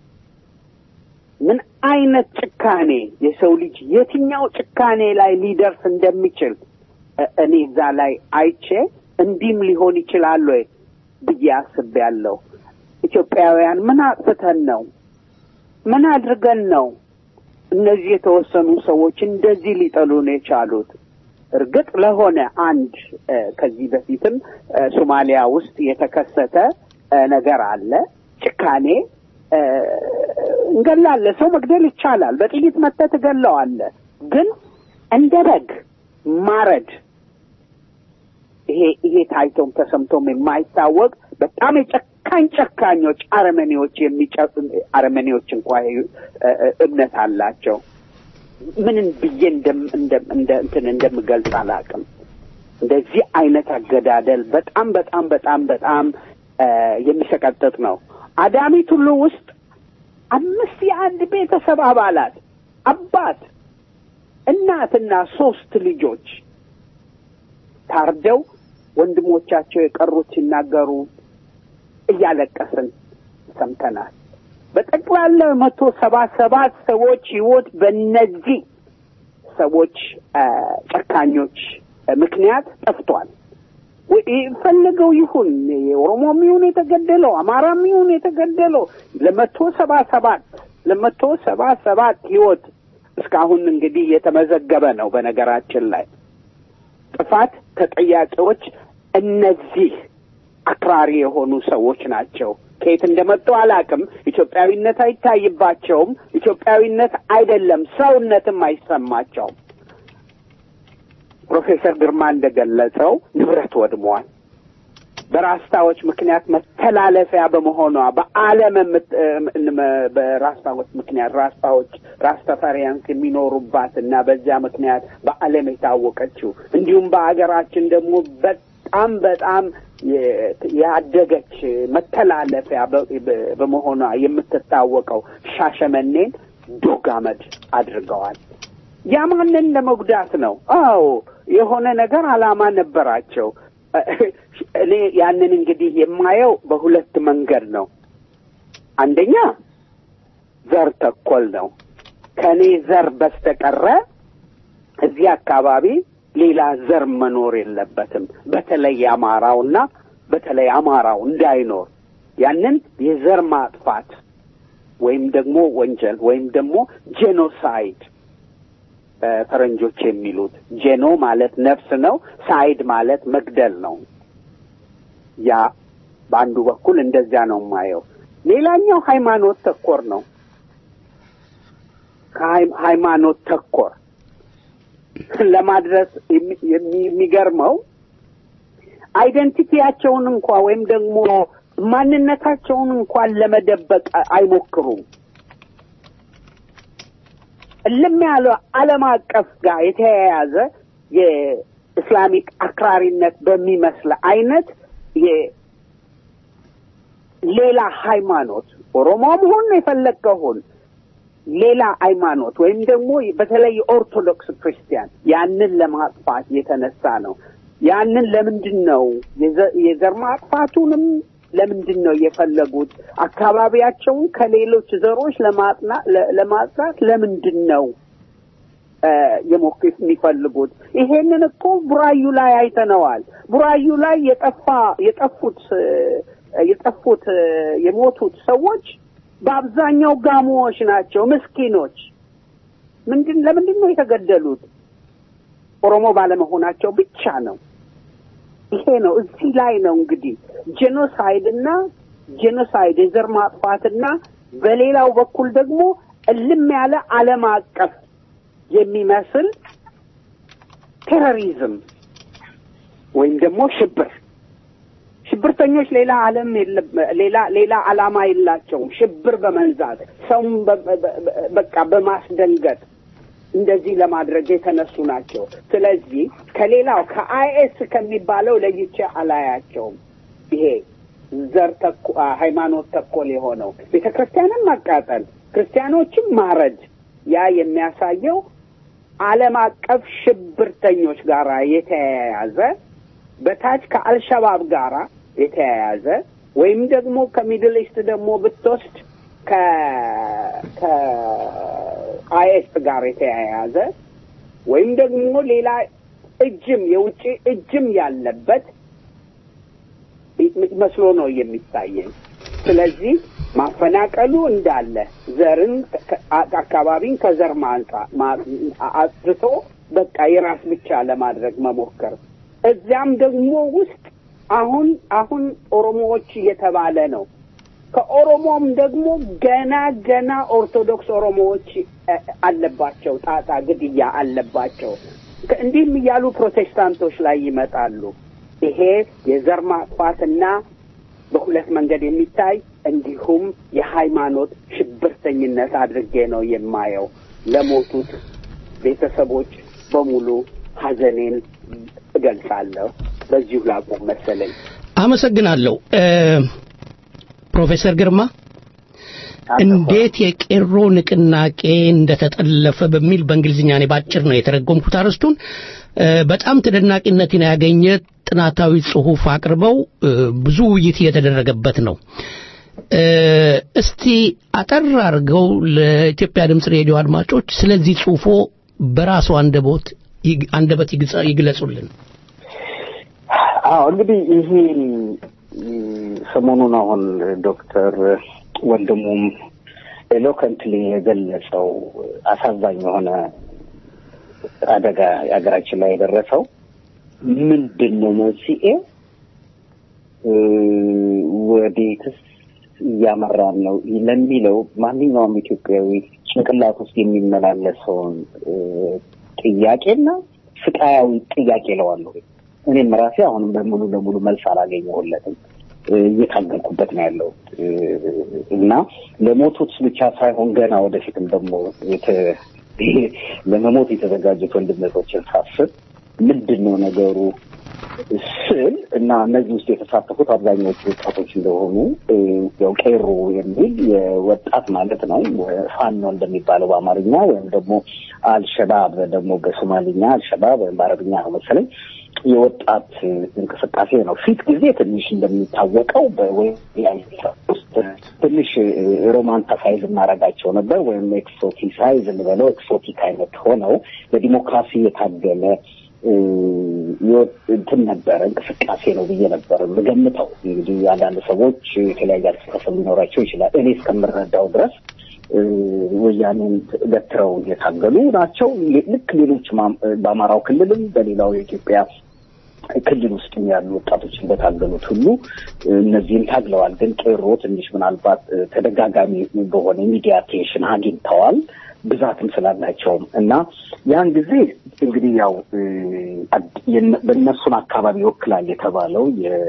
ምን አይነት ጭካኔ የሰው ልጅ የትኛው ጭካኔ ላይ ሊደርስ እንደሚችል እ- እኔ እዛ ላይ አይቼ እንዲህም ሊሆን ይችላል ወይ ብዬ አስቤያለሁ። ኢትዮጵያውያን ምን አጥፍተን ነው? ምን አድርገን ነው እነዚህ የተወሰኑ ሰዎች እንደዚህ ሊጠሉን የቻሉት? እርግጥ ለሆነ አንድ እ፣ ከዚህ በፊትም እ፣ ሶማሊያ ውስጥ የተከሰተ እ፣ ነገር አለ። ጭካኔ እ፣ እንገላለን። ሰው መግደል ይቻላል። በጥይት መተህ ትገለዋለህ። ግን እንደ በግ ማረድ ይሄ ይሄ ታይቶም ተሰምቶም የማይታወቅ በጣም የጨካኝ ጨካኞች አረመኔዎች የሚጨ አረመኔዎች እንኳ እ- እ- እምነት አላቸው። ምንን ብዬ እንደም እንደም እንደ እንትን እንደምገልጽ አላውቅም። እንደዚህ አይነት አገዳደል በጣም በጣም በጣም በጣም እ፣ የሚሰቀጥጥ ነው። አዳሚ ቱሉ ውስጥ አምስት የአንድ ቤተሰብ አባላት አባት፣ እናትና ሶስት ልጆች ታርደው ወንድሞቻቸው የቀሩት ሲናገሩ እያለቀስን ሰምተናል። በጠቅላላ መቶ ሰባ ሰባት ሰዎች ህይወት በእነዚህ ሰዎች አ፣ ጨካኞች አ፣ ምክንያት ጠፍቷል። ወይ- ፈለገው ይሁን የኦሮሞም ይሁን የተገደለው አማራም ይሁን የተገደለው ለመቶ ሰባ ሰባት ለመቶ ሰባ ሰባት ህይወት እስካሁን እንግዲህ የተመዘገበ ነው። በነገራችን ላይ ጥፋት ተጠያቂዎች እነዚህ አክራሪ የሆኑ ሰዎች ናቸው። ከየት እንደመጡ አላውቅም። ኢትዮጵያዊነት አይታይባቸውም። ኢትዮጵያዊነት አይደለም ሰውነትም አይሰማቸውም። ፕሮፌሰር ግርማ እንደገለጸው ንብረት ወድሟል። በራስታዎች ምክንያት መተላለፊያ በመሆኗ በዓለም የምት- እም- በራስታዎች ምክንያት ራስታዎች ራስተፈሪያንስ የሚኖሩባት እና በዚያ ምክንያት በዓለም የታወቀችው እንዲሁም በአገራችን ደግሞ በጣም በጣም የ- ያደገች መተላለፊያ በ- በ- በመሆኗ የምትታወቀው ሻሸመኔን ዶግ አመድ አድርገዋል። ያ ማንን ለመጉዳት ነው? አዎ የሆነ ነገር ዓላማ ነበራቸው። እኔ ያንን እንግዲህ የማየው በሁለት መንገድ ነው። አንደኛ ዘር ተኮል ነው። ከእኔ ዘር በስተቀረ እዚህ አካባቢ ሌላ ዘር መኖር የለበትም። በተለይ አማራውና በተለይ አማራው እንዳይኖር ያንን የዘር ማጥፋት ወይም ደግሞ ወንጀል ወይም ደግሞ ጄኖሳይድ ፈረንጆች የሚሉት ጄኖ ማለት ነፍስ ነው። ሳይድ ማለት መግደል ነው። ያ በአንዱ በኩል እንደዚያ ነው የማየው። ሌላኛው ሃይማኖት ተኮር ነው። ሃይማኖት ተኮር ለማድረስ የሚገርመው አይደንቲቲያቸውን እንኳ ወይም ደግሞ ማንነታቸውን እንኳን ለመደበቅ አይሞክሩም። እልም ያለ ዓለም አቀፍ ጋር የተያያዘ የእስላሚክ አክራሪነት በሚመስል አይነት ሌላ ሃይማኖት ኦሮሞም ሁን የፈለግከውን ሌላ ሃይማኖት ወይም ደግሞ በተለይ ኦርቶዶክስ ክርስቲያን ያንን ለማጥፋት የተነሳ ነው። ያንን ለምንድን ነው የዘር ማጥፋቱንም ለምንድን ነው የፈለጉት? አካባቢያቸውን ከሌሎች ዘሮች ለማጥና ለማጽዳት ለምንድን ነው የሞክስ የሚፈልጉት? ይሄንን እኮ ቡራዩ ላይ አይተነዋል። ቡራዩ ላይ የጠፋ የጠፉት የጠፉት የሞቱት ሰዎች በአብዛኛው ጋሞዎች ናቸው፣ ምስኪኖች። ምንድን ለምንድን ነው የተገደሉት? ኦሮሞ ባለመሆናቸው ብቻ ነው። ይሄ ነው እዚህ ላይ ነው እንግዲህ ጄኖሳይድ እና ጄኖሳይድ የዘር ማጥፋትና በሌላው በኩል ደግሞ እልም ያለ ዓለም አቀፍ የሚመስል ቴሮሪዝም ወይም ደግሞ ሽብር ሽብርተኞች ሌላ ዓለም ሌላ ሌላ ዓላማ የላቸውም። ሽብር በመንዛት ሰውም በቃ በማስደንገጥ እንደዚህ ለማድረግ የተነሱ ናቸው። ስለዚህ ከሌላው ከአይኤስ ከሚባለው ለይቼ አላያቸውም። ይሄ ዘር ተኮ ሃይማኖት ተኮል የሆነው ቤተ ክርስቲያንን ማቃጠል፣ ክርስቲያኖችን ማረድ ያ የሚያሳየው ዓለም አቀፍ ሽብርተኞች ጋር የተያያዘ በታች ከአልሸባብ ጋራ የተያያዘ ወይም ደግሞ ከሚድል ኢስት ደግሞ ብትወስድ ከአይኤስ ጋር የተያያዘ ወይም ደግሞ ሌላ እጅም የውጭ እጅም ያለበት መስሎ ነው የሚታየኝ። ስለዚህ ማፈናቀሉ እንዳለ ዘርን አካባቢን ከዘር ማንጻ አጽድቶ በቃ የራስ ብቻ ለማድረግ መሞከር እዚያም ደግሞ ውስጥ አሁን አሁን ኦሮሞዎች እየተባለ ነው። ከኦሮሞም ደግሞ ገና ገና ኦርቶዶክስ ኦሮሞዎች አለባቸው፣ ጣጣ ግድያ አለባቸው። እንዲህም እያሉ ፕሮቴስታንቶች ላይ ይመጣሉ። ይሄ የዘር ማጥፋትና በሁለት መንገድ የሚታይ እንዲሁም የሃይማኖት ሽብርተኝነት አድርጌ ነው የማየው። ለሞቱት ቤተሰቦች በሙሉ ሐዘኔን እገልጻለሁ። በዚሁ ላቁም መሰለኝ። አመሰግናለሁ ፕሮፌሰር ግርማ እንዴት የቄሮ ንቅናቄ እንደተጠለፈ በሚል በእንግሊዝኛ እኔ ባጭር ነው የተረጎምኩት አርስቱን በጣም ተደናቂነትን ያገኘ ጥናታዊ ጽሁፍ አቅርበው ብዙ ውይይት እየተደረገበት ነው እስቲ አጠር አድርገው ለኢትዮጵያ ድምፅ ሬዲዮ አድማጮች ስለዚህ ጽሁፎ በራሱ አንደቦት አንደበት ይግለጹልን አዎ እንግዲህ ይሄ ሰሞኑን አሁን ዶክተር ወንድሙም ኤሎከንትሊ የገለጸው አሳዛኝ የሆነ አደጋ የሀገራችን ላይ የደረሰው ምንድን ነው መንስኤ ወዴትስ እያመራን ነው ለሚለው ማንኛውም ኢትዮጵያዊ ጭንቅላት ውስጥ የሚመላለሰውን ጥያቄና ስቃያዊ ጥያቄ ለዋለሁ እኔም ራሴ አሁንም በሙሉ ለሙሉ መልስ አላገኘሁለትም እየታገልኩበት ነው ያለው እና ለሞቱት ብቻ ሳይሆን ገና ወደፊትም ደግሞ ለመሞት የተዘጋጁት ወንድነቶችን ሳስብ ምንድን ነው ነገሩ ስል እና እነዚህ ውስጥ የተሳተፉት አብዛኛዎቹ ወጣቶች እንደሆኑ ያው ቄሮ የሚል የወጣት ማለት ነው ፋኖ እንደሚባለው በአማርኛ ወይም ደግሞ አልሸባብ ደግሞ በሶማሊኛ አልሸባብ ወይም በአረብኛ ነው መሰለኝ የወጣት እንቅስቃሴ ነው። ፊት ጊዜ ትንሽ እንደሚታወቀው በወያኔ ውስጥ ትንሽ ሮማንታሳይዝ እናደርጋቸው ነበር ወይም ኤክሶቲሳይዝ እንበለው ኤክሶቲክ አይነት ሆነው ለዲሞክራሲ የታገለ እ፣ የወ- እንትን ነበረ እንቅስቃሴ ነው ብዬ ነበር የምገምተው። እንግዲህ አንዳንድ ሰዎች የተለያየ አስተሳሰብ ሊኖራቸው ይችላል። እኔ እስከምረዳው ድረስ እ፣ ወያኔን ገትረው የታገሉ ናቸው። ሌ- ልክ ሌሎች ማም- በአማራው ክልልም በሌላው የኢትዮጵያ ክልል ውስጥ ያሉ ወጣቶች እንደታገሉት ሁሉ እ፣ እነዚህም ታግለዋል። ግን ቄሮ ትንሽ ምናልባት እ፣ ተደጋጋሚ በሆነ ሚዲያ አቴንሽን አግኝተዋል ብዛትም ስላላቸውም እና ያን ጊዜ እንግዲህ ያው እ፣ አድ- የነ- በእነሱን አካባቢ ይወክላል የተባለው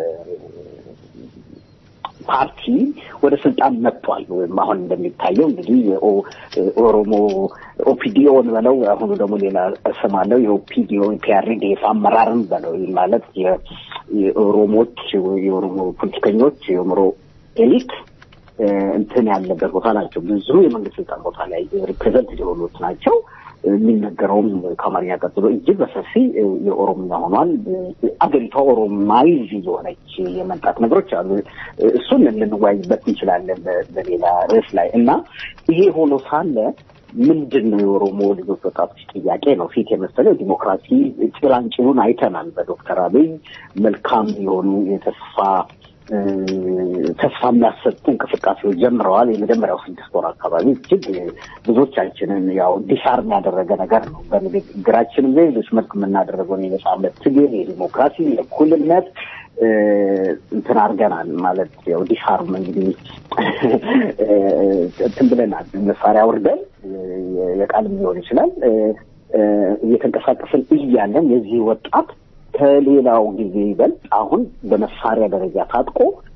ፓርቲ ወደ ስልጣን መጥቷል። ወይም አሁን እንደሚታየው እንግዲህ የኦሮሞ ኦፒዲኦን በለው አሁኑ ደግሞ ሌላ ስም አለው። የኦፒዲኦ ፒአርዲኤፍ አመራርን በለው ይህ ማለት የ- የኦሮሞች የኦሮሞ ፖለቲከኞች የኦሮሞ ኤሊት እ፣ እንትን ያለበት ቦታ ናቸው። ብዙ የመንግስት ስልጣን ቦታ ላይ ሪፕሬዘንት የሆኑት ናቸው። የሚነገረውም ከአማርኛ ቀጥሎ እጅግ በሰፊ እ፣ የኦሮምኛ ሆኗል። እ፣ አገሪቷ ኦሮማይዝ የሆነች የመምጣት ነገሮች አሉ። እ፣ እሱን ልንወያይበት እንችላለን በ- በሌላ ርዕስ ላይ እና ይሄ ሆኖ ሳለ ምንድን ነው የኦሮሞ ልጆች ወጣቶች ጥያቄ ነው ፊት የመሰለው ዲሞክራሲ ጭላንጭሉን አይተናል። በዶክተር አብይ መልካም የሆኑ የተስፋ እ፣ ተስፋ የሚያሰጡ እንቅስቃሴዎች ጀምረዋል። የመጀመሪያው ስድስት ወር አካባቢ እጅግ ብዙዎቻችንን ያው ዲሳርም ያደረገ ነገር ነው። በንግግራችንም በሌሎች መልክ የምናደረገውን የነጻነት ትግል፣ የዲሞክራሲ፣ የእኩልነት እ፣ እንትን አድርገናል ማለት ያው ዲሳርም እንግዲህ እ፣ እንትን ብለናል። መሳሪያ አውርደን እ፣ የቃልም ሊሆን ይችላል እ፣ እ፣ እየተንቀሳቀስን እያለን የዚህ ወጣት ከሌላው ጊዜ ይበልጥ አሁን በመሳሪያ ደረጃ ታጥቆ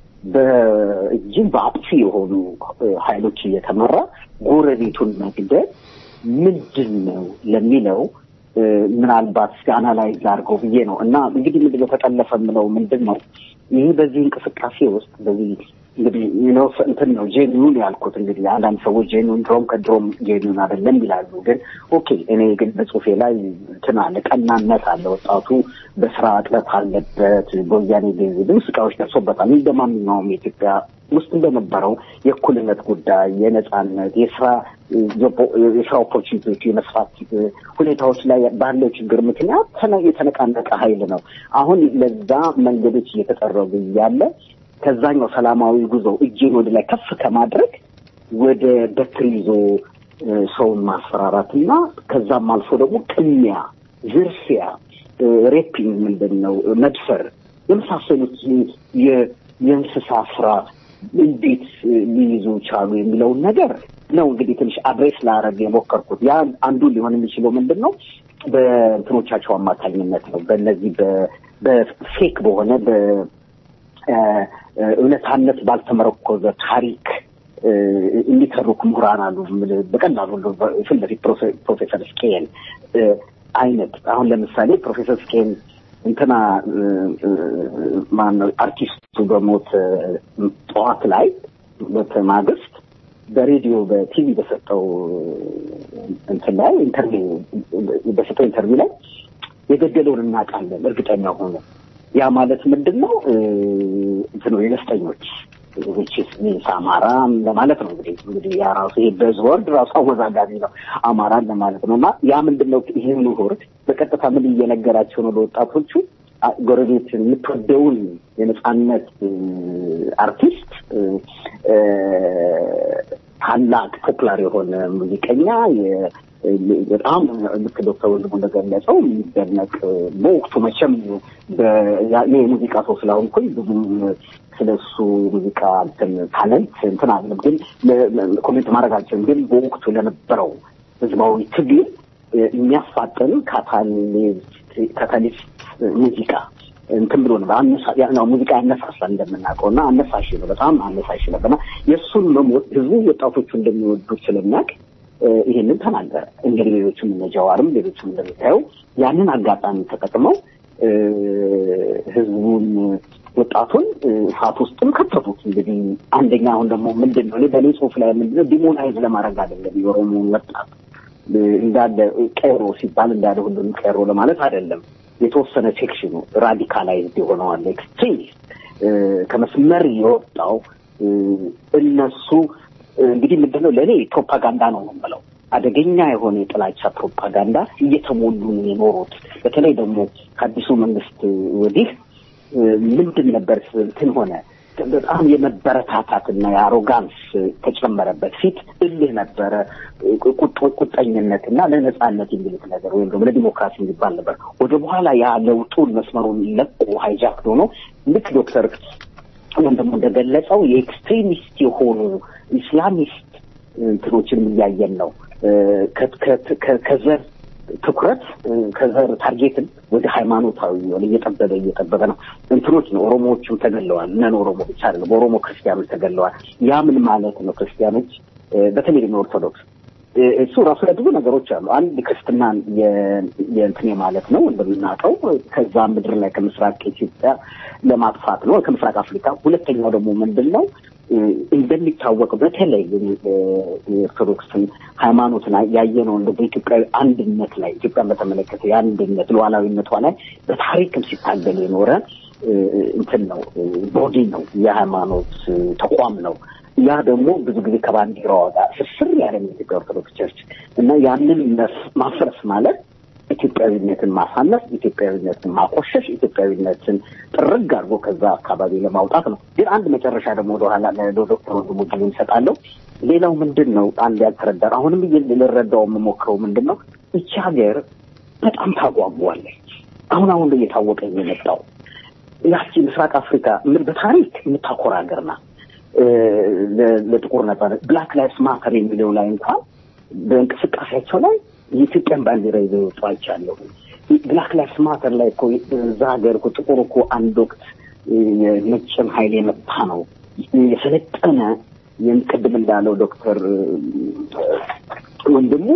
በእጅግ በአጥፊ የሆኑ እ፣ ኃይሎች እየተመራ ጎረቤቱን መግደል ምንድን ነው ለሚለው እ፣ ምናልባት እስኪ አናላይዝ አድርገው ብዬ ነው እና እንግዲህ ምንድን ነው ተጠለፈ የምለው ምንድን ነው ይህ በዚህ እንቅስቃሴ ውስጥ በዚህ እንግዲህ ነው እንትን ነው ጄኒውን ያልኩት እንግዲህ አንዳንድ ሰዎች ጄኒውን ድሮም ከድሮም ጄኒውን አይደለም ይላሉ። ግን ኦኬ እኔ ግን በጽሁፌ ላይ እንትን አለ ቀናነት አለ። ወጣቱ በስራ እጥረት አለበት። በወያኔ ጊዜ ብዙ ስቃዮች ደርሶበታል። እንደ ማንኛውም የኢትዮጵያ ውስጥ እንደነበረው የእኩልነት ጉዳይ፣ የነጻነት፣ የስራ የስራ ኦፖርቹኒቲዎች የመስፋት ሁኔታዎች ላይ ባለው ችግር ምክንያት ተነ- የተነቃነቀ ኃይል ነው። አሁን ለዛ መንገዶች እየተጠረጉ እያለ ከዛኛው ሰላማዊ ጉዞ እጅን ወደ ላይ ከፍ ከማድረግ ወደ በትር ይዞ እ፣ ሰውን ማስፈራራት እና ከዛም አልፎ ደግሞ ቅሚያ፣ ዝርፊያ፣ እ፣ ሬፒንግ ምንድን ነው መድፈር የመሳሰሉት የ- የእንስሳ ስራ እንዴት እ፣ ሊይዙ ቻሉ የሚለውን ነገር ነው እንግዲህ ትንሽ አድሬስ ላረግ የሞከርኩት። ያ አንዱ ሊሆን የሚችለው ምንድን ነው በእንትኖቻቸው አማካኝነት ነው። በእነዚህ በ- በፌክ በሆነ በ እ፣ እውነታነት ባልተመረኮዘ ታሪክ እ፣ የሚተርኩ ምሁራን አሉ። ምን- በቀላሉ እንደው ፊት ለፊት ፕሮፌ- ፕሮፌሰር ስኬን እ፣ አይነት አሁን ለምሳሌ ፕሮፌሰር ስኬን እንትና እ፣ እ፣ ማነው አርቲስቱ በሞት እ፣ ጠዋት ላይ በማግስት በሬዲዮ በቲቪ በሰጠው እንትን ላይ ኢንተርቪው በሰጠው ኢንተርቪው ላይ የገደለውን እናውቃለን እርግጠኛ ሆኖ ያ ማለት ምንድን ነው እ፣ እንትኑ የነፍጠኞች ዊችስ ሚንስ አማራ ለማለት ነው። እንግዲህ እንግዲህ ያ ራሱ ይሄ በዝወርድ ራሱ አወዛጋቢ ነው አማራን ለማለት ነው። እና ያ ምንድን ነው ይህ ምሁር በቀጥታ ምን እየነገራቸው ነው ለወጣቶቹ አ- ጎረቤት የምትወደውን የነጻነት እ፣ አርቲስት እ፣ እ፣ ታላቅ ፖፑላር የሆነ ሙዚቀኛ የ- በጣም ልክ ዶክተር ወንድሙ እንደገለጸው የሚደነቅ በወቅቱ መቼም በ- ያ- እኔ የሙዚቃ ሰው ስላሆንኩኝ ብዙም ስለ እሱ ሙዚቃ እንትን ታለንት እንትን አለም ግን ለ- ለ- ኮሜንት ማድረግ አልችልም። ግን በወቅቱ ለነበረው ህዝባዊ ትግል እ፣ የሚያፋጥን ካታሊስት ካታሊስት ሙዚቃ እንትን ብሎ ነበር። አነሳ- ያ- ነው ሙዚቃ ያነሳሳል እንደምናውቀው እና አነሳሽ ነው፣ በጣም አነሳሽ ነበርና የእሱን መሞት ህዝቡ ወጣቶቹ እንደሚወዱት ስለሚያውቅ እ፣ ይሄንን ተናገረ። እንግዲህ ሌሎችም እነ ጀዋርም ሌሎችም እንደምታየው ያንን አጋጣሚ ተጠቅመው እ፣ ህዝቡን ወጣቱን እ፣ እሳት ውስጥም ከተቱት። እንግዲህ አንደኛ አሁን ደግሞ ምንድን ነው እኔ በእኔ ጽሁፍ ላይ ምንድን ነው ዲሞናይዝ ለማድረግ አይደለም የኦሮሞን ወጣት እ፣ እንዳለ ቄሮ ሲባል እንዳለ ሁሉንም ቄሮ ለማለት አይደለም። የተወሰነ ሴክሽኑ ራዲካላይዝድ የሆነዋል ኤክስትሪሚስት እ፣ ከመስመር የወጣው እነሱ እንግዲህ ምንድነው ለእኔ ፕሮፓጋንዳ ነው ነው የምለው አደገኛ የሆነ የጥላቻ ፕሮፓጋንዳ እየተሞሉ ነው የኖሩት። በተለይ ደግሞ ከአዲሱ መንግስት ወዲህ ምንድን ነበር እንትን ሆነ በጣም የመበረታታትና የአሮጋንስ ተጨመረበት። ፊት እልህ ነበረ፣ ቁጠኝነት እና ለነጻነት የሚሉት ነገር ወይም ደግሞ ለዲሞክራሲ የሚባል ነበር። ወደ በኋላ ያ ለውጡን መስመሩን ለቆ ሃይጃክ ሆኖ ልክ ዶክተር ወይም ደግሞ እንደገለጸው የኤክስትሪሚስት የሆኑ ኢስላሚስት እንትኖችን እያየን ነው። ከዘር ትኩረት ከዘር ታርጌትን ወደ ሃይማኖታዊ የሆነ እየጠበበ እየጠበበ ነው። እንትኖች ነው ኦሮሞዎቹም ተገለዋል። እነን ኦሮሞ ብቻ አይደለም፣ ኦሮሞ ክርስቲያኖች ተገለዋል። ያ ምን ማለት ነው? ክርስቲያኖች በተለይ ደግሞ ኦርቶዶክስ እሱ ራሱ ላይ ብዙ ነገሮች አሉ። አንድ ክርስትናን የእንትኔ ማለት ነው እንደምናውቀው ከዛ ምድር ላይ ከምስራቅ ኢትዮጵያ ለማጥፋት ነው ከምስራቅ አፍሪካ። ሁለተኛው ደግሞ ምንድን ነው እንደሚታወቀው በተለይ የኦርቶዶክስን ሃይማኖትን ያየነው እንደ በኢትዮጵያዊ አንድነት ላይ ኢትዮጵያን በተመለከተ የአንድነት ሉዓላዊነቷ ላይ በታሪክም ሲታገል የኖረ እንትን ነው ቦዲ ነው የሃይማኖት ተቋም ነው። ያ ደግሞ ብዙ ጊዜ ከባንዲራዋ ጋር ስስር ያለ የኢትዮጵያ ኦርቶዶክስ ቸርች እና ያንን ማፍረስ ማለት ኢትዮጵያዊነትን ማሳነስ፣ ኢትዮጵያዊነትን ማቆሸሽ፣ ኢትዮጵያዊነትን ጥርግ አድርጎ ከዛ አካባቢ ለማውጣት ነው። ግን አንድ መጨረሻ ደግሞ ወደኋላ ለዶክተር ወንድሙ ጊዜ ይሰጣለሁ። ሌላው ምንድን ነው አንድ ያልተረዳ አሁንም ልረዳው የምሞክረው ምንድን ነው ይቺ ሀገር በጣም ታጓጓለች። አሁን አሁን ላይ እየታወቀ የመጣው ያቺ ምስራቅ አፍሪካ በታሪክ የምታኮራ ሀገር ናት። ለጥቁር ነጻነት ብላክ ላይፍስ ማተር የሚለው ላይ እንኳን በእንቅስቃሴያቸው ላይ የኢትዮጵያን ባንዲራ ይዘው ይወጡ አይቻለሁ። ብላክ ላይፍስ ማተር ላይ እኮ እዛ ሀገር እኮ ጥቁር እኮ አንድ ወቅት የነጭን ኃይል የመታ ነው የሰለጠነ ቅድም እንዳለው ዶክተር ወንድሙ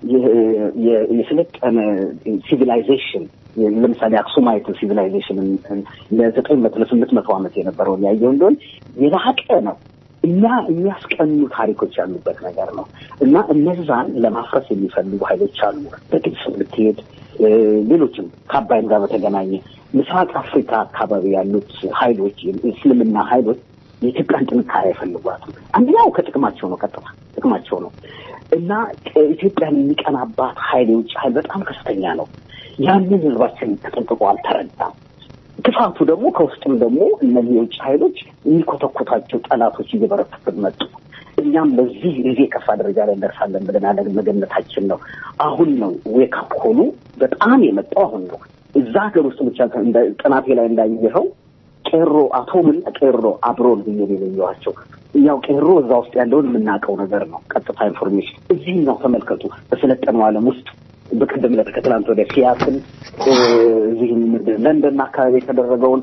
የሰለጠነ ሲቪላይዜሽን ለምሳሌ አክሱማይት ሲቪላይዜሽን ለዘጠኝ መቶ ለስምንት መቶ ዓመት የነበረውን ያየው እንደሆን የላቀ ነው እና የሚያስቀኑ ታሪኮች ያሉበት ነገር ነው እና እነዛን ለማፍረስ የሚፈልጉ ኃይሎች አሉ። በግብፅ ብትሄድ ሌሎችም ከአባይም ጋር በተገናኘ ምስራቅ አፍሪካ አካባቢ ያሉት ኃይሎች እስልምና ኃይሎች የኢትዮጵያን ጥንካሬ አይፈልጓትም። አንደኛው ከጥቅማቸው ነው፣ ቀጥታ ጥቅማቸው ነው እና ኢትዮጵያን የሚቀናባት ኃይል የውጭ ኃይል በጣም ከፍተኛ ነው። ያንን ህዝባችን ተጠንቅቆ አልተረዳም። ክፋቱ ደግሞ ከውስጥም ደግሞ እነዚህ የውጭ ኃይሎች የሚኮተኮታቸው ጠላቶች እየበረቱብን መጡ። እኛም በዚህ ጊዜ የከፋ ደረጃ ላይ እንደርሳለን ብለን አለ መገመታችን ነው። አሁን ነው ዌክአፕ ሆኑ በጣም የመጣው አሁን ነው። እዛ ሀገር ውስጥ ብቻ ጥናቴ ላይ እንዳየኸው ቄሮ አቶምን ቄሮ አብሮን ብዬ የለየኋቸው ያው ቄሮ እዛ ውስጥ ያለውን የምናውቀው ነገር ነው። ቀጥታ ኢንፎርሜሽን እዚህኛው ተመልከቱ። በሰለጠነው ዓለም ውስጥ በቀደም ዕለት ከትላንት ወደ ሲያትል እዚህ ለንደን አካባቢ የተደረገውን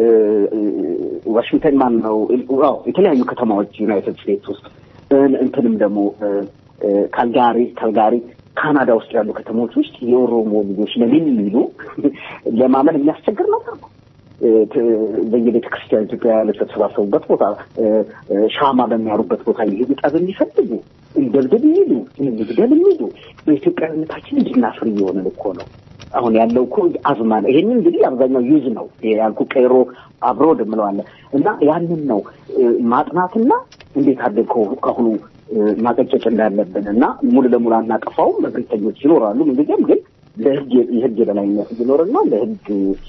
ዋሽንግተን ማን ነው የተለያዩ ከተማዎች ዩናይትድ ስቴትስ ውስጥ እንትንም ደግሞ ካልጋሪ ካልጋሪ ካናዳ ውስጥ ያሉ ከተሞች ውስጥ የኦሮሞ ልጆች ለምን የሚሉ ለማመን የሚያስቸግር ነገር ነው። በየቤተ ክርስቲያን ኢትዮጵያውያን የተሰባሰቡበት ቦታ ሻማ በሚያሩበት ቦታ ይሄዱ ጠብ የሚፈልጉ እንደብድብ የሚሉ እንግደል የሚሉ በኢትዮጵያዊነታችን እንድናፍር እየሆንን እኮ ነው። አሁን ያለው እኮ አዝማ ነው። ይሄንን እንግዲህ አብዛኛው ዩዝ ነው ያልኩ ቀይሮ አብሮ ድምለዋለ እና ያንን ነው ማጥናትና እንዴት አድርገን ከአሁኑ ማቀጨጭ እንዳለብን እና ሙሉ ለሙሉ አናጠፋውም። እብሪተኞች ይኖራሉ ምንጊዜም ግን ለህግ የህግ የበላይነት እንዲኖርና ለህግ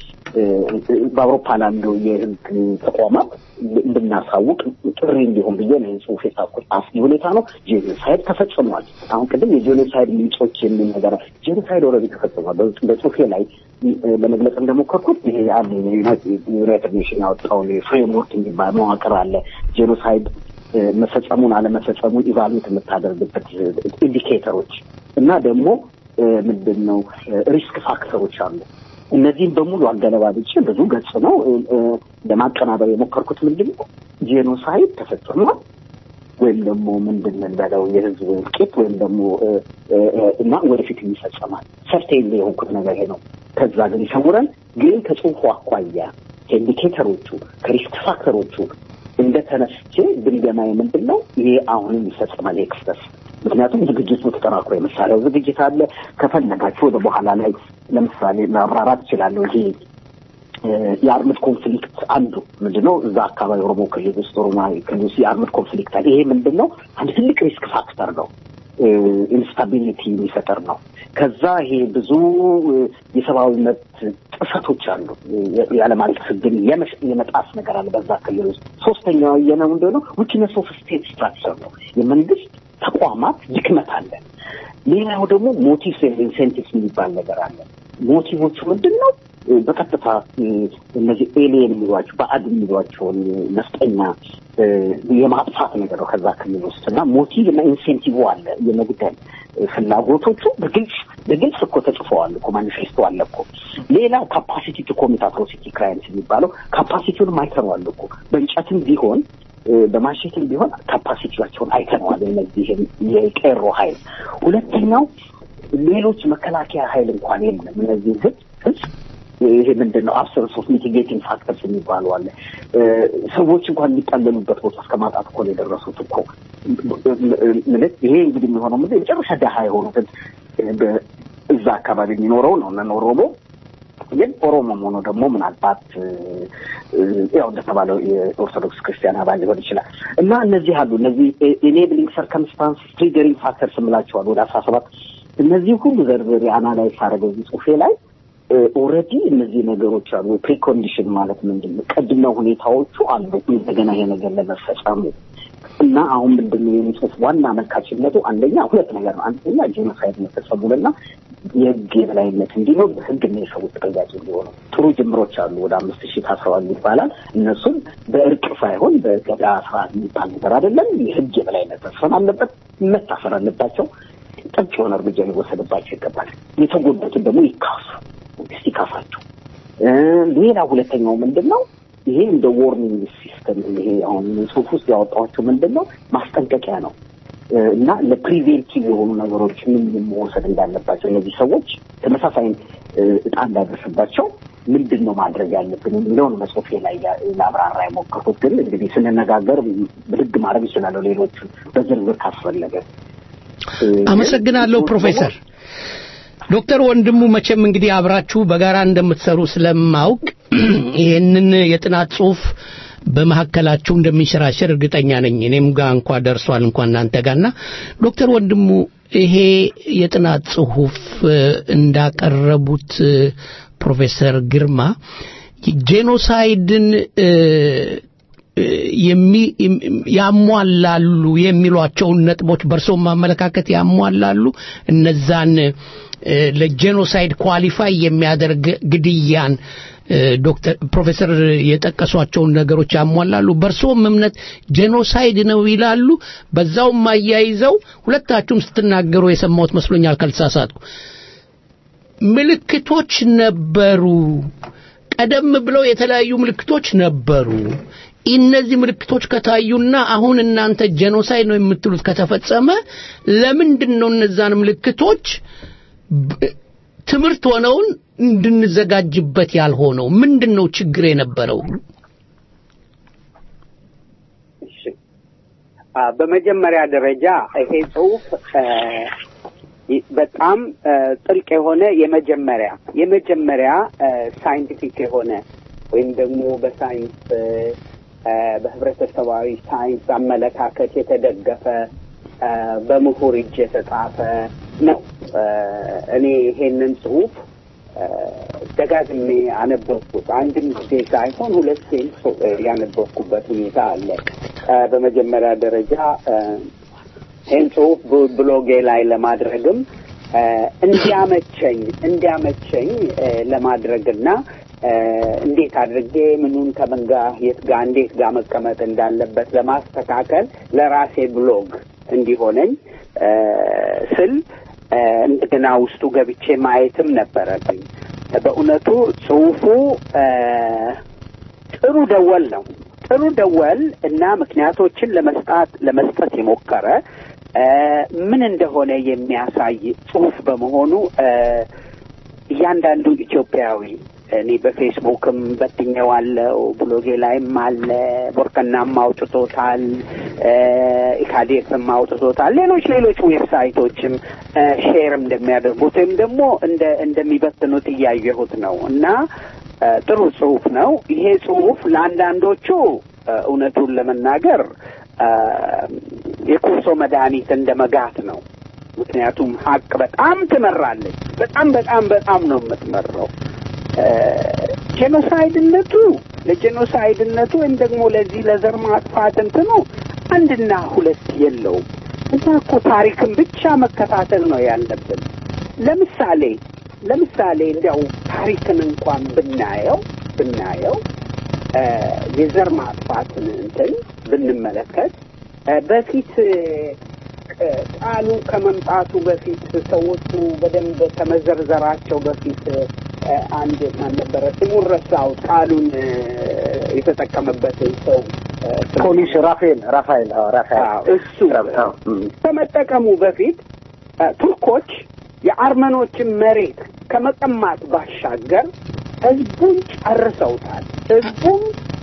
በአውሮፓ ላሉ የህግ ተቋማት እንድናሳውቅ ጥሪ እንዲሆን ብዬ ነው ጽሁፍ የጻፍኩት። አስጊ ሁኔታ ነው። ጄኖሳይድ ተፈጽሟል። አሁን ቅድም የጄኖሳይድ ምንጮች የሚል ነገር ጄኖሳይድ ኦልሬዲ ተፈጽሟል። በጽሁፌ ላይ ለመግለጽ እንደሞከርኩት ይሄ አንድ ዩናይትድ ኔሽን ያወጣውን ፍሬምወርክ የሚባል መዋቅር አለ። ጄኖሳይድ መፈጸሙን አለመፈጸሙን ኢቫሉዌት የምታደርግበት ኢንዲኬተሮች እና ደግሞ ምንድን ነው ሪስክ ፋክተሮች አሉ። እነዚህም በሙሉ አገለባብጬ ብዙ ገጽ ነው ለማቀናበር የሞከርኩት። ምንድን ነው ጄኖሳይድ ተፈጽሟል ወይም ደግሞ ምንድን እንበለው የህዝብ እልቂት ወይም ደግሞ እና ወደፊት ይፈጸማል። ሰርቴን የሆንኩት ነገር ይሄ ነው። ከዛ ግን ይሰውረን። ግን ከጽሁፉ አኳያ ከኢንዲኬተሮቹ ከሪስክ ፋክተሮቹ እንደ ተነስቼ ግምገማዬ ምንድን ነው ይሄ አሁንም ይፈጸማል ይሄ ክስተት ምክንያቱም ዝግጅቱ ተጠናክሮ የመሳሪያው ዝግጅት አለ። ከፈለጋችሁ ወደ በኋላ ላይ ለምሳሌ ማብራራት እችላለሁ። ይሄ የአርምድ ኮንፍሊክት አንዱ ምንድነው? እዛ አካባቢ ኦሮሞ ክልል ውስጥ ኦሮሞ ክልል ውስጥ የአርምድ ኮንፍሊክት አለ። ይሄ ምንድነው? አንድ ትልቅ ሪስክ ፋክተር ነው። ኢንስታቢሊቲ የሚፈጠር ነው። ከዛ ይሄ ብዙ የሰብአዊ መብት ጥሰቶች አሉ። የዓለም አቀፍ ሕግን የመጣስ ነገር አለ በዛ ክልል ውስጥ። ሶስተኛው ያየነው ምንድነው? ዊክነስ ኦፍ ስቴት ስትራክቸር ነው። የመንግስት ተቋማት ድክመት አለ። ሌላው ደግሞ ሞቲቭስ ኤንድ ኢንሴንቲቭስ የሚባል ነገር አለ። ሞቲቮቹ ምንድን ነው? በቀጥታ እነዚህ ኤሊየን የሚሏቸው ባዕድ የሚሏቸውን ነፍጠኛ የማጥፋት ነገር ነው ከዛ ክልል ውስጥ እና ሞቲቭ እና ኢንሴንቲቭ አለ። የመግደል ፍላጎቶቹ በግልጽ በግልጽ እኮ ተጽፈዋል እኮ ማኒፌስቶ አለ እኮ። ሌላ ካፓሲቲ ቱ ኮሚት አትሮሲቲ ክራይምስ የሚባለው ካፓሲቲውን አይተነዋል እኮ በእንጨትም ቢሆን በማሸትም ቢሆን ካፓሲቲያቸውን አይተነዋል። እነዚህ የቄሮ ኃይል ሁለተኛው ሌሎች መከላከያ ኃይል እንኳን የለም። እነዚህ ህዝብ ህዝብ ይሄ ምንድን ነው አብሰንስ ኦፍ ሚቲጌቲንግ ፋክተርስ የሚባሉ አለ። ሰዎች እንኳን የሚጠለሉበት ቦታ እስከ ማጣት እኮ ነው የደረሱት እኮ ማለት ይሄ እንግዲህ የሚሆነው ምንድን የመጨረሻ ደሃ የሆኑትን እዛ አካባቢ የሚኖረው ነው እነ ኦሮሞ ግን ኦሮሞም ሆኖ ደግሞ ምናልባት ያው እንደተባለው የኦርቶዶክስ ክርስቲያን አባል ሊሆን ይችላል እና እነዚህ አሉ እነዚህ ኢኔብሊንግ ሰርከምስታንስ ትሪገሪንግ ፋክተርስ የምላቸዋል ወደ አስራ ሰባት እነዚህ ሁሉ ዘርዝሬ አናላይዝ ሳደርገው እዚህ ጽሁፌ ላይ ኦልሬዲ እነዚህ ነገሮች አሉ። ፕሪኮንዲሽን ማለት ምንድን ነው? ቅድመ ሁኔታዎቹ አሉ እንደገና ይሄ ነገር ለመፈጸሙ እና አሁን ምንድን ነው የሚጽፍ ዋና አመልካችነቱ አንደኛ ሁለት ነገር ነው። አንደኛ ጄኖሳይድ መፈጸሙንና የህግ የበላይነት እንዲኖር በህግ እና የሰዎች ተጠያቂ እንዲሆኑ ጥሩ ጅምሮች አሉ። ወደ አምስት ሺህ ታስረዋል ይባላል። እነሱም በእርቅ ሳይሆን በገዳ ስርዓት የሚባል ነገር አይደለም። የህግ የበላይነት መስፈን አለበት። መታሰር አለባቸው። ጥብቅ የሆነ እርምጃ ሊወሰድባቸው ይገባል። የተጎዱትን ደግሞ ይካሱ መንግስት ይካፋቸው። ሌላ ሁለተኛው ምንድን ነው? ይሄ እንደ ዎርኒንግ ሲስተም ይሄ አሁን ጽሁፍ ውስጥ ያወጣኋቸው ምንድን ነው ማስጠንቀቂያ ነው እና ለፕሪቬንቲቭ የሆኑ ነገሮች ምን መወሰድ እንዳለባቸው እነዚህ ሰዎች ተመሳሳይ እጣ እንዳደርስባቸው ምንድን ነው ማድረግ ያለብን የሚለውን መጽሁፌ ላይ ለአብራራ የሞከርኩት። ግን እንግዲህ ስንነጋገር ብድግ ማድረግ ይችላለሁ ሌሎቹ በዝርዝር ካስፈለገ። አመሰግናለሁ ፕሮፌሰር ዶክተር ወንድሙ መቼም እንግዲህ አብራችሁ በጋራ እንደምትሰሩ ስለማውቅ ይህንን የጥናት ጽሁፍ በመካከላችሁ እንደሚንሸራሸር እርግጠኛ ነኝ። እኔም ጋር እንኳ ደርሷል እንኳን እናንተ ጋርና ዶክተር ወንድሙ ይሄ የጥናት ጽሁፍ እንዳቀረቡት ፕሮፌሰር ግርማ ጄኖሳይድን ያሟላሉ የሚሏቸውን ነጥቦች በእርሶም ማመለካከት ያሟላሉ እነዛን ለጄኖሳይድ ኳሊፋይ የሚያደርግ ግድያን ዶክተር ፕሮፌሰር የጠቀሷቸውን ነገሮች ያሟላሉ። በእርሶም እምነት ጄኖሳይድ ነው ይላሉ። በዛውም አያይዘው ሁለታችሁም ስትናገሩ የሰማሁት መስሎኛል ካልተሳሳትኩ። ምልክቶች ነበሩ። ቀደም ብለው የተለያዩ ምልክቶች ነበሩ። እነዚህ ምልክቶች ከታዩና አሁን እናንተ ጄኖሳይድ ነው የምትሉት ከተፈጸመ ለምንድን ነው እነዛን ምልክቶች ትምህርት ሆነውን እንድንዘጋጅበት ያልሆነው? ምንድን ነው ችግር የነበረው? በመጀመሪያ ደረጃ ይሄ ጽሁፍ በጣም ጥልቅ የሆነ የመጀመሪያ የመጀመሪያ ሳይንቲፊክ የሆነ ወይም ደግሞ በሳይንስ በህብረተሰባዊ ሳይንስ አመለካከት የተደገፈ በምሁር እጅ የተጻፈ ነው። እኔ ይሄንን ጽሁፍ ደጋግሜ አነበብኩት። አንድም ጊዜ ሳይሆን ሁለቴ ያነበብኩበት ሁኔታ አለ። በመጀመሪያ ደረጃ ይህን ጽሁፍ ብሎጌ ላይ ለማድረግም እንዲያመቸኝ እንዲያመቸኝ ለማድረግና እንዴት አድርጌ ምኑን ከምን ጋር የት ጋር እንዴት ጋር መቀመጥ እንዳለበት ለማስተካከል ለራሴ ብሎግ እንዲሆነኝ ስል እንደገና ውስጡ ገብቼ ማየትም ነበረብኝ። በእውነቱ ጽሁፉ ጥሩ ደወል ነው። ጥሩ ደወል እና ምክንያቶችን ለመስጣት ለመስጠት የሞከረ ምን እንደሆነ የሚያሳይ ጽሁፍ በመሆኑ እያንዳንዱ ኢትዮጵያዊ እኔ በፌስቡክም በትኘዋለው፣ ብሎጌ ላይም አለ፣ ቦርከናም አውጥቶታል፣ ኢካዴፍም አውጥቶታል። ሌሎች ሌሎች ዌብሳይቶችም ሼር እንደሚያደርጉት ወይም ደግሞ እንደ እንደሚበትኑት እያየሁት ነው እና እ፣ ጥሩ ጽሁፍ ነው። ይሄ ጽሁፍ ለአንዳንዶቹ እ፣ እውነቱን ለመናገር እ፣ የኮሶ መድኃኒት እንደ መጋት ነው። ምክንያቱም ሀቅ በጣም ትመራለች። በጣም በጣም በጣም ነው የምትመራው። እ፣ ጄኖሳይድነቱ ለጄኖሳይድነቱ ወይም ደግሞ ለዚህ ለዘር ማጥፋት እንትኑ አንድና ሁለት የለውም። እና እኮ ታሪክን ብቻ መከታተል ነው ያለብን። ለምሳሌ ለምሳሌ እንዲያው ታሪክን እንኳን ብናየው ብናየው እ፣ የዘር ማጥፋትን እንትን ብንመለከት እ፣ በፊት እ፣ ቃሉ ከመምጣቱ በፊት ሰዎቹ በደንብ ከመዘርዘራቸው በፊት እ፣ አንድ ማን ነበረ ስሙን ረሳሁት። ቃሉን እ፣ የተጠቀመበትን ሰው እ፣ ስም- ፖሊስ ራፋኤል ራፋኤል አዎ፣ ራፋኤል አዎ፣ እሱ አዎ፣ እም። ከመጠቀሙ በፊት እ፣ ቱርኮች የአርመኖችን መሬት ከመቀማት ባሻገር ህዝቡን ጨርሰውታል። ህዝቡን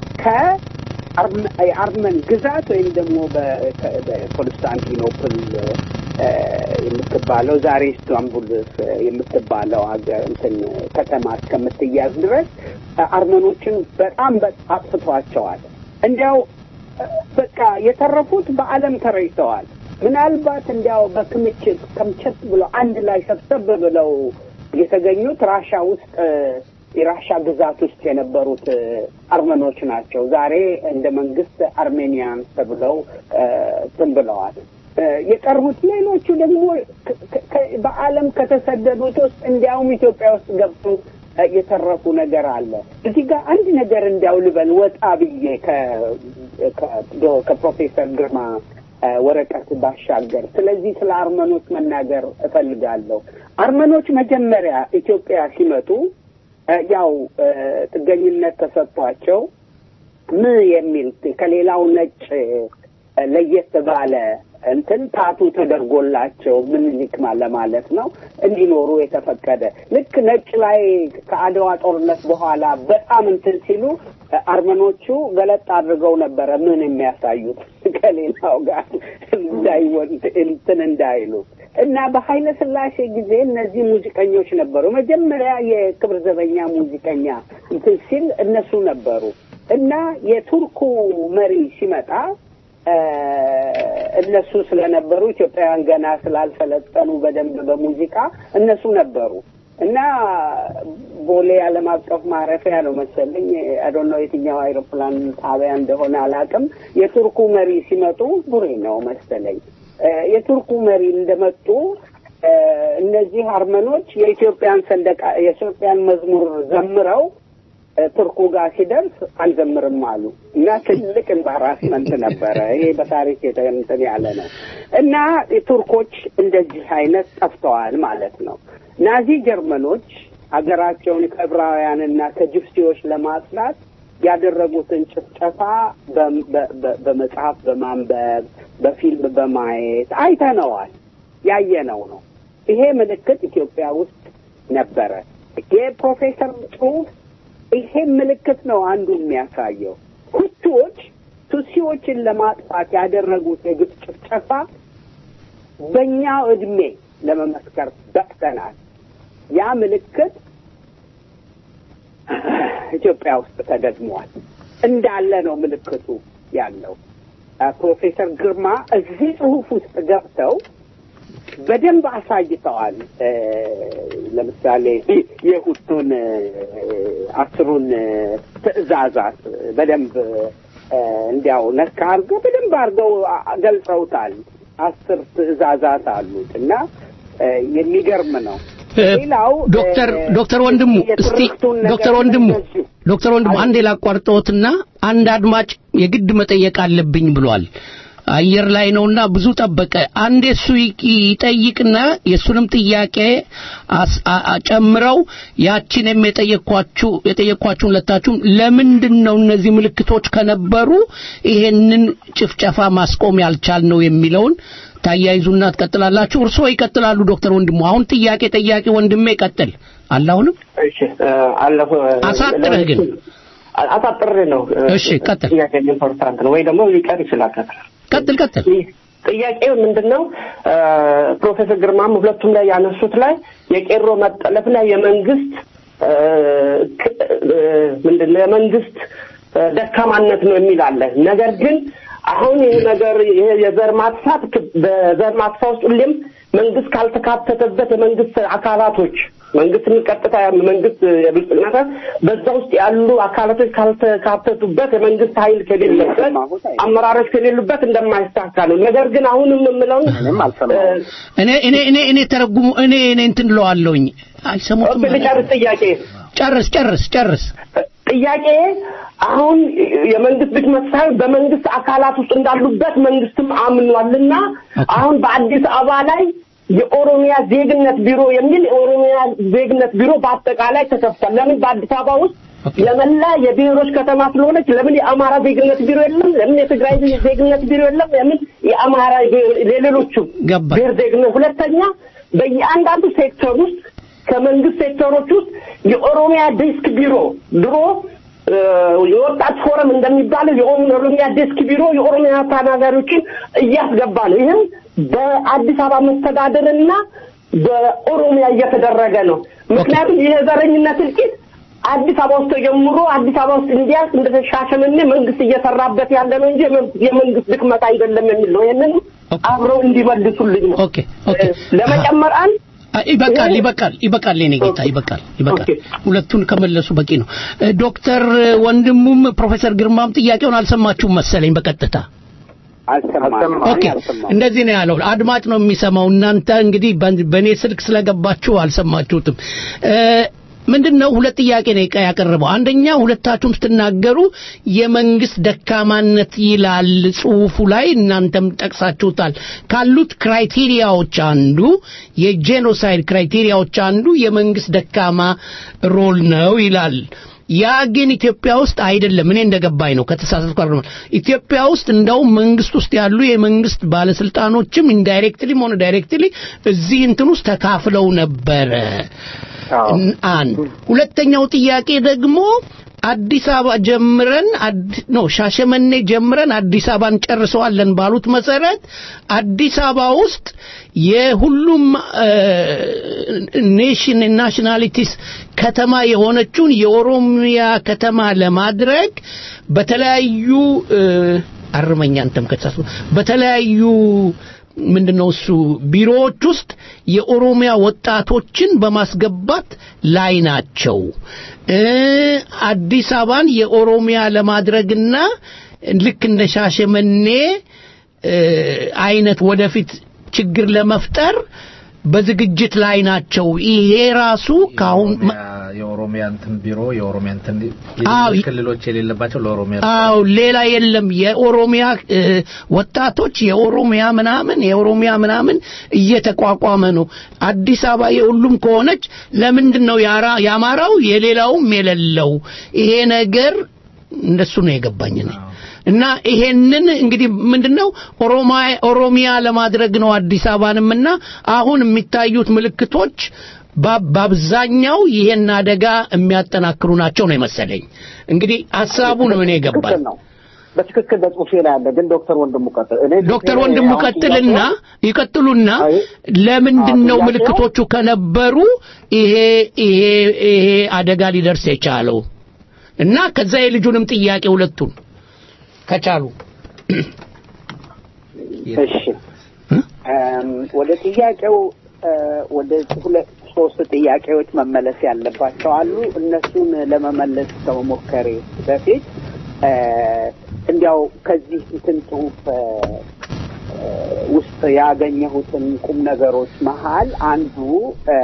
ከአርመን ግዛት ወይም ደግሞ በ- ከ- በኮንስታንቲኖፕል እ፣ የምትባለው ዛሬ ኢስታንቡል እ፣ የምትባለው ሀገር እንትን ከተማ እስከምትያዝ ድረስ እ፣ አርመኖችን በጣም በጣም አጥፍቷቸዋል። እንዲያው እ፣ በቃ የተረፉት በዓለም ተረጭተዋል። ምናልባት እንዲያው በክምችት ከምቸት ብለው አንድ ላይ ሰብሰብ ብለው የተገኙት ራሻ ውስጥ እ፣ የራሻ ግዛት ውስጥ የነበሩት እ፣ አርመኖች ናቸው። ዛሬ እንደ መንግስት አርሜኒያን ተብለው እ፣ እንትን ብለዋል። እ፣ የቀሩት ሌሎቹ ደግሞ ከ- ከ- በዓለም ከተሰደዱት ውስጥ እንዲያውም ኢትዮጵያ ውስጥ ገብቶ እ፣ የተረፉ ነገር አለ። እዚህ ጋር አንድ ነገር እንዲያው ልበል ወጣ ብዬ ከ- ከ- ዶ- ከፕሮፌሰር ግርማ እ፣ ወረቀት ባሻገር ስለዚህ ስለ አርመኖች መናገር እፈልጋለሁ። አርመኖች መጀመሪያ ኢትዮጵያ ሲመጡ እ፣ ያው እ፣ ጥገኝነት ተሰጥቷቸው ም የሚል ከሌላው ነጭ እ፣ ለየት ባለ እንትን ታቱ ተደርጎላቸው ምኒልክ ማ- ለማለት ነው እንዲኖሩ የተፈቀደ ልክ ነጭ ላይ ከአድዋ ጦርነት በኋላ በጣም እንትን ሲሉ እ፣ አርመኖቹ ገለጥ አድርገው ነበረ ምን የሚያሳዩት ከሌላው ጋር እንዳይወን እንትን እንዳይሉ እና በኃይለ ሥላሴ ጊዜ እነዚህ ሙዚቀኞች ነበሩ። መጀመሪያ የክብር ዘበኛ ሙዚቀኛ እንትን ሲል እነሱ ነበሩ እና የቱርኩ መሪ ሲመጣ እ፣ እነሱ ስለነበሩ ኢትዮጵያውያን ገና ስላልሰለጠኑ በደንብ በሙዚቃ እነሱ ነበሩ እና ቦሌ ዓለም አቀፍ ማረፊያ ነው መሰለኝ አዶኖ የትኛው አይሮፕላን ጣቢያ እንደሆነ አላውቅም። የቱርኩ መሪ ሲመጡ ቡሬ ነው መሰለኝ እ፣ የቱርኩ መሪ እንደመጡ እ፣ እነዚህ አርመኖች የኢትዮጵያን ሰንደቅ የኢትዮጵያን መዝሙር ዘምረው እ፣ ቱርኩ ጋር ሲደርስ አልዘምርም አሉ እና ትልቅ ኤምባራስመንት ነበረ። ይሄ በታሪክ የተ- እንትን ያለ ነው እና ቱርኮች እንደዚህ አይነት ጠፍተዋል ማለት ነው። ናዚ ጀርመኖች ሀገራቸውን ከዕብራውያንና ከጅፕሲዎች ለማጽዳት ያደረጉትን ጭፍጨፋ በ- በ- በ- በመጽሐፍ በማንበብ በፊልም በማየት አይተነዋል። ያየነው ነው። ይሄ ምልክት ኢትዮጵያ ውስጥ ነበረ። የፕሮፌሰር ጽሑፍ ይሄ ምልክት ነው አንዱ የሚያሳየው። ሁቱዎች ቱሲዎችን ለማጥፋት ያደረጉት የግፍ ጭፍጨፋ በእኛ እድሜ ለመመስከር በቅተናል። ያ ምልክት ኢትዮጵያ ውስጥ ተደግሟል። እንዳለ ነው ምልክቱ ያለው። አ፣ ፕሮፌሰር ግርማ እዚህ ጽሑፍ ውስጥ ገብተው በደንብ አሳይተዋል። እ፣ ለምሳሌ የሁቱን እ፣ አስሩን እ፣ ትዕዛዛት በደንብ እ፣ እንዲያው ነካ አድርገው በደንብ አድርገው አ- ገልጸውታል። አስር ትዕዛዛት አሉት እና እ፣ የሚገርም ነው። እ፣ ሌላው ዶክተር እ፣ ዶክተር ወንድሙ እስቲ የትርክቱን ነገር ዶክተር ወንድሙ እንደዚሁ ዶክተር ወንድሙ አንዴ ላቋርጠዎትና አንድ አድማጭ የግድ መጠየቅ አለብኝ ብሏል። አየር ላይ ነውና ብዙ ጠበቀ። አንዴ እሱ ይ- ይጠይቅና የእሱንም ጥያቄ አስ- አ- አ- ጨምረው ያችንም የጠየኳችሁ የጠየኳችሁን ሁለታችሁም ለምንድን ነው እነዚህ ምልክቶች ከነበሩ ይሄንን ጭፍጨፋ ማስቆም ያልቻልነው የሚለውን ታያይዙና ትቀጥላላችሁ። እርስዎ ይቀጥላሉ ዶክተር ወንድሙ። አሁን ጥያቄ ጠያቂ ወንድሜ ይቀጥል አለ አሁንም እሺ እ፣ አለፈ አሳጥረህ ግን። አ- አሳጥሬ ነው እ፣ እሺ፣ ቀጥል። ጥያቄ ኢምፖርታንት ነው ወይ ደግሞ ሊቀር ይችላል ከስራ ቀጥል ቀጥል ጥያቄው ምንድን ነው? እ፣ ፕሮፌሰር ግርማም ሁለቱም ላይ ያነሱት ላይ የቄሮ መጠለፍና የመንግስት እ፣ ክ- እ፣ ምንድን ነው የመንግስት እ፣ ደካማነት ነው የሚል አለ። ነገር ግን አሁን ይህ ነገር ይሄ የዘር ማጥፋት ክ- በዘር ማጥፋት ውስጥ ሁሌም መንግስት ካልተካተተበት የመንግስት አካላቶች መንግስት ቀጥታ መንግስት የብልጽግና ሳይሆን በዛ ውስጥ ያሉ አካላቶች ካልተካተቱበት የመንግስት ኃይል ከሌለበት አመራሮች ከሌሉበት እንደማይሳካ ነው። ነገር ግን አሁንም የምለውን እኔም አልሰማሁም። እኔ እኔ እኔ እኔ ተረጉሙ እኔ እኔ እንትን እለዋለሁኝ አይሰሙትም ልጨርስ ጥያቄ ጨርስ ጨርስ ጨርስ ጥያቄ አሁን የመንግስት ድክመት ሳይሆን በመንግስት አካላት ውስጥ እንዳሉበት መንግስትም አምኗልና አሁን በአዲስ አበባ ላይ የኦሮሚያ ዜግነት ቢሮ የሚል የኦሮሚያ ዜግነት ቢሮ በአጠቃላይ ተከፍቷል። ለምን በአዲስ አበባ ውስጥ ለመላ የብሔሮች ከተማ ስለሆነች ለምን የአማራ ዜግነት ቢሮ የለም? ለምን የትግራይ ዜግነት ቢሮ የለም? ለምን የአማራ የሌሎቹ ገባኝ። ብሔር ዜግነት ሁለተኛ በየአንዳንዱ ሴክተር ውስጥ ከመንግስት ሴክተሮች ውስጥ የኦሮሚያ ዴስክ ቢሮ ድሮ እ፣ የወጣት ፎረም እንደሚባለው የኦሮሚያ ዴስክ ቢሮ የኦሮሚያ ተናጋሪዎችን እያስገባ ነው። ይህም በአዲስ አበባ መስተዳደርና በኦሮሚያ እየተደረገ ነው። ምክንያቱም ይህ የዘረኝነት እልቂት አዲስ አበባ ውስጥ ተጀምሮ አዲስ አበባ ውስጥ እንዲያልቅ እንደተሻሸመኔ መንግስት እየሰራበት ያለ ነው እንጂ የመንግስት- የመንግስት ድክመት አይደለም የሚል ነው። ይህንን አብረው እንዲመልሱልኝ ነው። ኦኬ ኦኬ ለመጨመር አንድ አይ፣ ይበቃል ይበቃል ይበቃል የኔ ጌታ ይበቃል ይበቃል ሁለቱን ከመለሱ በቂ ነው እ፣ ዶክተር ወንድሙም ፕሮፌሰር ግርማም ጥያቄውን አልሰማችሁም መሰለኝ በቀጥታ አልሰማም ኦኬ እንደዚህ ነው ያለው አድማጭ ነው የሚሰማው እናንተ እንግዲህ በ- በእኔ ስልክ ስለገባችሁ አልሰማችሁትም እ፣ ምንድን ነው ሁለት ጥያቄ ነው የቀ- ያቀረበው አንደኛ ሁለታችሁም ስትናገሩ የመንግስት ደካማነት ይላል ጽሁፉ ላይ እናንተም ጠቅሳችሁታል ካሉት ክራይቴሪያዎች አንዱ የጄኖሳይድ ክራይቴሪያዎች አንዱ የመንግስት ደካማ ሮል ነው ይላል ያ ግን ኢትዮጵያ ውስጥ አይደለም እኔ እንደገባኝ ነው ከተሳሳትኩ አይደለም ኢትዮጵያ ውስጥ እንደውም መንግስት ውስጥ ያሉ የመንግስት ባለስልጣኖችም ኢንዳይሬክትሊም ሆነ ዳይሬክትሊ እዚህ እንትን ውስጥ ተካፍለው ነበረ እን- አንድ ሁለተኛው ጥያቄ ደግሞ አዲስ አበባ ጀምረን አዲ- ኖ ሻሸመኔ ጀምረን አዲስ አበባን ጨርሰዋለን ባሉት መሰረት አዲስ አበባ ውስጥ የሁሉም እ፣ ኔሽን ናሽናሊቲስ ከተማ የሆነችውን የኦሮሚያ ከተማ ለማድረግ በተለያዩ እ፣ አርመኛ አንተም ከተሳሱ በተለያዩ ምንድነው እሱ ቢሮዎች ውስጥ የኦሮሚያ ወጣቶችን በማስገባት ላይ ናቸው እ አዲስ አበባን የኦሮሚያ ለማድረግና ልክ እንደ ሻሸመኔ እ አይነት ወደፊት ችግር ለመፍጠር በዝግጅት ላይ ናቸው ይሄ ራሱ ካሁን የኦሮሚያ እንትን ቢሮ የኦሮሚያ እንትን አዎ፣ ይ- ክልሎች የሌለባቸው ለኦሮሚያ አው ሌላ የለም የኦሮሚያ እ፣ ወጣቶች የኦሮሚያ ምናምን የኦሮሚያ ምናምን እየተቋቋመ ነው አዲስ አበባ የሁሉም ከሆነች ለምንድን ነው ያራ- የአማራው የሌላውም የሌለው ይሄ ነገር እንደሱ ነው የገባኝ እኔ እና ይሄንን እንግዲህ ምንድነው ኦሮሚያ ኦሮሚያ ለማድረግ ነው አዲስ አበባንም እና አሁን የሚታዩት ምልክቶች በ- በአብዛኛው ይሄን አደጋ የሚያጠናክሩ ናቸው ነው የመሰለኝ እንግዲህ ሀሳቡ ነው እኔ የገባኝ ትክክል ነው። በትክክል በጽሁፌ ላይ አለ። ግን ዶክተር ወንድሙ ቀጥል። እኔ ዶክተር ጽሁፌ ላይ ወንድሙ አሁን ቀጥልና ጥያቄው- ይቀጥሉና አይ፣ ለምንድን ነው ጥያቄው- ምልክቶቹ ከነበሩ ይሄ ይሄ ይሄ አደጋ ሊደርስ የቻለው እና ከዛ የልጁንም ጥያቄ ሁለቱን ከቻሉ እሺ እም፣ ወደ ጥያቄው እ፣ ወደ ሁለት ሶስት ጥያቄዎች መመለስ ያለባቸው አሉ። እነሱን ለመመለስ ከመሞከሬ በፊት እ፣ እንዲያው ከዚህ እንትን ጽሁፍ እ፣ እ፣ ውስጥ ያገኘሁትን ቁም ነገሮች መሀል አንዱ እ፣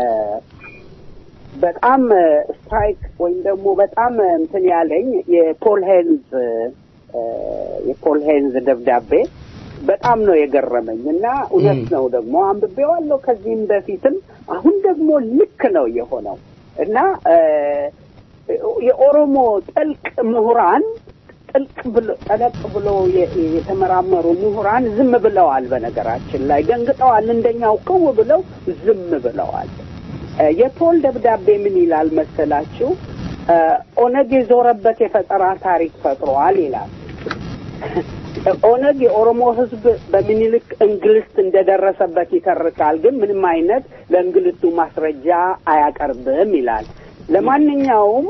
በጣም ስትራይክ ወይም ደግሞ በጣም እንትን ያለኝ የፖል ሄንዝ እ፣ የፖል ሄንዝ ደብዳቤ በጣም ነው የገረመኝ እና እውነት ነው ደግሞ አንብቤዋለሁ ከዚህም በፊትም አሁን ደግሞ ልክ ነው የሆነው እና እ፣ የኦሮሞ ጥልቅ ምሁራን ጥልቅ ብሎ ጠለቅ ብሎ የ- የተመራመሩ ምሁራን ዝም ብለዋል። በነገራችን ላይ ደንግጠዋል። እንደኛው ቅው ብለው ዝም ብለዋል። እ፣ የፖል ደብዳቤ ምን ይላል መሰላችሁ? እ፣ ኦነግ የዞረበት የፈጠራ ታሪክ ፈጥሯል ይላል። ኦነግ የኦሮሞ ሕዝብ በሚኒልክ እንግልት እንደደረሰበት ይተርካል፣ ግን ምንም አይነት ለእንግልቱ ማስረጃ አያቀርብም ይላል። ለማንኛውም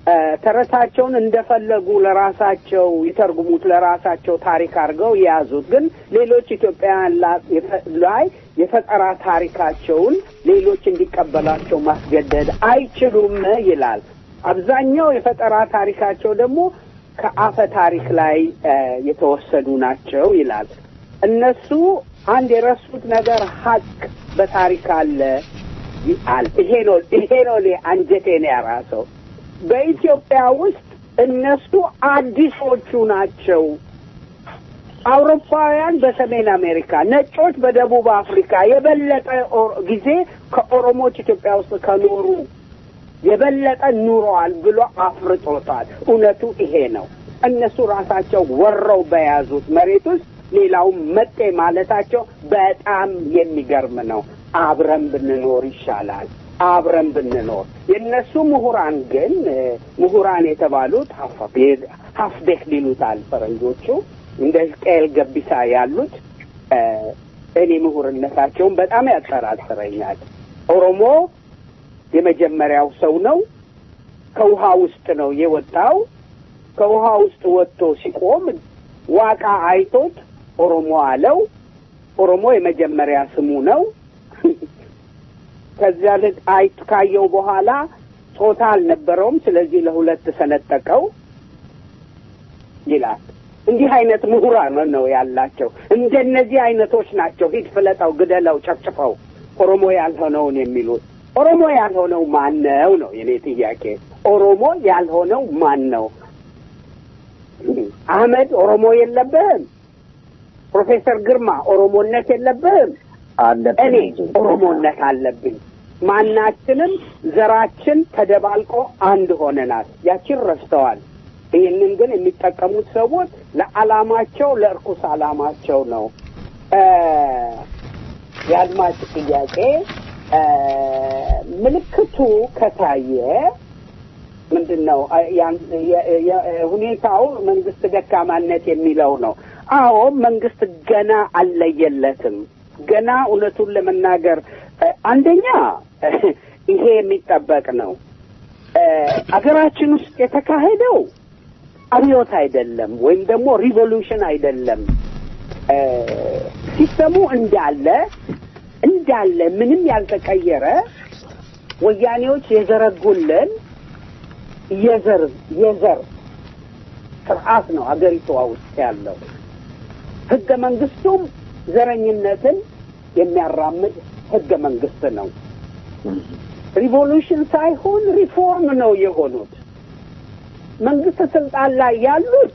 እ፣ ተረታቸውን እንደፈለጉ ለራሳቸው ይተርጉሙት፣ ለራሳቸው ታሪክ አድርገው የያዙት። ግን ሌሎች ኢትዮጵያውያን ላ- የፈ- ላይ የፈጠራ ታሪካቸውን ሌሎች እንዲቀበላቸው ማስገደድ አይችሉም ይላል። አብዛኛው የፈጠራ ታሪካቸው ደግሞ ከአፈ ታሪክ ላይ እ፣ የተወሰዱ ናቸው ይላል። እነሱ አንድ የረሱት ነገር ሀቅ በታሪክ አለ ይላል። ይሄ ነው ይሄ ነው እኔ አንጀቴን ያራሰው። በኢትዮጵያ ውስጥ እነሱ አዲሶቹ ናቸው። አውሮፓውያን በሰሜን አሜሪካ፣ ነጮች በደቡብ አፍሪካ የበለጠ ኦ- ጊዜ ከኦሮሞዎች ኢትዮጵያ ውስጥ ከኖሩ የበለጠ ኑረዋል ብሎ አፍርጦታል። እውነቱ ይሄ ነው። እነሱ ራሳቸው ወረው በያዙት መሬት ውስጥ ሌላውን መጤ ማለታቸው በጣም የሚገርም ነው። አብረን ብንኖር ይሻላል። አብረን ብንኖር የእነሱ ምሁራን ግን እ፣ ምሁራን የተባሉት ሀፍዴክ ሊሉታል ፈረንጆቹ እንደ ሕዝቅኤል ገቢሳ ያሉት እ፣ እኔ ምሁርነታቸውን በጣም ያጠራጥረኛል። ኦሮሞ የመጀመሪያው ሰው ነው። ከውሃ ውስጥ ነው የወጣው። ከውሃ ውስጥ ወጥቶ ሲቆም ዋቃ አይቶት ኦሮሞ አለው። ኦሮሞ የመጀመሪያ ስሙ ነው። ከዚያ ልጅ አይት ካየው በኋላ ጾታ አልነበረውም። ስለዚህ ለሁለት ሰነጠቀው ይላል። እንዲህ አይነት ምሁራን ነው ያላቸው። እንደነዚህ አይነቶች ናቸው ሂድ ፍለጠው፣ ግደለው፣ ጨፍጭፈው ኦሮሞ ያልሆነውን የሚሉት። ኦሮሞ ያልሆነው ማን ነው ነው የኔ ጥያቄ። ኦሮሞ ያልሆነው ማን ነው? አህመድ ኦሮሞ የለብህም። ፕሮፌሰር ግርማ ኦሮሞነት የለብህም። አለብን እኔ እንጂ። ኦሮሞነት አለብኝ። ማናችንም ዘራችን ተደባልቆ አንድ ሆነናል። ያችን ረስተዋል። ይህንን ግን የሚጠቀሙት ሰዎች ለዓላማቸው ለእርኩስ ዓላማቸው ነው። እ የአድማጭ ጥያቄ እ ምልክቱ ከታየ ምንድን ነው አ- ያን- የ- የ- ሁኔታው መንግስት ደካማነት የሚለው ነው። አዎ መንግስት ገና አልለየለትም። ገና እውነቱን ለመናገር እ፣ አንደኛ ይሄ የሚጠበቅ ነው። እ፣ አገራችን ውስጥ የተካሄደው አብዮት አይደለም፣ ወይም ደግሞ ሪቮሉሽን አይደለም። እ፣ ሲስተሙ እንዳለ እንዳለ ምንም ያልተቀየረ ወያኔዎች የዘረጉልን የዘር የዘር ስርዓት ነው አገሪቷ ውስጥ ያለው። ህገ መንግስቱም ዘረኝነትን የሚያራምድ ህገ መንግስት ነው። ሪቮሉሽን ሳይሆን ሪፎርም ነው የሆኑት። መንግስት ስልጣን ላይ ያሉት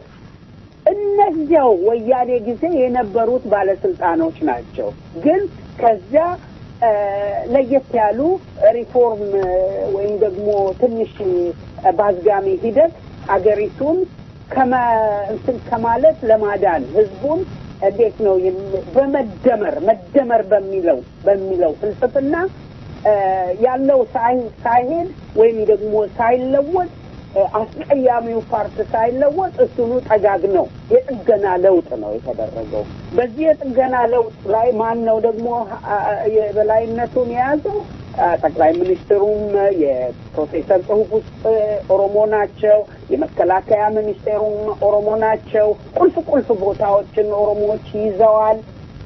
እነዚያው ወያኔ ጊዜ የነበሩት ባለስልጣኖች ናቸው። ግን ከዚያ እ፣ ለየት ያሉ ሪፎርም እ፣ ወይም ደግሞ ትንሽ እ፣ ባዝጋሚ ሂደት አገሪቱን ከመ እንትን ከማለት ለማዳን ህዝቡን እንዴት ነው የም- በመደመር መደመር በሚለው በሚለው ፍልስፍና እ፣ ያለው ሳይ- ሳይሄድ ወይም ደግሞ ሳይለወጥ እ፣ አስቀያሚው ፓርት ሳይለወጥ እሱኑ ጠጋግነው የጥገና ለውጥ ነው የተደረገው። በዚህ የጥገና ለውጥ ላይ ማን ነው ደግሞ አ- አ- የበላይነቱን የያዘው? አ፣ ጠቅላይ ሚኒስትሩም የፕሮፌሰር ጽሁፍ ውስጥ ኦሮሞ ናቸው። የመከላከያ ሚኒስቴሩም ኦሮሞ ናቸው። ቁልፍ ቁልፍ ቦታዎችን ኦሮሞዎች ይዘዋል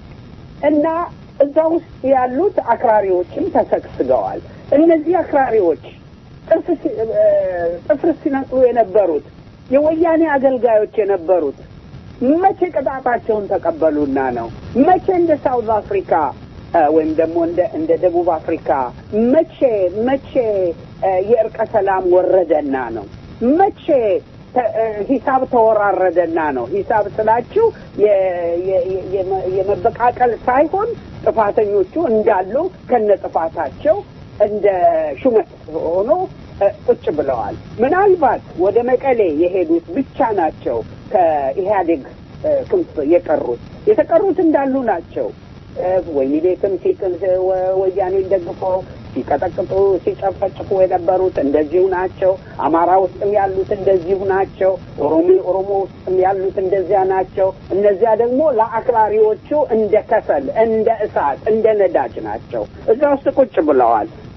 እና እዛ ውስጥ ያሉት አክራሪዎችም ተሰግስገዋል። እነዚህ አክራሪዎች ጥርስ ሲ- እ፣ ጥፍር ሲነቅሉ የነበሩት የወያኔ አገልጋዮች የነበሩት መቼ ቅጣታቸውን ተቀበሉና ነው? መቼ እንደ ሳውዝ አፍሪካ እ፣ ወይም ደግሞ እንደ እንደ ደቡብ አፍሪካ መቼ መቼ እ፣ የእርቀ ሰላም ወረደና ነው? መቼ ተ- እ፣ ሂሳብ ተወራረደና ነው? ሂሳብ ስላችሁ የ- የ- የ- የመ- የመበቃቀል ሳይሆን ጥፋተኞቹ እንዳሉ ከነ ጥፋታቸው እንደ ሹመት ሆኖ እ፣ ቁጭ ብለዋል። ምናልባት ወደ መቀሌ የሄዱት ብቻ ናቸው ከኢህአዴግ እ፣ ክንፍ የቀሩት። የተቀሩት እንዳሉ ናቸው። እ፣ ወህኒ ቤትም ሲቅል ወ- ወያኔን ደግፈው ሲቀጠቅጡ ሲጨፈጭፉ የነበሩት እንደዚሁ ናቸው። አማራ ውስጥም ያሉት እንደዚሁ ናቸው። ኦሮሚ ኦሮሞ ውስጥም ያሉት እንደዚያ ናቸው። እነዚያ ደግሞ ለአክራሪዎቹ እንደ ከሰል፣ እንደ እሳት፣ እንደ ነዳጅ ናቸው። እዛ ውስጥ ቁጭ ብለዋል።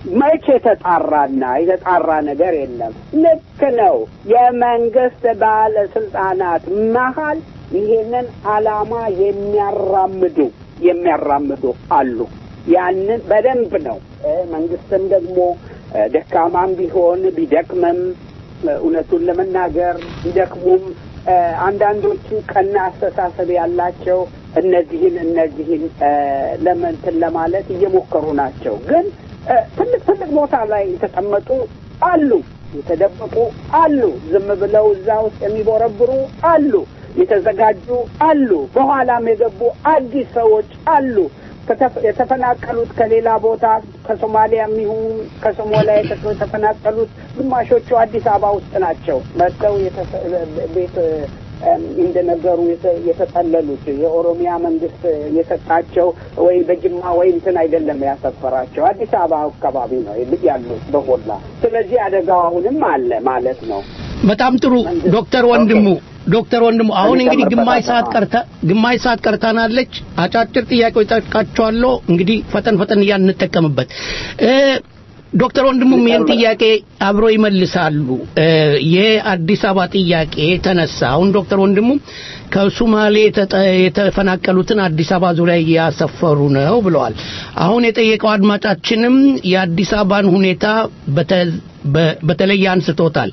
መቼ የተጣራና የተጣራ ነገር የለም። ልክ ነው። የመንግስት ባለስልጣናት መሀል ይሄንን አላማ የሚያራምዱ የሚያራምዱ አሉ። ያንን በደንብ ነው እ መንግስትም ደግሞ እ ደካማም ቢሆን ቢደክምም እ እውነቱን ለመናገር ቢደክሙም እ አንዳንዶቹ ቀና አስተሳሰብ ያላቸው እነዚህን እነዚህን እ ለመንትን ለማለት እየሞከሩ ናቸው። ግን እ ትልቅ ትልቅ ቦታ ላይ የተቀመጡ አሉ፣ የተደበቁ አሉ፣ ዝም ብለው እዛ ውስጥ የሚቦረብሩ አሉ፣ የተዘጋጁ አሉ፣ በኋላም የገቡ አዲስ ሰዎች አሉ። ከተፈ- የተፈናቀሉት ከሌላ ቦታ ከሶማሊያ የሚሆኑ ከሶማሊያ የተ- የተፈናቀሉት ግማሾቹ አዲስ አበባ ውስጥ ናቸው። መጥተው የተፈ- ቤት እም፣ እንደነገሩ የተ- የተጠለሉት የኦሮሚያ መንግስት የሰጣቸው ወይ በጅማ ወይ እንትን አይደለም ያሰፈራቸው አዲስ አበባ አካባቢ ነው ያሉት በሞላ። ስለዚህ አደጋው አሁንም አለ ማለት ነው። በጣም ጥሩ ዶክተር ወንድሙ ዶክተር ወንድሙ አሁን እንግዲህ ግማሽ ሰዓት ቀርታ ግማሽ ሰዓት ቀርታናለች። አጫጭር ጥያቄዎች ጠይቃችኋለሁ። እንግዲህ ፈጠን ፈጠን እያልን እንጠቀምበት። እ ዶክተር ወንድሙም ይህን ጥያቄ አብሮ ይመልሳሉ። እ የአዲስ አበባ ጥያቄ ተነሳ። አሁን ዶክተር ወንድሙ ከሱማሌ የተጠ- የተፈናቀሉትን አዲስ አበባ ዙሪያ እያሰፈሩ ነው ብለዋል። አሁን የጠየቀው አድማጫችንም የአዲስ አበባን ሁኔታ በተ በ- በተለይ አንስቶታል።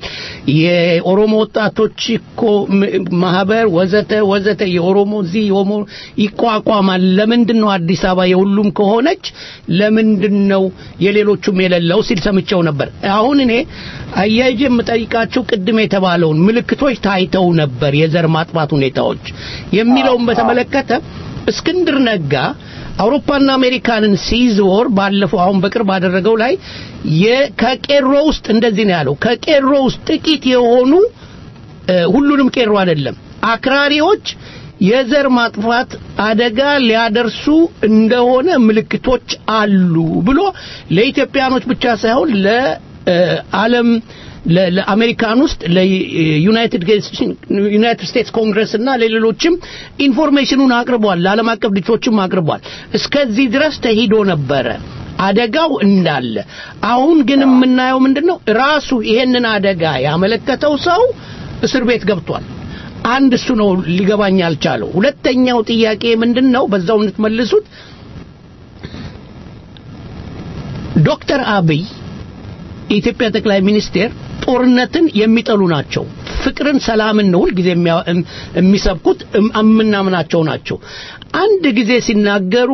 የኦሮሞ ወጣቶች እኮ ም- ማህበር ወዘተ ወዘተ የኦሮሞ እዚህ የኦሮሞ ይቋቋማል። ለምንድን ነው አዲስ አበባ የሁሉም ከሆነች ለምንድን ነው የሌሎቹም የሌለው ሲል ሰምቼው ነበር። አሁን እኔ አያይዤ የምጠይቃቸው ቅድም የተባለውን ምልክቶች ታይተው ነበር የዘር ማጥፋት ሁኔታዎች የሚለውን በተመለከተ እስክንድር ነጋ አውሮፓና አሜሪካንን ሲዞር ባለፈው አሁን በቅርብ ባደረገው ላይ የ- ከቄሮ ውስጥ እንደዚህ ነው ያለው። ከቄሮ ውስጥ ጥቂት የሆኑ እ፣ ሁሉንም ቄሮ አይደለም አክራሪዎች የዘር ማጥፋት አደጋ ሊያደርሱ እንደሆነ ምልክቶች አሉ ብሎ ለኢትዮጵያኖች ብቻ ሳይሆን ለዓለም ለ- ለአሜሪካን ውስጥ ለዩናይትድ ዩናይትድ ስቴትስ ኮንግረስ እና ለሌሎችም ኢንፎርሜሽኑን አቅርቧል። ለዓለም አቀፍ ድርጅቶችም አቅርቧል። እስከዚህ ድረስ ተሂዶ ነበረ አደጋው እንዳለ። አሁን ግን የምናየው ምንድን ነው? ራሱ ይሄንን አደጋ ያመለከተው ሰው እስር ቤት ገብቷል። አንድ እሱ ነው ሊገባኝ ያልቻለው። ሁለተኛው ጥያቄ ምንድን ነው? በዛው እንድትመልሱት ዶክተር አብይ የኢትዮጵያ ጠቅላይ ሚኒስቴር ጦርነትን የሚጠሉ ናቸው። ፍቅርን፣ ሰላምን ነው ሁልጊዜ የሚያ- እም- የሚሰብኩት እም- የምናምናቸው ናቸው። አንድ ጊዜ ሲናገሩ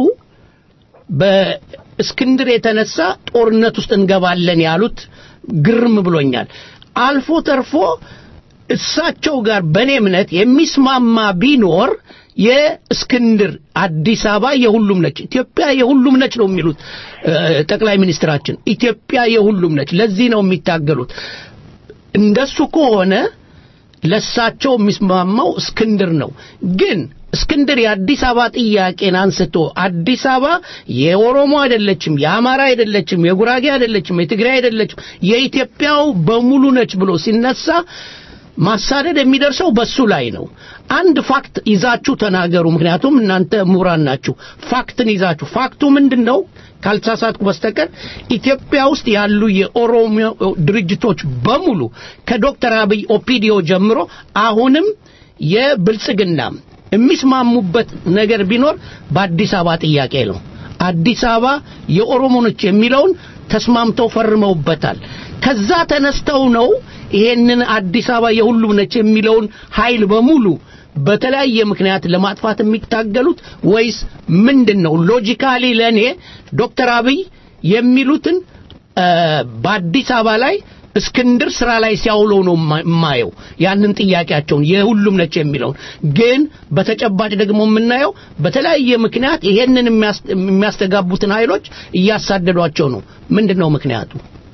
በእስክንድር የተነሳ ጦርነት ውስጥ እንገባለን ያሉት ግርም ብሎኛል። አልፎ ተርፎ እሳቸው ጋር በእኔ እምነት የሚስማማ ቢኖር የእስክንድር አዲስ አበባ የሁሉም ነች፣ ኢትዮጵያ የሁሉም ነች ነው የሚሉት እ፣ ጠቅላይ ሚኒስትራችን። ኢትዮጵያ የሁሉም ነች። ለዚህ ነው የሚታገሉት። እንደሱ ከሆነ ለሳቸው የሚስማማው እስክንድር ነው። ግን እስክንድር የአዲስ አበባ ጥያቄን አንስቶ አዲስ አበባ የኦሮሞ አይደለችም፣ የአማራ አይደለችም፣ የጉራጌ አይደለችም፣ የትግራይ አይደለችም፣ የኢትዮጵያው በሙሉ ነች ብሎ ሲነሳ ማሳደድ የሚደርሰው በሱ ላይ ነው። አንድ ፋክት ይዛችሁ ተናገሩ። ምክንያቱም እናንተ ምሁራን ናችሁ። ፋክትን ይዛችሁ ፋክቱ ምንድን ነው? ካልተሳሳትኩ በስተቀር ኢትዮጵያ ውስጥ ያሉ የኦሮሞ ድርጅቶች በሙሉ ከዶክተር አብይ ኦፒዲዮ ጀምሮ አሁንም የብልጽግናም የሚስማሙበት ነገር ቢኖር በአዲስ አበባ ጥያቄ ነው። አዲስ አበባ የኦሮሞ ነች የሚለውን ተስማምተው ፈርመውበታል። ከዛ ተነስተው ነው ይሄንን አዲስ አበባ የሁሉም ነች የሚለውን ኃይል በሙሉ በተለያየ ምክንያት ለማጥፋት የሚታገሉት ወይስ ምንድን ነው? ሎጂካሊ ለእኔ ዶክተር አብይ የሚሉትን እ፣ በአዲስ አበባ ላይ እስክንድር ስራ ላይ ሲያውለው ነው የማ- የማየው ያንን ጥያቄያቸውን የሁሉም ነች የሚለውን ግን በተጨባጭ ደግሞ የምናየው በተለያየ ምክንያት ይሄንን የሚያስ- የሚያስተጋቡትን ኃይሎች እያሳደዷቸው ነው። ምንድን ነው ምክንያቱ?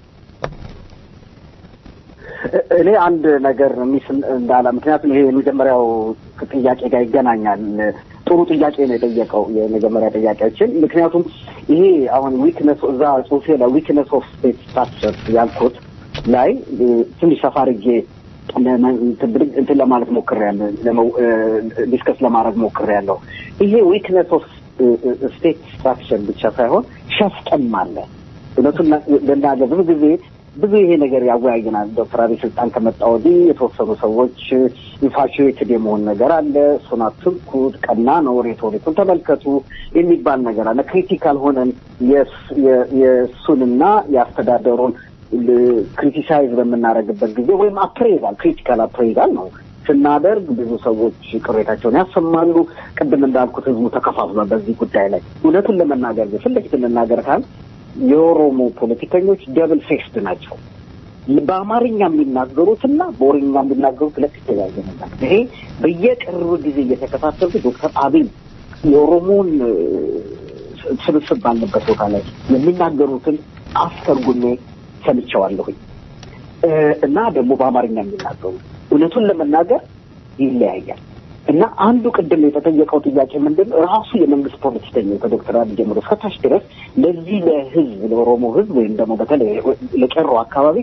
እኔ አንድ ነገር ሚስ እንዳላ ምክንያቱም ይሄ የመጀመሪያው ጥያቄ ጋር ይገናኛል። ጥሩ ጥያቄ ነው የጠየቀው የመጀመሪያ ጥያቄዎችን። ምክንያቱም ይሄ አሁን ዊክነስ እዛ ጽሁፌ ላይ ዊክነስ ኦፍ ስቴት ስትራክቸር ያልኩት ላይ እ፣ ትንሽ ሰፋ አድርጌ ለመ- እንትን ብድግ- እንትን ለማለት ሞክሬያለሁ፣ ለመው- እ፣ ዲስከስ ለማድረግ ሞክሬያለሁ። ይሄ ዊክነስ ኦፍ ስቴት ስትራክቸር ብቻ ሳይሆን ሸፍጥም አለ እውነቱን ልናገር ብዙ ጊዜ ብዙ ይሄ ነገር ያወያየናል። ዶክተር አብይ ስልጣን ከመጣ ወዲህ የተወሰኑ ሰዎች ኢንፋሽዌትድ የመሆን ነገር አለ። እሱን አትንኩት፣ ቀና ነው፣ ሬቶሪኩን ተመልከቱ የሚባል ነገር አለ። ክሪቲካል ሆነን የስ- የ- የእሱንና የአስተዳደሩን ክሪቲሳይዝ በምናደርግበት ጊዜ ወይም አፕሬዛል ክሪቲካል አፕሬዛል ነው ስናደርግ ብዙ ሰዎች ቅሬታቸውን ያሰማሉ። ቅድም እንዳልኩት ህዝቡ ተከፋፍሏል በዚህ ጉዳይ ላይ። እውነቱን ለመናገር ግን ፊት ለፊት እንናገር ካል የኦሮሞ ፖለቲከኞች ደብል ፌስድ ናቸው። በአማርኛ የሚናገሩትና በኦሮምኛ የሚናገሩት ሁለት የተለያየ ነገር። ይሄ በየቅርብ ጊዜ እየተከታተልኩ ዶክተር አብይ የኦሮሞን እ፣ ስብስብ ባለበት ቦታ ላይ የሚናገሩትን አስተርጉሜ ሰምቼዋለሁኝ እ፣ እና ደግሞ በአማርኛ የሚናገሩ እውነቱን ለመናገር ይለያያል። እና አንዱ ቅድም የተጠየቀው ጥያቄ ምንድን ነው? ራሱ የመንግስት ፖለቲከኞች ከዶክተር አብይ ጀምሮ እስከታች ድረስ ለዚህ ለህዝብ ለኦሮሞ ህዝብ ወይም ደግሞ በተለይ ለቄሮ አካባቢ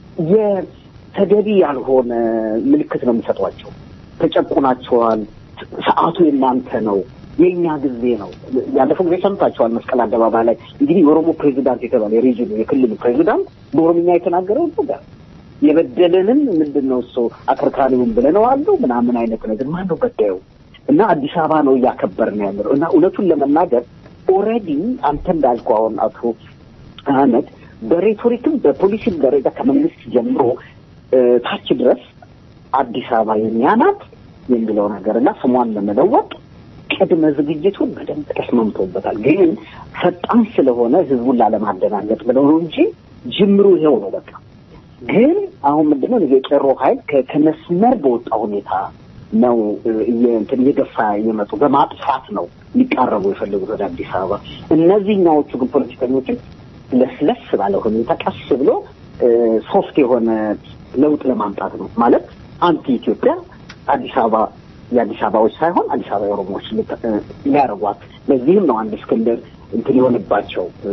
የተገቢ ያልሆነ ምልክት ነው የሚሰጧቸው። ተጨቁናቸዋል፣ ሰዓቱ የእናንተ ነው፣ የእኛ ጊዜ ነው። ያለፈው ጊዜ ሰምታቸዋል። መስቀል አደባባይ ላይ እንግዲህ የኦሮሞ ፕሬዚዳንት የተባለ የሬጅኑ የክልሉ ፕሬዚዳንት በኦሮምኛ የተናገረው ነገር የበደለንን ምንድን ነው እሱ አከርካሪውን ብለነዋለሁ ምናምን አይነት ነገር ማን ነው በዳዩ? እና አዲስ አበባ ነው እያከበርን ያለው እና እውነቱን ለመናገር ኦልሬዲ አንተ እንዳልከው አሁን አቶ አህመድ በሬቶሪክም በፖሊሲም ደረጃ ከመንግስት ጀምሮ እ፣ ታች ድረስ አዲስ አበባ የኛ ናት የሚለው ነገር እና ስሟን ለመለወጥ ቅድመ ዝግጅቱን በደንብ ተስማምቶበታል። ግን ፈጣን ስለሆነ ህዝቡን ላለማደናገጥ ብለው ነው እንጂ ጅምሩ ይሄው ነው በቃ። ግን አሁን ምንድነው ይሄ የቄሮ ኃይል ከ- ከመስመር በወጣ ሁኔታ ነው እ፣ እየ- እንትን እየገፋ የመጡ በማጥፋት ነው ሊቃረቡ የፈለጉት ወደ አዲስ አበባ። እነዚህኛዎቹ ግን ፖለቲከኞችን ለስለስ ባለ ሁኔታ ቀስ ብሎ እ፣ ሶፍት የሆነ ለውጥ ለማምጣት ነው ማለት አንቲ ኢትዮጵያ አዲስ አበባ የአዲስ አበባዎች ሳይሆን አዲስ አበባ የኦሮሞዎች ልት- እ፣ ሊያደርጓት ለዚህም ነው አንድ እስክንድር እንትን የሆነባቸው እ፣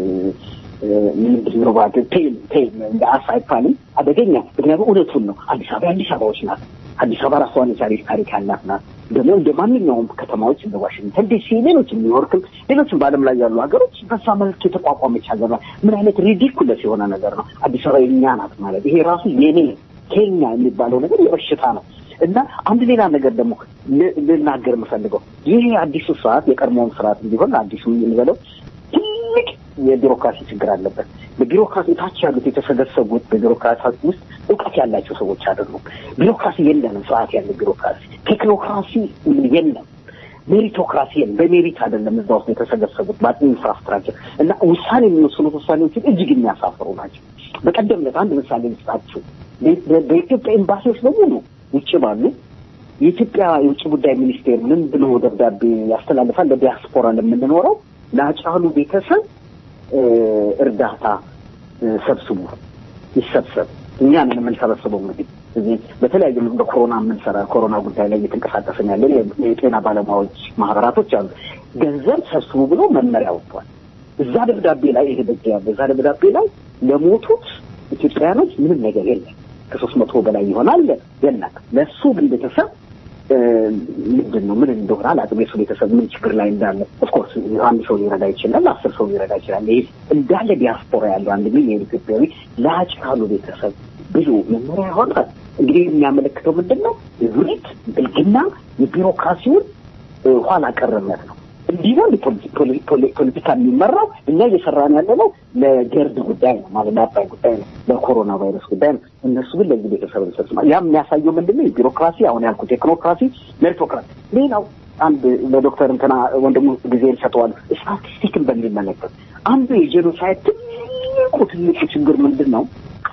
ምንድን ነው ባት ፔን ፔን እንደ አሳ አይባልም አደገኛ። ምክንያቱም እውነቱን ነው። አዲስ አበባ የአዲስ አበባዎች ናት። አዲስ አበባ ራሷን የቻለች ታሪክ ያላት ናት። ደግሞ እንደ ማንኛውም ከተማዎች እንደ ዋሽንግተን ዲሲ፣ ሌሎችም ኒውዮርክም፣ ሌሎችም በዓለም ላይ ያሉ ሀገሮች በዛ መልክ የተቋቋመች ሀገር ናት። ምን አይነት ሪዲኩለስ የሆነ ነገር ነው። አዲስ አበባ የኛ ናት ማለት ይሄ ራሱ የኔ ኬኛ የሚባለው ነገር የበሽታ ነው። እና አንድ ሌላ ነገር ደግሞ ል- ልናገር የምፈልገው ይሄ አዲሱ ስርዓት የቀድሞውን ስርዓት እንዲሆን አዲሱ የምንበለው ትልቅ የቢሮክራሲ ችግር አለበት። በቢሮክራሲ ታች ያሉት የተሰገሰጉት በቢሮክራሲ ውስጥ እውቀት ያላቸው ሰዎች አይደሉም። ቢሮክራሲ የለንም፣ ስርዓት ያለ ቢሮክራሲ። ቴክኖክራሲ የለም፣ ሜሪቶክራሲ የለም። በሜሪት አይደለም እዛ ውስጥ የተሰገሰጉት በኢንፍራስትራክቸር እና ውሳኔ የሚወስኑት ውሳኔዎችን እጅግ የሚያሳፍሩ ናቸው። በቀደም ዕለት አንድ ምሳሌ ልስጣችሁ። በ- በ- በኢትዮጵያ ኤምባሲዎች በሙሉ ውጭ ባሉ የኢትዮጵያ የውጭ ጉዳይ ሚኒስቴር ምን ብሎ ደብዳቤ ያስተላልፋል? ለዲያስፖራ ለምንኖረው ለአጫሉ ቤተሰብ እ፣ እርዳታ እ፣ ሰብስቡ፣ ይሰብሰብ። እኛ ነን የምንሰበስበው። እንግዲህ እዚህ በተለያዩ በኮሮና የምንሰራ ኮሮና ጉዳይ ላይ እየተንቀሳቀስን ያለን የ- የጤና ባለሙያዎች ማህበራቶች አሉ። ገንዘብ ሰብስቡ ብሎ መመሪያ ወጥቷል። እዛ ደብዳቤ ላይ ይሄ በእጅ ያለ እዛ ደብዳቤ ላይ ለሞቱት ኢትዮጵያውያኖች ምንም ነገር የለም። ከሶስት መቶ በላይ ይሆናል የለም። ለእሱ ግን ቤተሰብ እ፣ ምንድን ነው ምን እንደሆነ አላውቅም። የእሱ ቤተሰብ ምን ችግር ላይ እንዳለ ኦፍኮርስ አንድ ሰው ሊረዳ ይችላል፣ አስር ሰው ሊረዳ ይችላል። ይህ እንዳለ ዲያስፖራ ያለው አንድ ሚሊዮን ኢትዮጵያዊ ለአጭ ካሉ ቤተሰብ ብዙ መመሪያ ያወጣል። እንግዲህ የሚያመለክተው ምንድን ነው? ዙሪት ብልግና የቢሮክራሲውን እ፣ ኋላ ቀርነት ነው። እንዲህ ነው ፖለቲ- ፖለቲ- ፖለቲ- ፖለቲካ የሚመራው። እኛ እየሰራን ያለ ነው ለገርድ ጉዳይ ነው ማለት ለአባይ ጉዳይ ነው፣ ለኮሮና ቫይረስ ጉዳይ ነው። እነሱ ግን ለዚህ ቤተሰብ እንሰጥማ። ያ የሚያሳየው ምንድን ነው? የቢሮክራሲ አሁን ያልኩት ቴክኖክራሲ፣ ሜሪቶክራሲ። ሌላው አንድ ለዶክተር እንትና ወንድሙ ጊዜ ይሰጠዋል። ስታቲስቲክን በሚመለከት አንዱ የጄኖሳይድ ትልቁ ትልቁ ችግር ምንድን ነው?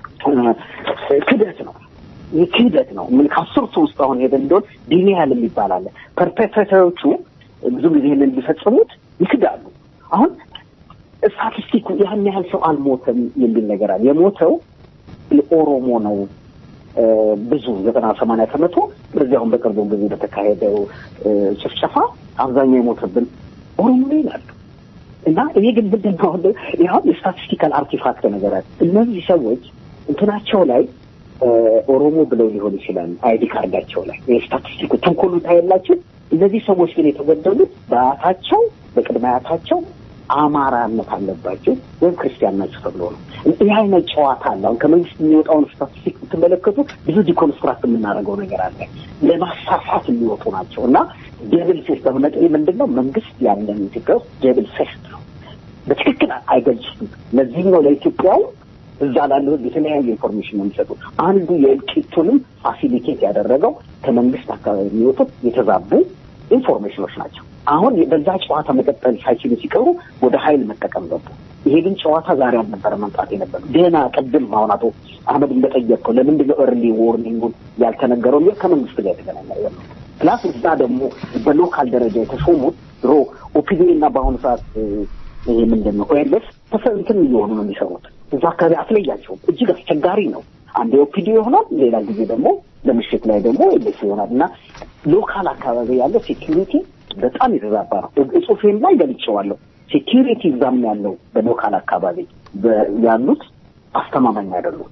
ክደት ነው። ይህ ክህደት ነው። ምን ከአስርቱ ውስጥ አሁን ሄደን እንደሆን ዲኒያል የሚባል አለ። ፐርፔትሬተሮቹ ብዙ ጊዜ ይህንን ሊፈጽሙት ይክዳሉ። አሁን ስታቲስቲኩ ያን ያህል ሰው አልሞተም የሚል ነገር አለ። የሞተው ኦሮሞ ነው እ፣ ብዙ ዘጠና ሰማንያ ከመቶ በዚህ አሁን በቅርቡ ጊዜ በተካሄደው እ፣ ጭፍጨፋ አብዛኛው የሞተብን ኦሮሞ ነው ይላሉ። እና ይሄ ግን ምንድን ነው አሁን ይኸው የስታቲስቲካል አርቲፋክት ነገር አለ። እነዚህ ሰዎች እንትናቸው ላይ እ፣ ኦሮሞ ብለው ሊሆን ይችላል አይዲ ካርዳቸው ላይ የስታቲስቲኩ ተንኮሉ ታየላችሁ። እነዚህ ሰዎች ግን የተገደሉት በአያታቸው በቅድመ አያታቸው አማራነት አለባቸው ወይም ክርስቲያን ናቸው ተብሎ ነው። ይህ አይነት ጨዋታ አለ። አሁን ከመንግስት የሚወጣውን ስታቲስቲክ ብትመለከቱ ብዙ ዲኮንስትራክት የምናደርገው ነገር አለ። ለማሳሳት የሚወጡ ናቸው እና ዴብል ፌስ በመጠ ምንድን ነው መንግስት ያለን ኢትዮጵያ ውስጥ ዴብል ፌስ ነው። በትክክል አይገልጹም። ለዚህም ነው ለኢትዮጵያው እዛ ላለው ህዝብ የተለያዩ ኢንፎርሜሽን ነው የሚሰጡት። አንዱ የእልቂቱንም ፋሲሊቴት ያደረገው ከመንግስት አካባቢ የሚወጡት የተዛቡ ኢንፎርሜሽኖች ናቸው። አሁን በዛ ጨዋታ መቀጠል ሳይችሉ ሲቀሩ ወደ ሀይል መጠቀም ገቡ። ይሄ ግን ጨዋታ ዛሬ አልነበረ መምጣት የነበረ ገና ቅድም አሁን አቶ አህመድ እንደጠየቅከው ለምንድን ነው እርሊ ዎርኒንጉን ያልተነገረው የሚል ከመንግስት ጋር የተገናኘ ነገር ነው። ፕላስ እዛ ደግሞ በሎካል ደረጃ የተሾሙት ድሮ ኦፒዲዮ እና በአሁኑ ሰዓት ይሄ ምንድን ነው ኦኤልኤስ ተሰንትን እየሆኑ ነው የሚሰሩት። እዛ አካባቢ አትለያቸውም። እጅግ አስቸጋሪ ነው። አንዴ ኦፒዲዮ ይሆናል፣ ሌላ ጊዜ ደግሞ ለምሽት ላይ ደግሞ ኦኤልኤስ ይሆናል እና ሎካል አካባቢ ያለው ሴኪሪቲ በጣም የተዛባ ነው። ጽሁፌም ላይ ገልጬዋለሁ። ሴኪሪቲ እዛም ያለው በሎካል አካባቢ ያሉት አስተማማኝ አይደሉም።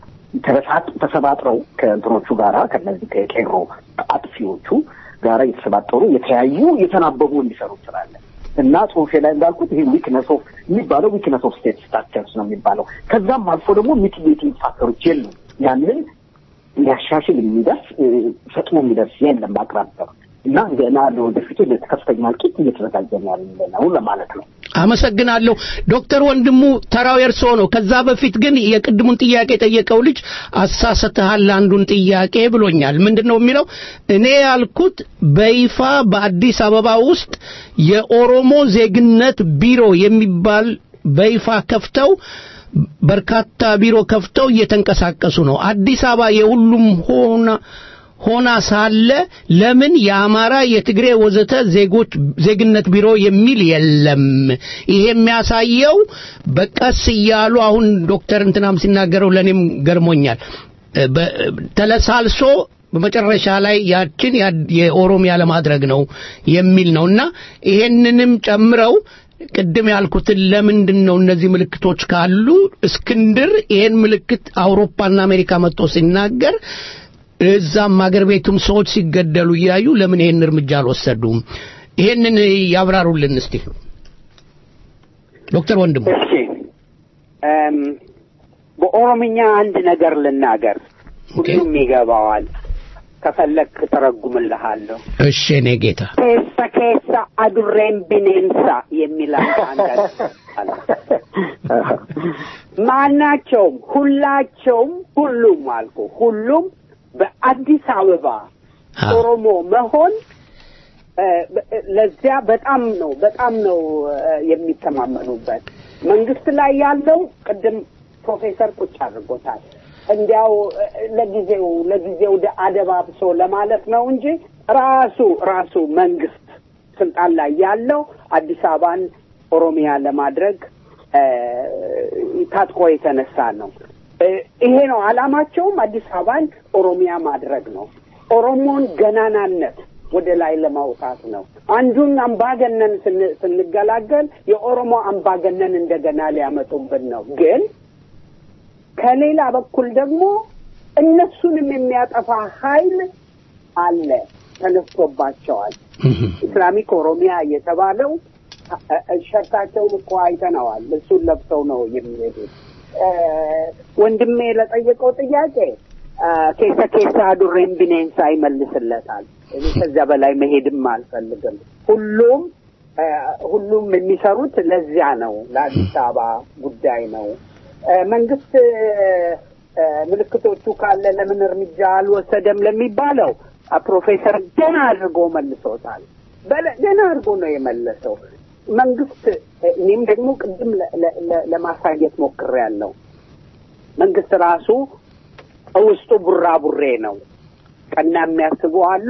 ተሰባጥረው ከእንትኖቹ ጋራ ከነዚህ ከቄሮ አጥፊዎቹ ጋራ የተሰባጠሩ የተለያዩ የተናበቡ እንዲሰሩ ይችላለን እና ጽሁፌ ላይ እንዳልኩት ይሄ ዊክነስ ኦፍ የሚባለው ዊክነስ ኦፍ ስቴት ስትራክቸርስ ነው የሚባለው። ከዛም አልፎ ደግሞ ሚቲጌቲንግ ፋክተሮች የሉም። ያንን ሊያሻሽል የሚደርስ ፈጥኖ የሚደርስ የለም በአቅራቢያው እና ገና ለወደፊቱ ከፍተኛ እልቂት እየተዘጋጀን ያለ ነው ለማለት ነው። አመሰግናለሁ ዶክተር ወንድሙ ተራው የእርስዎ ነው። ከዛ በፊት ግን የቅድሙን ጥያቄ የጠየቀው ልጅ አሳስተሃል አንዱን ጥያቄ ብሎኛል። ምንድን ነው የሚለው? እኔ ያልኩት በይፋ በአዲስ አበባ ውስጥ የኦሮሞ ዜግነት ቢሮ የሚባል በይፋ ከፍተው በርካታ ቢሮ ከፍተው እየተንቀሳቀሱ ነው። አዲስ አበባ የሁሉም ሆና ሆና ሳለ ለምን የአማራ የትግሬ ወዘተ ዜጎች ዜግነት ቢሮ የሚል የለም? ይሄ የሚያሳየው በቀስ እያሉ አሁን ዶክተር እንትናም ሲናገረው ለእኔም ገርሞኛል። ተለሳልሶ በመጨረሻ ላይ ያችን የኦሮሚያ ለማድረግ ነው የሚል ነው እና ይሄንንም ጨምረው ቅድም ያልኩትን ለምንድን ነው እነዚህ ምልክቶች ካሉ እስክንድር ይሄን ምልክት አውሮፓና አሜሪካ መጥቶ ሲናገር እዛም አገር ቤቱም ሰዎች ሲገደሉ እያዩ ለምን ይሄን እርምጃ አልወሰዱም? ይሄንን ያብራሩልን እስቲ ዶክተር ወንድሙ። እሺ በኦሮምኛ አንድ ነገር ልናገር፣ ሁሉም ይገባዋል። ከፈለክ ተረጉምልሃለሁ። እሺ እኔ ጌታ ኬሳ ኬሳ አዱሬን ቢኔንሳ የሚል አንድ አለ። ማናቸውም ሁላቸውም ሁሉም አልኩ ሁሉም በአዲስ አበባ ኦሮሞ መሆን ለዚያ በጣም ነው በጣም ነው የሚተማመኑበት። መንግስት ላይ ያለው ቅድም ፕሮፌሰር ቁጭ አድርጎታል። እንዲያው ለጊዜው ለጊዜው አደባብሶ ለማለት ነው እንጂ ራሱ ራሱ መንግስት ስልጣን ላይ ያለው አዲስ አበባን ኦሮሚያ ለማድረግ ታጥቆ የተነሳ ነው። ይሄ ነው አላማቸውም። አዲስ አበባን ኦሮሚያ ማድረግ ነው። ኦሮሞን ገናናነት ወደ ላይ ለማውጣት ነው። አንዱን አምባገነን ስንገላገል የኦሮሞ አምባገነን እንደገና ሊያመጡብን ነው። ግን ከሌላ በኩል ደግሞ እነሱንም የሚያጠፋ ኃይል አለ፣ ተነስቶባቸዋል። ኢስላሚክ ኦሮሚያ የተባለው ሸርታቸውን እኮ አይተነዋል። እሱን ለብሰው ነው የሚሄዱት። ወንድሜ ለጠየቀው ጥያቄ ኬሳ ኬሳ ዱሬን ቢኔንሳ ይመልስለታል። እኔ ከዚያ በላይ መሄድም አልፈልግም። ሁሉም ሁሉም የሚሰሩት ለዚያ ነው፣ ለአዲስ አበባ ጉዳይ ነው። መንግስት ምልክቶቹ ካለ ለምን እርምጃ አልወሰደም ለሚባለው ፕሮፌሰር ገና አድርጎ መልሶታል። ገና አድርጎ ነው የመለሰው። መንግስት እኔም ደግሞ ቅድም ለማሳየት ሞክሬያለሁ። መንግስት ራሱ ውስጡ ቡራቡሬ ነው። ቀና የሚያስቡ አሉ፣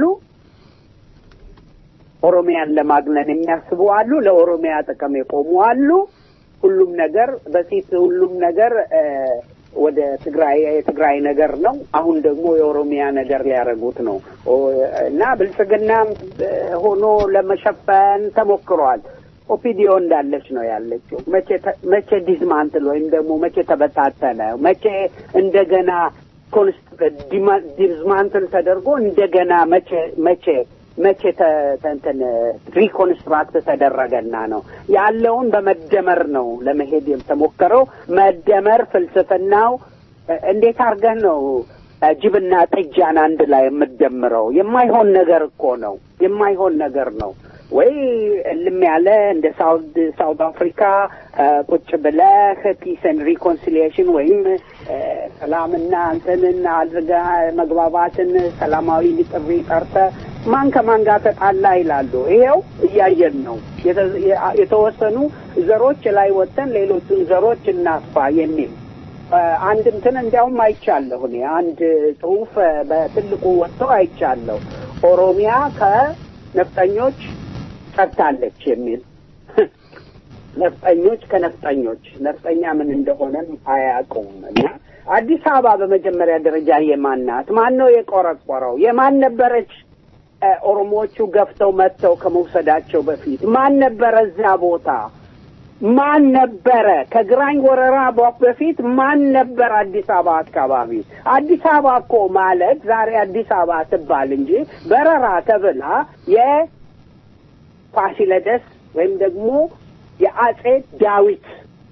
ኦሮሚያን ለማግነን የሚያስቡ አሉ፣ ለኦሮሚያ ጥቅም የቆሙ አሉ። ሁሉም ነገር በፊት ሁሉም ነገር ወደ ትግራይ የትግራይ ነገር ነው። አሁን ደግሞ የኦሮሚያ ነገር ሊያደርጉት ነው እና ብልጽግና ሆኖ ለመሸፈን ተሞክሯል። ኦፒዲዮ እንዳለች ነው ያለችው። መቼ መቼ ዲዝማንትል ወይም ደግሞ መቼ ተበታተነ? መቼ እንደገና ዲዝማንትል ተደርጎ እንደገና መቼ መቼ መቼ ተ- ተ- እንትን ሪኮንስትራክት ተደረገና ነው ያለውን በመደመር ነው ለመሄድ የተሞከረው። መደመር ፍልስፍናው እ፣ እንዴት አድርገህ ነው እ፣ ጅብና ጥጃን አንድ ላይ የምትደምረው? የማይሆን ነገር እኮ ነው። የማይሆን ነገር ነው። ወይ እልም ያለ እንደ ሳውድ ሳውት አፍሪካ እ፣ ቁጭ ብለህ ፒስን ሪኮንሲሊዬሽን ወይም እ፣ ሰላምና እንትንን አድርጋ መግባባትን ሰላማዊ ጥሪ ጠርተህ ማን ከማን ጋር ተጣላ ይላሉ። ይሄው እያየን ነው። የተ- የ- የተወሰኑ ዘሮች ላይ ወጥተን ሌሎቹን ዘሮች እናጥፋ የሚል እ፣ አንድ እንትን እንዲያውም አይቻለሁ እኔ አንድ ጽሁፍ እ፣ በትልቁ ወጥቶ አይቻለሁ። ኦሮሚያ ከነፍጠኞች ጸድታለች የሚል ነፍጠኞች ከነፍጠኞች ነፍጠኛ ምን እንደሆነም አያውቁም። እና አዲስ አበባ በመጀመሪያ ደረጃ የማን ናት? ማን ነው የቆረቆረው? የማን ነበረች? እ፣ ኦሮሞዎቹ ገፍተው መጥተው ከመውሰዳቸው በፊት ማን ነበረ እዛ ቦታ? ማን ነበረ ከግራኝ ወረራ በ- በፊት ማን ነበር አዲስ አበባ አካባቢ? አዲስ አበባ እኮ ማለት ዛሬ አዲስ አበባ ትባል እንጂ በረራ ተብላ የፋሲለደስ ወይም ደግሞ የአጼ ዳዊት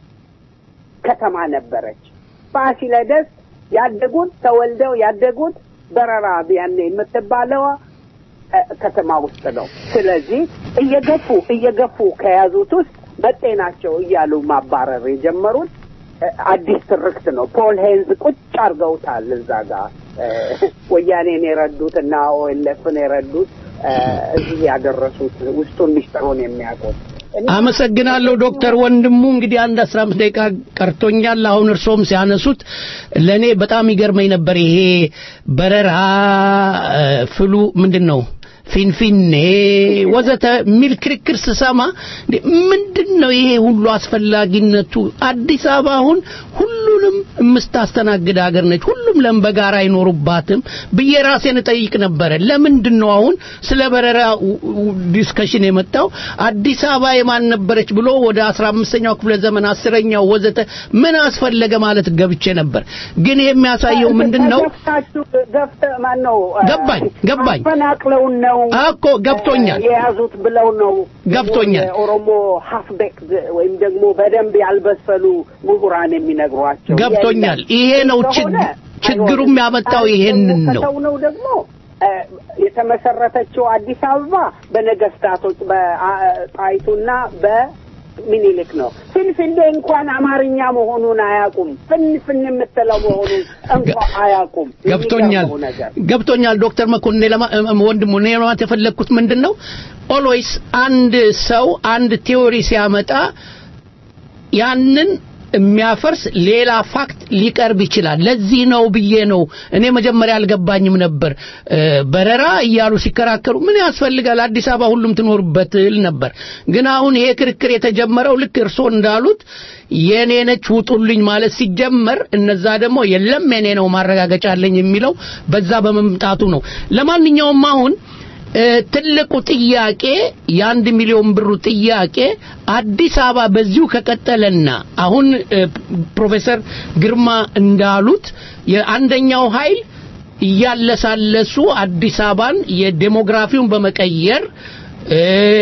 ከተማ ነበረች። ፋሲለደስ ያደጉት ተወልደው ያደጉት በረራ ያኔ የምትባለው እ፣ ከተማ ውስጥ ነው። ስለዚህ እየገፉ እየገፉ ከያዙት ውስጥ መጤ ናቸው እያሉ ማባረር የጀመሩት እ፣ አዲስ ትርክት ነው። ፖል ሄንዝ ቁጭ አድርገውታል እዛ ጋር እ፣ ወያኔን የረዱት እና ኦኤልኤፍን የረዱት እ፣ እዚህ ያደረሱት ውስጡን ሚስጥሩን የሚያውቁት አመሰግናለሁ ዶክተር ወንድሙ እንግዲህ አንድ አስራ አምስት ደቂቃ ቀርቶኛል አሁን እርሶም ሲያነሱት ለእኔ በጣም ይገርመኝ ነበር ይሄ በረራ እ፣ ፍሉ ምንድን ነው ፊንፊኔ ወዘተ የሚል ክርክር ስሰማ እንዴ ምንድን ነው ይሄ ሁሉ አስፈላጊነቱ አዲስ አበባ አሁን ሁሉንም የምታስተናግድ ሀገር ነች ሁሉም ለም በጋራ አይኖሩባትም ብዬ ራሴን እጠይቅ ነበረ ለምንድን ነው አሁን ስለ በረራ ዲስከሽን የመጣው አዲስ አበባ የማን ነበረች ብሎ ወደ አስራ አምስተኛው ክፍለ ዘመን አስረኛው ወዘተ ምን አስፈለገ ማለት ገብቼ ነበር ግን ይሄ የሚያሳየው ምንድን ነው ገፍታችሁ ገፍተ ማን ነው እ፣ ገባኝ፣ ገባኝ። አፈናቅለውን ነው እኮ ገብቶኛል። እ፣ የያዙት ብለው ነው ገብቶኛል። የኦሮሞ ሀፍቤክ ወይም ደግሞ በደንብ ያልበሰሉ ምሁራን የሚነግሯቸው ገብቶኛል። የለም። ይሄ ነው ከሆነ ችግ- ችግሩም ያመጣው ይሄንን ነው። ከተው ነው ደግሞ እ፣ የተመሰረተችው አዲስ አበባ በነገስታቶች በጣይቱና በሚኒልክ ነው። ፍንፍኔ እንኳን አማርኛ መሆኑን አያውቁም። ፍንፍን የምትለው መሆኑን እንኳን አያውቁም። ገብቶኛል የሚገርመው ነገር ገብቶኛል ዶክተር መኮንን ለማ እም- ወንድሙ እኔ ለማለት የፈለግኩት ምንድን ነው ኦልዌይስ አንድ ሰው አንድ ቴዎሪ ሲያመጣ ያንን የሚያፈርስ ሌላ ፋክት ሊቀርብ ይችላል ለዚህ ነው ብዬ ነው እኔ መጀመሪያ አልገባኝም ነበር እ፣ በረራ እያሉ ሲከራከሩ ምን ያስፈልጋል አዲስ አበባ ሁሉም ትኖርበት ል ነበር ግን አሁን ይሄ ክርክር የተጀመረው ልክ እርስዎ እንዳሉት የኔ ነች ውጡልኝ ማለት ሲጀመር እነዛ ደግሞ የለም የኔ ነው ማረጋገጫ አለኝ የሚለው በዛ በመምጣቱ ነው ለማንኛውም አሁን እ፣ ትልቁ ጥያቄ የአንድ ሚሊዮን ብሩ ጥያቄ አዲስ አበባ በዚሁ ከቀጠለና አሁን እ፣ ፕሮፌሰር ግርማ እንዳሉት የአንደኛው ኃይል እያለሳለሱ አዲስ አበባን የዴሞግራፊውን በመቀየር እ፣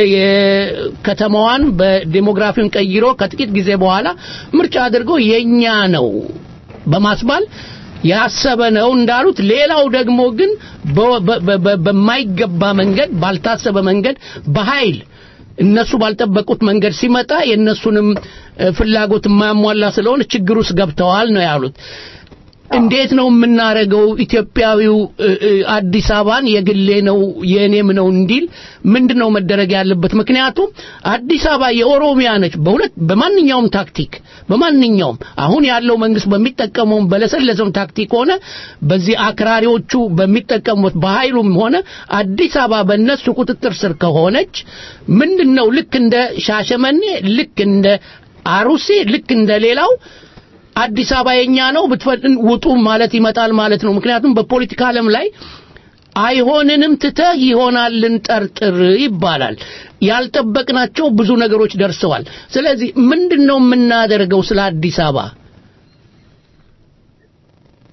የከተማዋን በዴሞግራፊውን ቀይሮ ከጥቂት ጊዜ በኋላ ምርጫ አድርገው የኛ ነው በማስባል ያሰበ ነው እንዳሉት ሌላው ደግሞ ግን በ- በ- በ- በማይገባ መንገድ ባልታሰበ መንገድ በኃይል እነሱ ባልጠበቁት መንገድ ሲመጣ የእነሱንም እ፣ ፍላጎት የማያሟላ ስለሆነ ችግር ውስጥ ገብተዋል ነው ያሉት እንዴት ነው የምናረገው ኢትዮጵያዊው እ፣ እ፣ አዲስ አበባን የግሌ ነው የእኔም ነው እንዲል ምንድን ነው መደረግ ያለበት ምክንያቱም አዲስ አበባ የኦሮሚያ ነች በሁለት በማንኛውም ታክቲክ በማንኛውም አሁን ያለው መንግስት በሚጠቀመውም በለሰለሰም ታክቲክ ሆነ በዚህ አክራሪዎቹ በሚጠቀሙት በኃይሉም ሆነ አዲስ አበባ በእነሱ ቁጥጥር ስር ከሆነች ምንድን ነው ልክ እንደ ሻሸመኔ ልክ እንደ አሩሴ ልክ እንደ ሌላው አዲስ አበባ የኛ ነው ብትፈጥን ውጡ ማለት ይመጣል ማለት ነው ምክንያቱም በፖለቲካ ዓለም ላይ አይሆንንም ትተህ ይሆናልን ጠርጥር ይባላል ያልጠበቅናቸው ብዙ ነገሮች ደርሰዋል ስለዚህ ምንድን ነው የምናደርገው ስለ አዲስ አበባ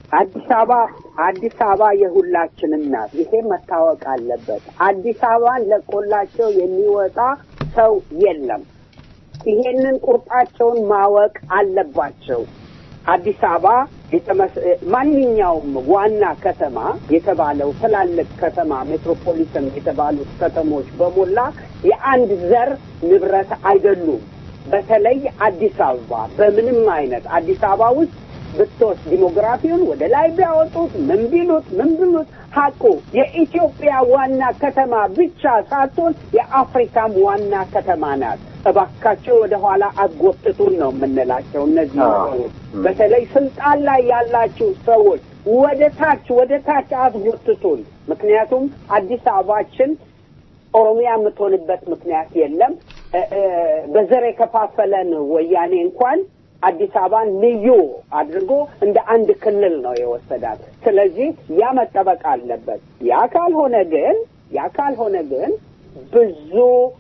አዲስ አበባ አዲስ አበባ የሁላችንም ናት። ይሄ መታወቅ አለበት። አዲስ አበባን ለቆላቸው የሚወጣ ሰው የለም። ይሄንን ቁርጣቸውን ማወቅ አለባቸው። አዲስ አበባ የተመስ- ማንኛውም ዋና ከተማ የተባለው ትላልቅ ከተማ ሜትሮፖሊተን የተባሉት ከተሞች በሞላ የአንድ ዘር ንብረት አይደሉም። በተለይ አዲስ አበባ በምንም አይነት አዲስ አበባ ውስጥ ብትወስድ ዲሞግራፊውን ወደ ላይ ቢያወጡት ምን ቢሉት ምን ቢሉት ሀቁ የኢትዮጵያ ዋና ከተማ ብቻ ሳትሆን የአፍሪካም ዋና ከተማ ናት። እባካቸው ወደ ኋላ አጎትቱን ነው የምንላቸው እነዚህ ሰዎች። በተለይ ስልጣን ላይ ያላችሁ ሰዎች ወደ ታች ወደ ታች አትጎትቱን። ምክንያቱም አዲስ አበባችን ኦሮሚያ የምትሆንበት ምክንያት የለም። እ- እ፣ በዘር የከፋፈለን ወያኔ እንኳን አዲስ አበባን ልዩ አድርጎ እንደ አንድ ክልል ነው የወሰዳት። ስለዚህ ያ መጠበቅ አለበት። ያ ካልሆነ ግን ያ ካልሆነ ግን ብዙ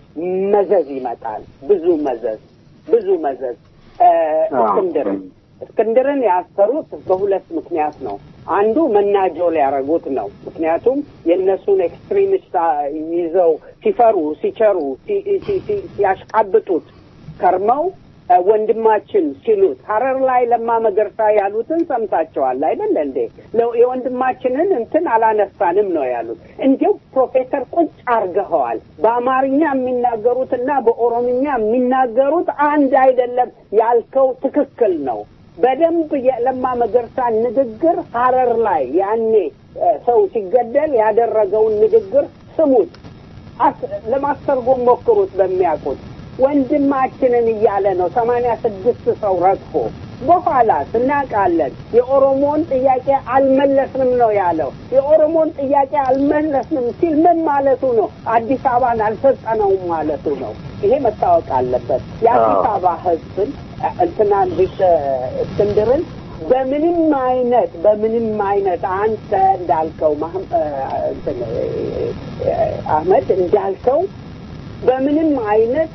መዘዝ ይመጣል። ብዙ መዘዝ ብዙ መዘዝ እ፣ እስክንድርን እስክንድርን ያሰሩት በሁለት ምክንያት ነው። አንዱ መናጆ ሊያደርጉት ነው። ምክንያቱም የእነሱን ኤክስትሪሚስት ይዘው ሲፈሩ ሲቸሩ ሲ- ሲ- ሲ- ሲያሽቃብጡት ከርመው እ፣ ወንድማችን ሲሉት ሀረር ላይ ለማ መገርሳ ያሉትን ሰምታቸዋል አይደል እንዴ? ለ- የወንድማችንን እንትን አላነሳንም ነው ያሉት። እንዲያው ፕሮፌሰር ቁጭ አርገኸዋል። በአማርኛ የሚናገሩትና በኦሮምኛ የሚናገሩት አንድ አይደለም። ያልከው ትክክል ነው። በደንብ የለማ መገርሳ ንግግር ሀረር ላይ ያኔ እ፣ ሰው ሲገደል ያደረገውን ንግግር ስሙት። አስ- ለማስተርጎም ሞክሩት በሚያውቁት ወንድማችንን እያለ ነው ሰማንያ ስድስት ሰው ረግፎ በኋላ እናውቃለን የኦሮሞን ጥያቄ አልመለስንም ነው ያለው የኦሮሞን ጥያቄ አልመለስንም ሲል ምን ማለቱ ነው አዲስ አበባን አልሰጠነውም ማለቱ ነው ይሄ መታወቅ አለበት የአዲስ አበባ ህዝብን እ፣ እንትናን ቢሽ እስክንድርን በምንም አይነት በምንም አይነት አንተ እንዳልከው ማህም- እ፣ እንትን እ፣ እ፣ አህመድ እንዳልከው በምንም አይነት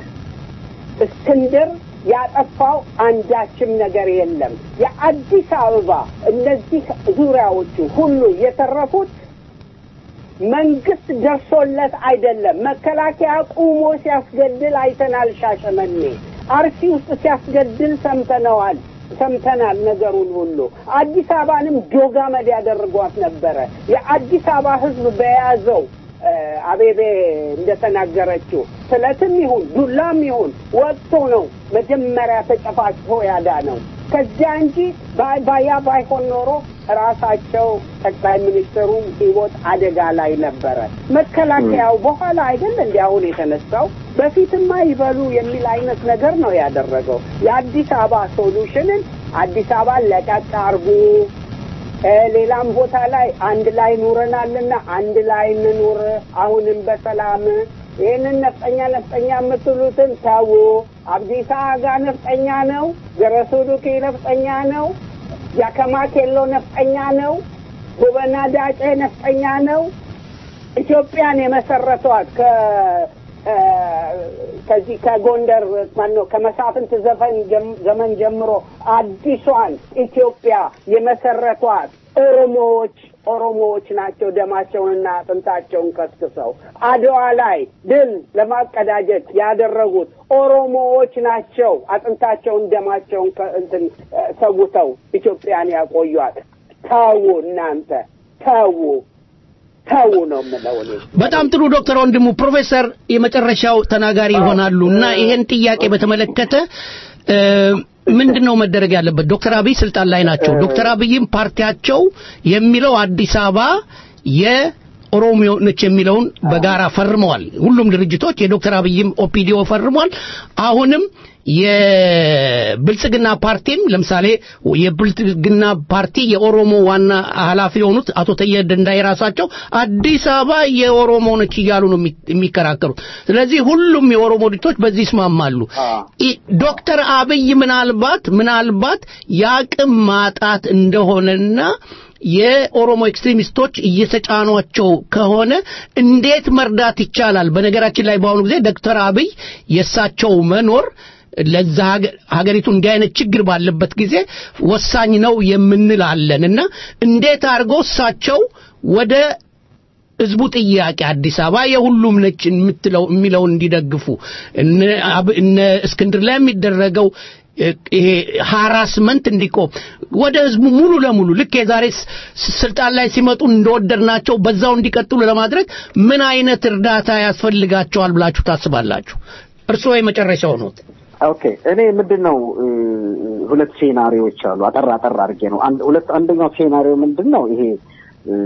እስክንድር ያጠፋው አንዳችም ነገር የለም። የአዲስ አበባ እነዚህ ዙሪያዎቹ ሁሉ የተረፉት መንግስት ደርሶለት አይደለም። መከላከያ ቁሞ ሲያስገድል አይተናል። ሻሸመኔ፣ አርሲ ውስጥ ሲያስገድል ሰምተነዋል ሰምተናል ነገሩን ሁሉ። አዲስ አበባንም ዶጋመድ ያደርጓት ነበረ። የአዲስ አበባ ህዝብ በያዘው እ፣ አቤቤ እንደተናገረችው ስለትም ይሁን ዱላም ይሁን ወጥቶ ነው መጀመሪያ ተጨፋጭፎ ያዳ ነው። ከዚያ እንጂ ባ- ባያ ባይሆን ኖሮ ራሳቸው ጠቅላይ ሚኒስትሩም ህይወት አደጋ ላይ ነበረ። መከላከያው በኋላ አይደል እንዲ አሁን የተነሳው በፊትማ ይበሉ የሚል አይነት ነገር ነው ያደረገው። የአዲስ አበባ ሶሉሽንን አዲስ አበባን ለቀቅ አርጉ እ፣ ሌላም ቦታ ላይ አንድ ላይ ኑረናልና አንድ ላይ እንኑር፣ አሁንም በሰላም ይህንን ነፍጠኛ ነፍጠኛ የምትሉትን ተዉ። አብዲሳ አጋ ነፍጠኛ ነው። ገረሱ ዱኪ ነፍጠኛ ነው። ጃከማ ኬሎ ነፍጠኛ ነው። ጎበና ዳጬ ነፍጠኛ ነው። ኢትዮጵያን የመሰረቷት ከ እ፣ ከዚህ ከጎንደር ማነው ከመሳፍንት ዘፈን ጀም- ዘመን ጀምሮ አዲሷን ኢትዮጵያ የመሰረቷት ኦሮሞዎች ኦሮሞዎች ናቸው። ደማቸውንና አጥንታቸውን ከስክሰው አድዋ ላይ ድል ለማቀዳጀት ያደረጉት ኦሮሞዎች ናቸው። አጥንታቸውን ደማቸውን ከ- እንትን እ፣ ሰውተው ኢትዮጵያን ያቆዩት። ተዉ እናንተ ተዉ ተዉ ነው የምለው እኔ። በጣም ጥሩ ዶክተር ወንድሙ ፕሮፌሰር የመጨረሻው ተናጋሪ ይሆናሉ እና ይሄን ጥያቄ በተመለከተ እ፣ ምንድን ነው መደረግ ያለበት? ዶክተር አብይ ስልጣን ላይ ናቸው። ዶክተር አብይም ፓርቲያቸው የሚለው አዲስ አበባ የኦሮሚዮ ነች የሚለውን በጋራ ፈርመዋል። ሁሉም ድርጅቶች የዶክተር አብይም ኦፒዲኦ ፈርሟል። አሁንም የብልጽግና ፓርቲም ለምሳሌ የብልጽግና ፓርቲ የኦሮሞ ዋና ኃላፊ የሆኑት አቶ ተየ ደንዳይ ራሳቸው አዲስ አበባ የኦሮሞ ነች እያሉ ነው የሚ- የሚከራከሩት። ስለዚህ ሁሉም የኦሮሞ ድርጅቶች በዚህ ይስማማሉ። ኢ- ዶክተር አብይ ምናልባት ምናልባት የአቅም ማጣት እንደሆነና የኦሮሞ ኤክስትሪሚስቶች እየተጫኗቸው ከሆነ እንዴት መርዳት ይቻላል? በነገራችን ላይ በአሁኑ ጊዜ ዶክተር አብይ የእሳቸው መኖር ለዛ ሀገ- ሀገሪቱ እንዲህ አይነት ችግር ባለበት ጊዜ ወሳኝ ነው የምንል አለን እና እንዴት አድርገው እሳቸው ወደ ህዝቡ ጥያቄ አዲስ አበባ የሁሉም ነች የምትለው የሚለውን እንዲደግፉ እነ አብ- እነ እስክንድር ላይ የሚደረገው እ፣ ይሄ ሃራስመንት እንዲቆም ወደ ህዝቡ ሙሉ ለሙሉ ልክ የዛሬ ስ- ስልጣን ላይ ሲመጡ እንደወደድናቸው በዛው እንዲቀጥሉ ለማድረግ ምን አይነት እርዳታ ያስፈልጋቸዋል ብላችሁ ታስባላችሁ? እርስዎ የመጨረሻው ነው። ኦኬ እኔ ምንድን ነው እ፣ ሁለት ሴናሪዎች አሉ። አጠር አጠር አድርጌ ነው። አንድ ሁለት አንደኛው ሴናሪዮ ምንድን ነው ይሄ እ፣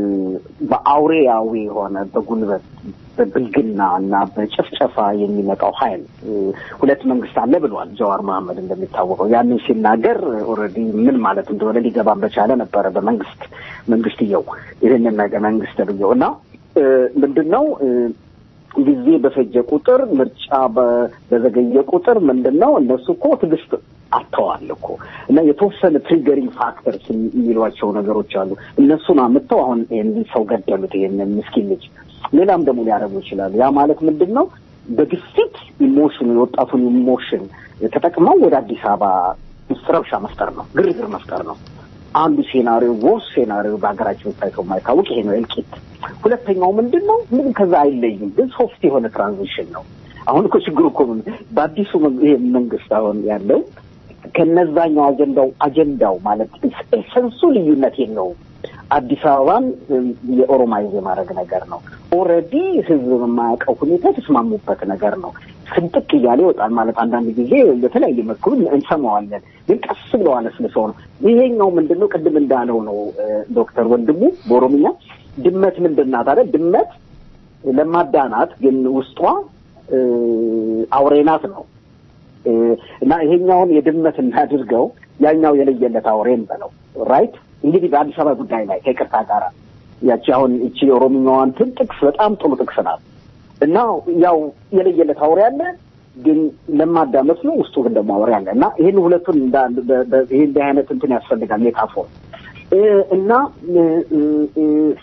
በአውሬያዊ የሆነ በጉልበት በብልግና እና በጭፍጨፋ የሚመጣው ኃይል እ፣ ሁለት መንግስት አለ ብሏል ጀዋር መሐመድ እንደሚታወቀው። ያንን ሲናገር ኦልሬዲ ምን ማለት እንደሆነ ሊገባን በቻለ ነበረ በመንግስት መንግስትየው ይህንን ነገር መንግስት ብየው እና እ፣ ምንድን ነው እ፣ ጊዜ በፈጀ ቁጥር ምርጫ በ- በዘገየ ቁጥር ምንድን ነው እነሱ እኮ ትዕግስት አጥተዋል እኮ እና የተወሰነ ትሪገሪንግ ፋክተርስ የሚሏቸው ነገሮች አሉ። እነሱን አምጥተው አሁን ይህን ሰው ገደሉት፣ ይህንን ምስኪን ልጅ። ሌላም ደግሞ ሊያደርጉ ይችላሉ። ያ ማለት ምንድን ነው? በግፊት ኢሞሽን የወጣቱን ኢሞሽን ተጠቅመው ወደ አዲስ አበባ ውስጥ ረብሻ መፍጠር ነው፣ ግርግር መፍጠር ነው። አንዱ ሴናሪዮ ወርስ ሴናሪዮ በሀገራችን ታይቶ የማይታወቅ ይሄ ነው እልቂት። ሁለተኛው ምንድን ነው? ምንም ከዛ አይለይም፣ ግን ሶፍት የሆነ ትራንዚሽን ነው። አሁን እኮ ችግሩ እኮ ምን በአዲሱ መን- ይሄ መንግስት አሁን ያለው ከነዛኛው አጀንዳው አጀንዳው ማለት ኤሰንሱ ልዩነት የለውም። አዲስ አበባን እም፣ የኦሮማይዝ የማድረግ ነገር ነው። ኦልሬዲ ህዝብ በማያውቀው ሁኔታ የተስማሙበት ነገር ነው። ስንጥቅ እያለ ይወጣል ማለት አንዳንድ ጊዜ በተለያየ መልኩ እንሰማዋለን፣ ግን ቀስ ብለው አለስልሰው ነው። ይሄኛው ምንድን ነው? ቅድም እንዳለው ነው እ፣ ዶክተር ወንድሙ በኦሮምኛ ድመት ምንድን ናት አለ። ድመት ለማዳ ናት፣ ግን ውስጧ እ፣ አውሬ ናት ነው እ፣ እና ይሄኛውን የድመት እናድርገው ያኛው የለየለት አውሬን በለው ራይት። እንግዲህ በአዲስ አበባ ጉዳይ ላይ ከይቅርታ ጋር ያቺ አሁን እቺ የኦሮምኛዋ እንትን ጥቅስ በጣም ጥሩ ጥቅስ ናት እና ያው የለየለት አውሬ አለ ግን ለማዳ መስሎ ውስጡ ግን ደግሞ አውሬ አለ እና ይህን ሁለቱን እንዳ- በ- በ- ይሄ እንዲህ አይነት እንትን ያስፈልጋል ሜታፎር እ፣ እና እ፣ እ፣ እ፣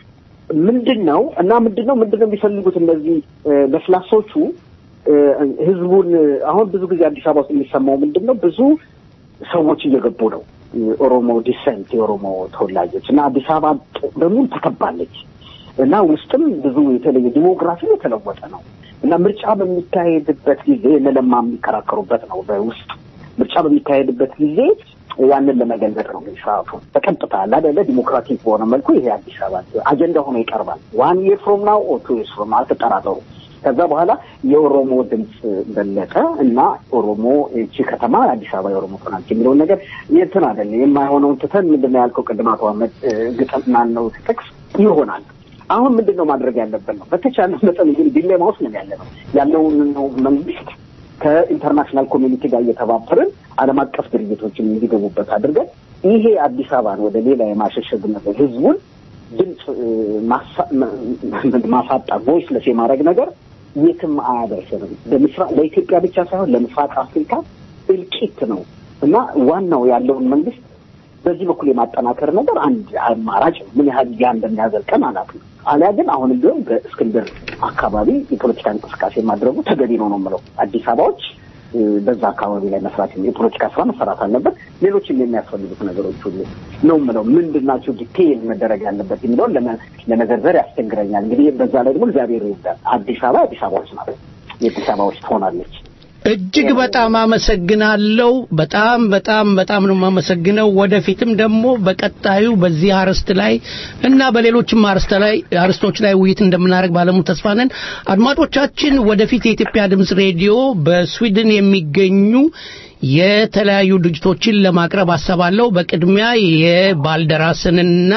ምንድን ነው እና ምንድን ነው ምንድን ነው የሚፈልጉት እነዚህ እ፣ ለስላሶቹ እ፣ ህዝቡን አሁን ብዙ ጊዜ አዲስ አበባ ውስጥ የሚሰማው ምንድን ነው ብዙ ሰዎች እየገቡ ነው የኦሮሞ ዲሰንት የኦሮሞ ተወላጆች እና አዲስ አበባ በሙሉ ተከባለች እና ውስጥም ብዙ የተለየ ዲሞግራፊ የተለወጠ ነው እና ምርጫ በሚካሄድበት ጊዜ እነ ለማ የሚከራከሩበት ነው በውስጥ ምርጫ በሚካሄድበት ጊዜ ያንን ለመገልበጥ ነው እንግዲህ ስርዓቱ በቀጥታ አላደለ ዲሞክራቲክ በሆነ መልኩ ይሄ አዲስ አበባ አጀንዳ ሆኖ ይቀርባል ዋን ይር ፍሮም ናው ኦር ቱ ይርስ ፍሮም አልተጠራጠሩ ከዛ በኋላ የኦሮሞ ድምፅ በለጠ እና ኦሮሞ እቺ ከተማ አዲስ አበባ የኦሮሞ ትሆናለች የሚለውን ነገር እንትን አይደለ የማይሆነውን ትተን ምንድን ነው ያልከው ቅድም አቶ አህመድ እ፣ ግጥም ማነው ጥቅስ ይሆናል አሁን ምንድን ነው ማድረግ ያለብን ነው በተቻለ መጠን እንግዲህ ዲሌማ ውስጥ ነው ያለ ነው ያለውን ነው መንግስት ከኢንተርናሽናል ኮሚኒቲ ጋር እየተባበርን ዓለም አቀፍ ድርጅቶችን እንዲገቡበት አድርገን ይሄ አዲስ አበባን ወደ ሌላ የማሸሸግ ነገር ህዝቡን ድምፅ እ፣ ማሳ- ማ- ማሳጣት ቮይስለስ የማድረግ ነገር የትም አያደርስንም። በምስራቅ ለኢትዮጵያ ብቻ ሳይሆን ለምስራቅ አፍሪካ እልቂት ነው እና ዋናው ያለውን መንግስት በዚህ በኩል የማጠናከር ነገር አንድ አማራጭ ነው። ምን ያህል ያ እንደሚያዘልቀን አላውቅም። አሊያ ግን አሁንም ቢሆን በእስክንድር አካባቢ የፖለቲካ እንቅስቃሴ ማድረጉ ተገቢ ነው ነው የምለው። አዲስ አበባዎች እ፣ በዛ አካባቢ ላይ መስራት የፖለቲካ ስራ መሰራት አለበት። ሌሎችም የሚያስፈልጉት ነገሮች ሁሉ ነው የምለው። ምንድን ናቸው ዲቴይል መደረግ ያለበት የሚለውን ለመ- ለመዘርዘር ያስቸግረኛል። እንግዲህ በዛ ላይ ደግሞ እግዚአብሔር ይርዳል። አዲስ አበባ አዲስ አበባዎች ናት። የአዲስ አበባዎች ትሆናለች። እጅግ በጣም አመሰግናለሁ። በጣም በጣም በጣም ነው የማመሰግነው። ወደፊትም ደግሞ በቀጣዩ በዚህ አርዕስት ላይ እና በሌሎችም አርዕስት ላይ አርዕስቶች ላይ ውይይት እንደምናደርግ ባለሙሉ ተስፋ ነን። አድማጮቻችን፣ ወደፊት የኢትዮጵያ ድምፅ ሬዲዮ በስዊድን የሚገኙ የተለያዩ ድርጅቶችን ለማቅረብ አሰባለሁ። በቅድሚያ የባልደራስንና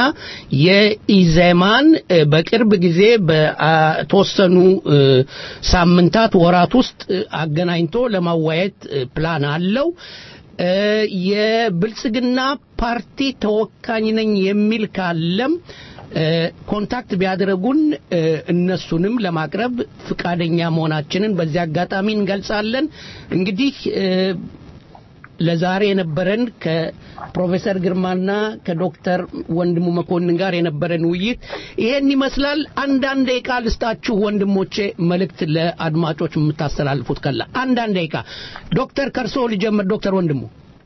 የኢዜማን እ፣ በቅርብ ጊዜ በተወሰኑ እ፣ ሳምንታት ወራት ውስጥ እ፣ አገናኝቶ ለማዋየት እ፣ ፕላን አለው። እ፣ የብልጽግና ፓርቲ ተወካኝ ነኝ የሚል ካለም እ፣ ኮንታክት ቢያደርጉን እ፣ እነሱንም ለማቅረብ ፍቃደኛ መሆናችንን በዚህ አጋጣሚ እንገልጻለን። እንግዲህ እ፣ ለዛሬ የነበረን ከፕሮፌሰር ግርማና ከዶክተር ወንድሙ መኮንን ጋር የነበረን ውይይት ይሄን ይመስላል። አንዳንድ ደቂቃ ልስጣችሁ ወንድሞቼ፣ መልእክት ለአድማጮች የምታስተላልፉት ካለ አንዳንድ ደቂቃ። ዶክተር ከርሶ ልጀምር። ዶክተር ወንድሙ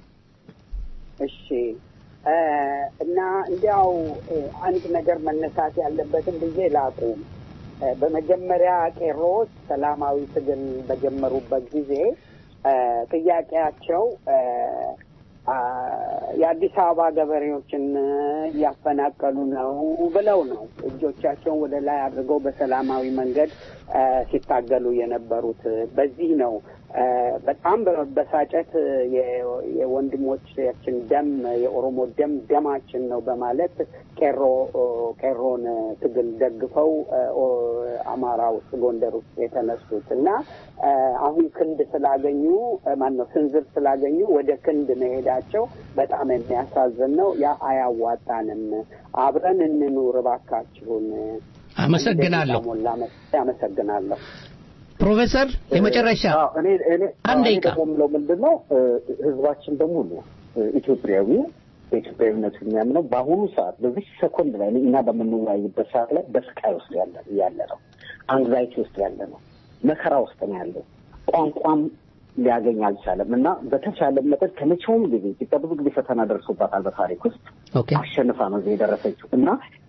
እሺ እ፣ እና እንዲያው እ፣ አንድ ነገር መነሳት ያለበትን ብዬ ላቁም። እ፣ በመጀመሪያ ቄሮዎች ሰላማዊ ትግል በጀመሩበት ጊዜ እ፣ ጥያቄያቸው እ፣ አ፣ የአዲስ አበባ ገበሬዎችን እያፈናቀሉ ነው ብለው ነው እጆቻቸውን ወደ ላይ አድርገው በሰላማዊ መንገድ እ፣ ሲታገሉ የነበሩት። በዚህ ነው እ፣ በጣም በመበሳጨት የ- የወንድሞቻችን ደም የኦሮሞ ደም ደማችን ነው በማለት ቄሮ ቄሮን ትግል ደግፈው እ፣ ኦ- አማራ ውስጥ ጎንደር ውስጥ የተነሱት እና እ፣ አሁን ክንድ ስላገኙ ማን ነው ስንዝር ስላገኙ ወደ ክንድ መሄዳቸው በጣም የሚያሳዝን ነው። ያ አያዋጣንም። አብረን እንኑር እባካችሁን። አመሰግናለሁ። ሞላ መስ- አመሰግናለሁ። ፕሮፌሰር የመጨረሻ አዎ፣ እኔ እኔ አንድ እኔ ደቂቃ። ደግሞ የምለው ምንድን ነው እ፣ ህዝባችን በሙሉ እ፣ ኢትዮጵያዊ በኢትዮጵያዊነቱ የሚያምነው በአሁኑ ሰዓት በዚህ ሰኮንድ ላይ እኛ በምንወያይበት ሰዓት ላይ በስቃይ ውስጥ ያለ ያለ ነው። አንግዛይቲ ውስጥ ያለ ነው። መከራ ውስጥ ነው ያለው። ቋንቋም ሊያገኝ አልቻለም እና በተቻለ መጠን ከመቼውም ጊዜ ኢትዮጵያ ብዙ ጊዜ ፈተና ደርሶባታል በታሪክ ውስጥ ኦኬ አሸንፋ ነው እዚህ የደረሰችው እና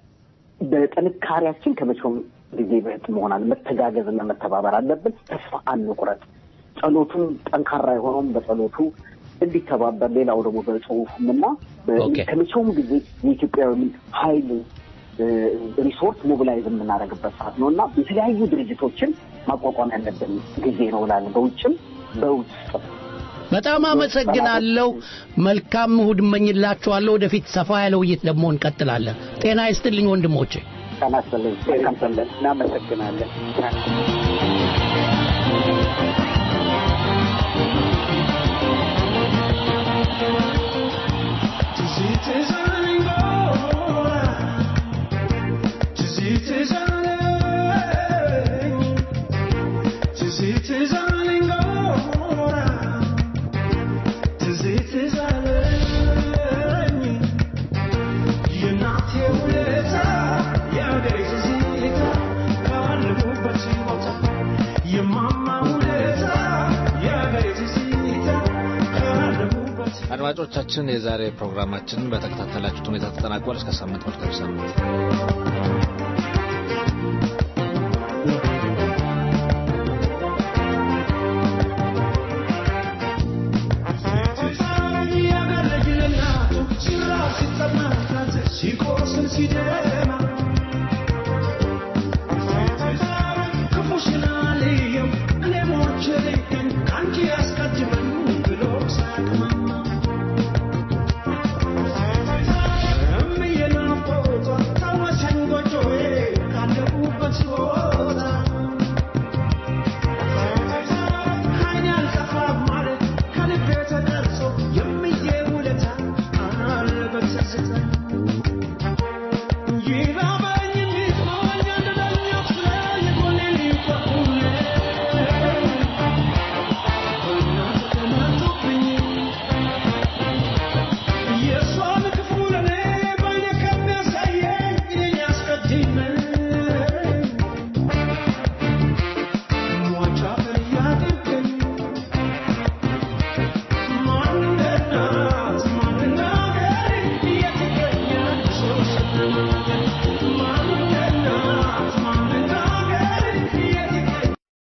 በጥንካሬያችን ከመቼውም ጊዜ በጥ መሆናል መተጋገዝና መተባበር አለብን። ተስፋ አንቁረጥ። ጸሎቱን ጠንካራ የሆነውም በጸሎቱ እንዲተባበር፣ ሌላው ደግሞ በጽሁፉም እና በ- ኦኬ። ከመቼውም ጊዜ የኢትዮጵያዊ ኃይል እ፣ ሪሶርስ ሞቢላይዝ የምናደርግበት ሰዓት ነው እና የተለያዩ ድርጅቶችን ማቋቋም ያለብን ጊዜ ነው እላለሁ። በውጭም በውስጥ በጣም አመሰግናለሁ። መልካም እሁድ እመኝላችኋለሁ። ወደፊት ሰፋ ያለ ውይይት ደግሞ እንቀጥላለን። ጤና ይስጥልኝ ወንድሞቼ። ቀናስልን መልካም ሰንበት። እናመሰግናለን። የማማ ውለታ የአገሬ ትዝታ ካለሁበት አድማጮቻችን የዛሬ ፕሮግራማችንን በተከታተላችሁት ሁኔታ ተጠናቋል። እስከ ሳምንት መልካም ሳምንት።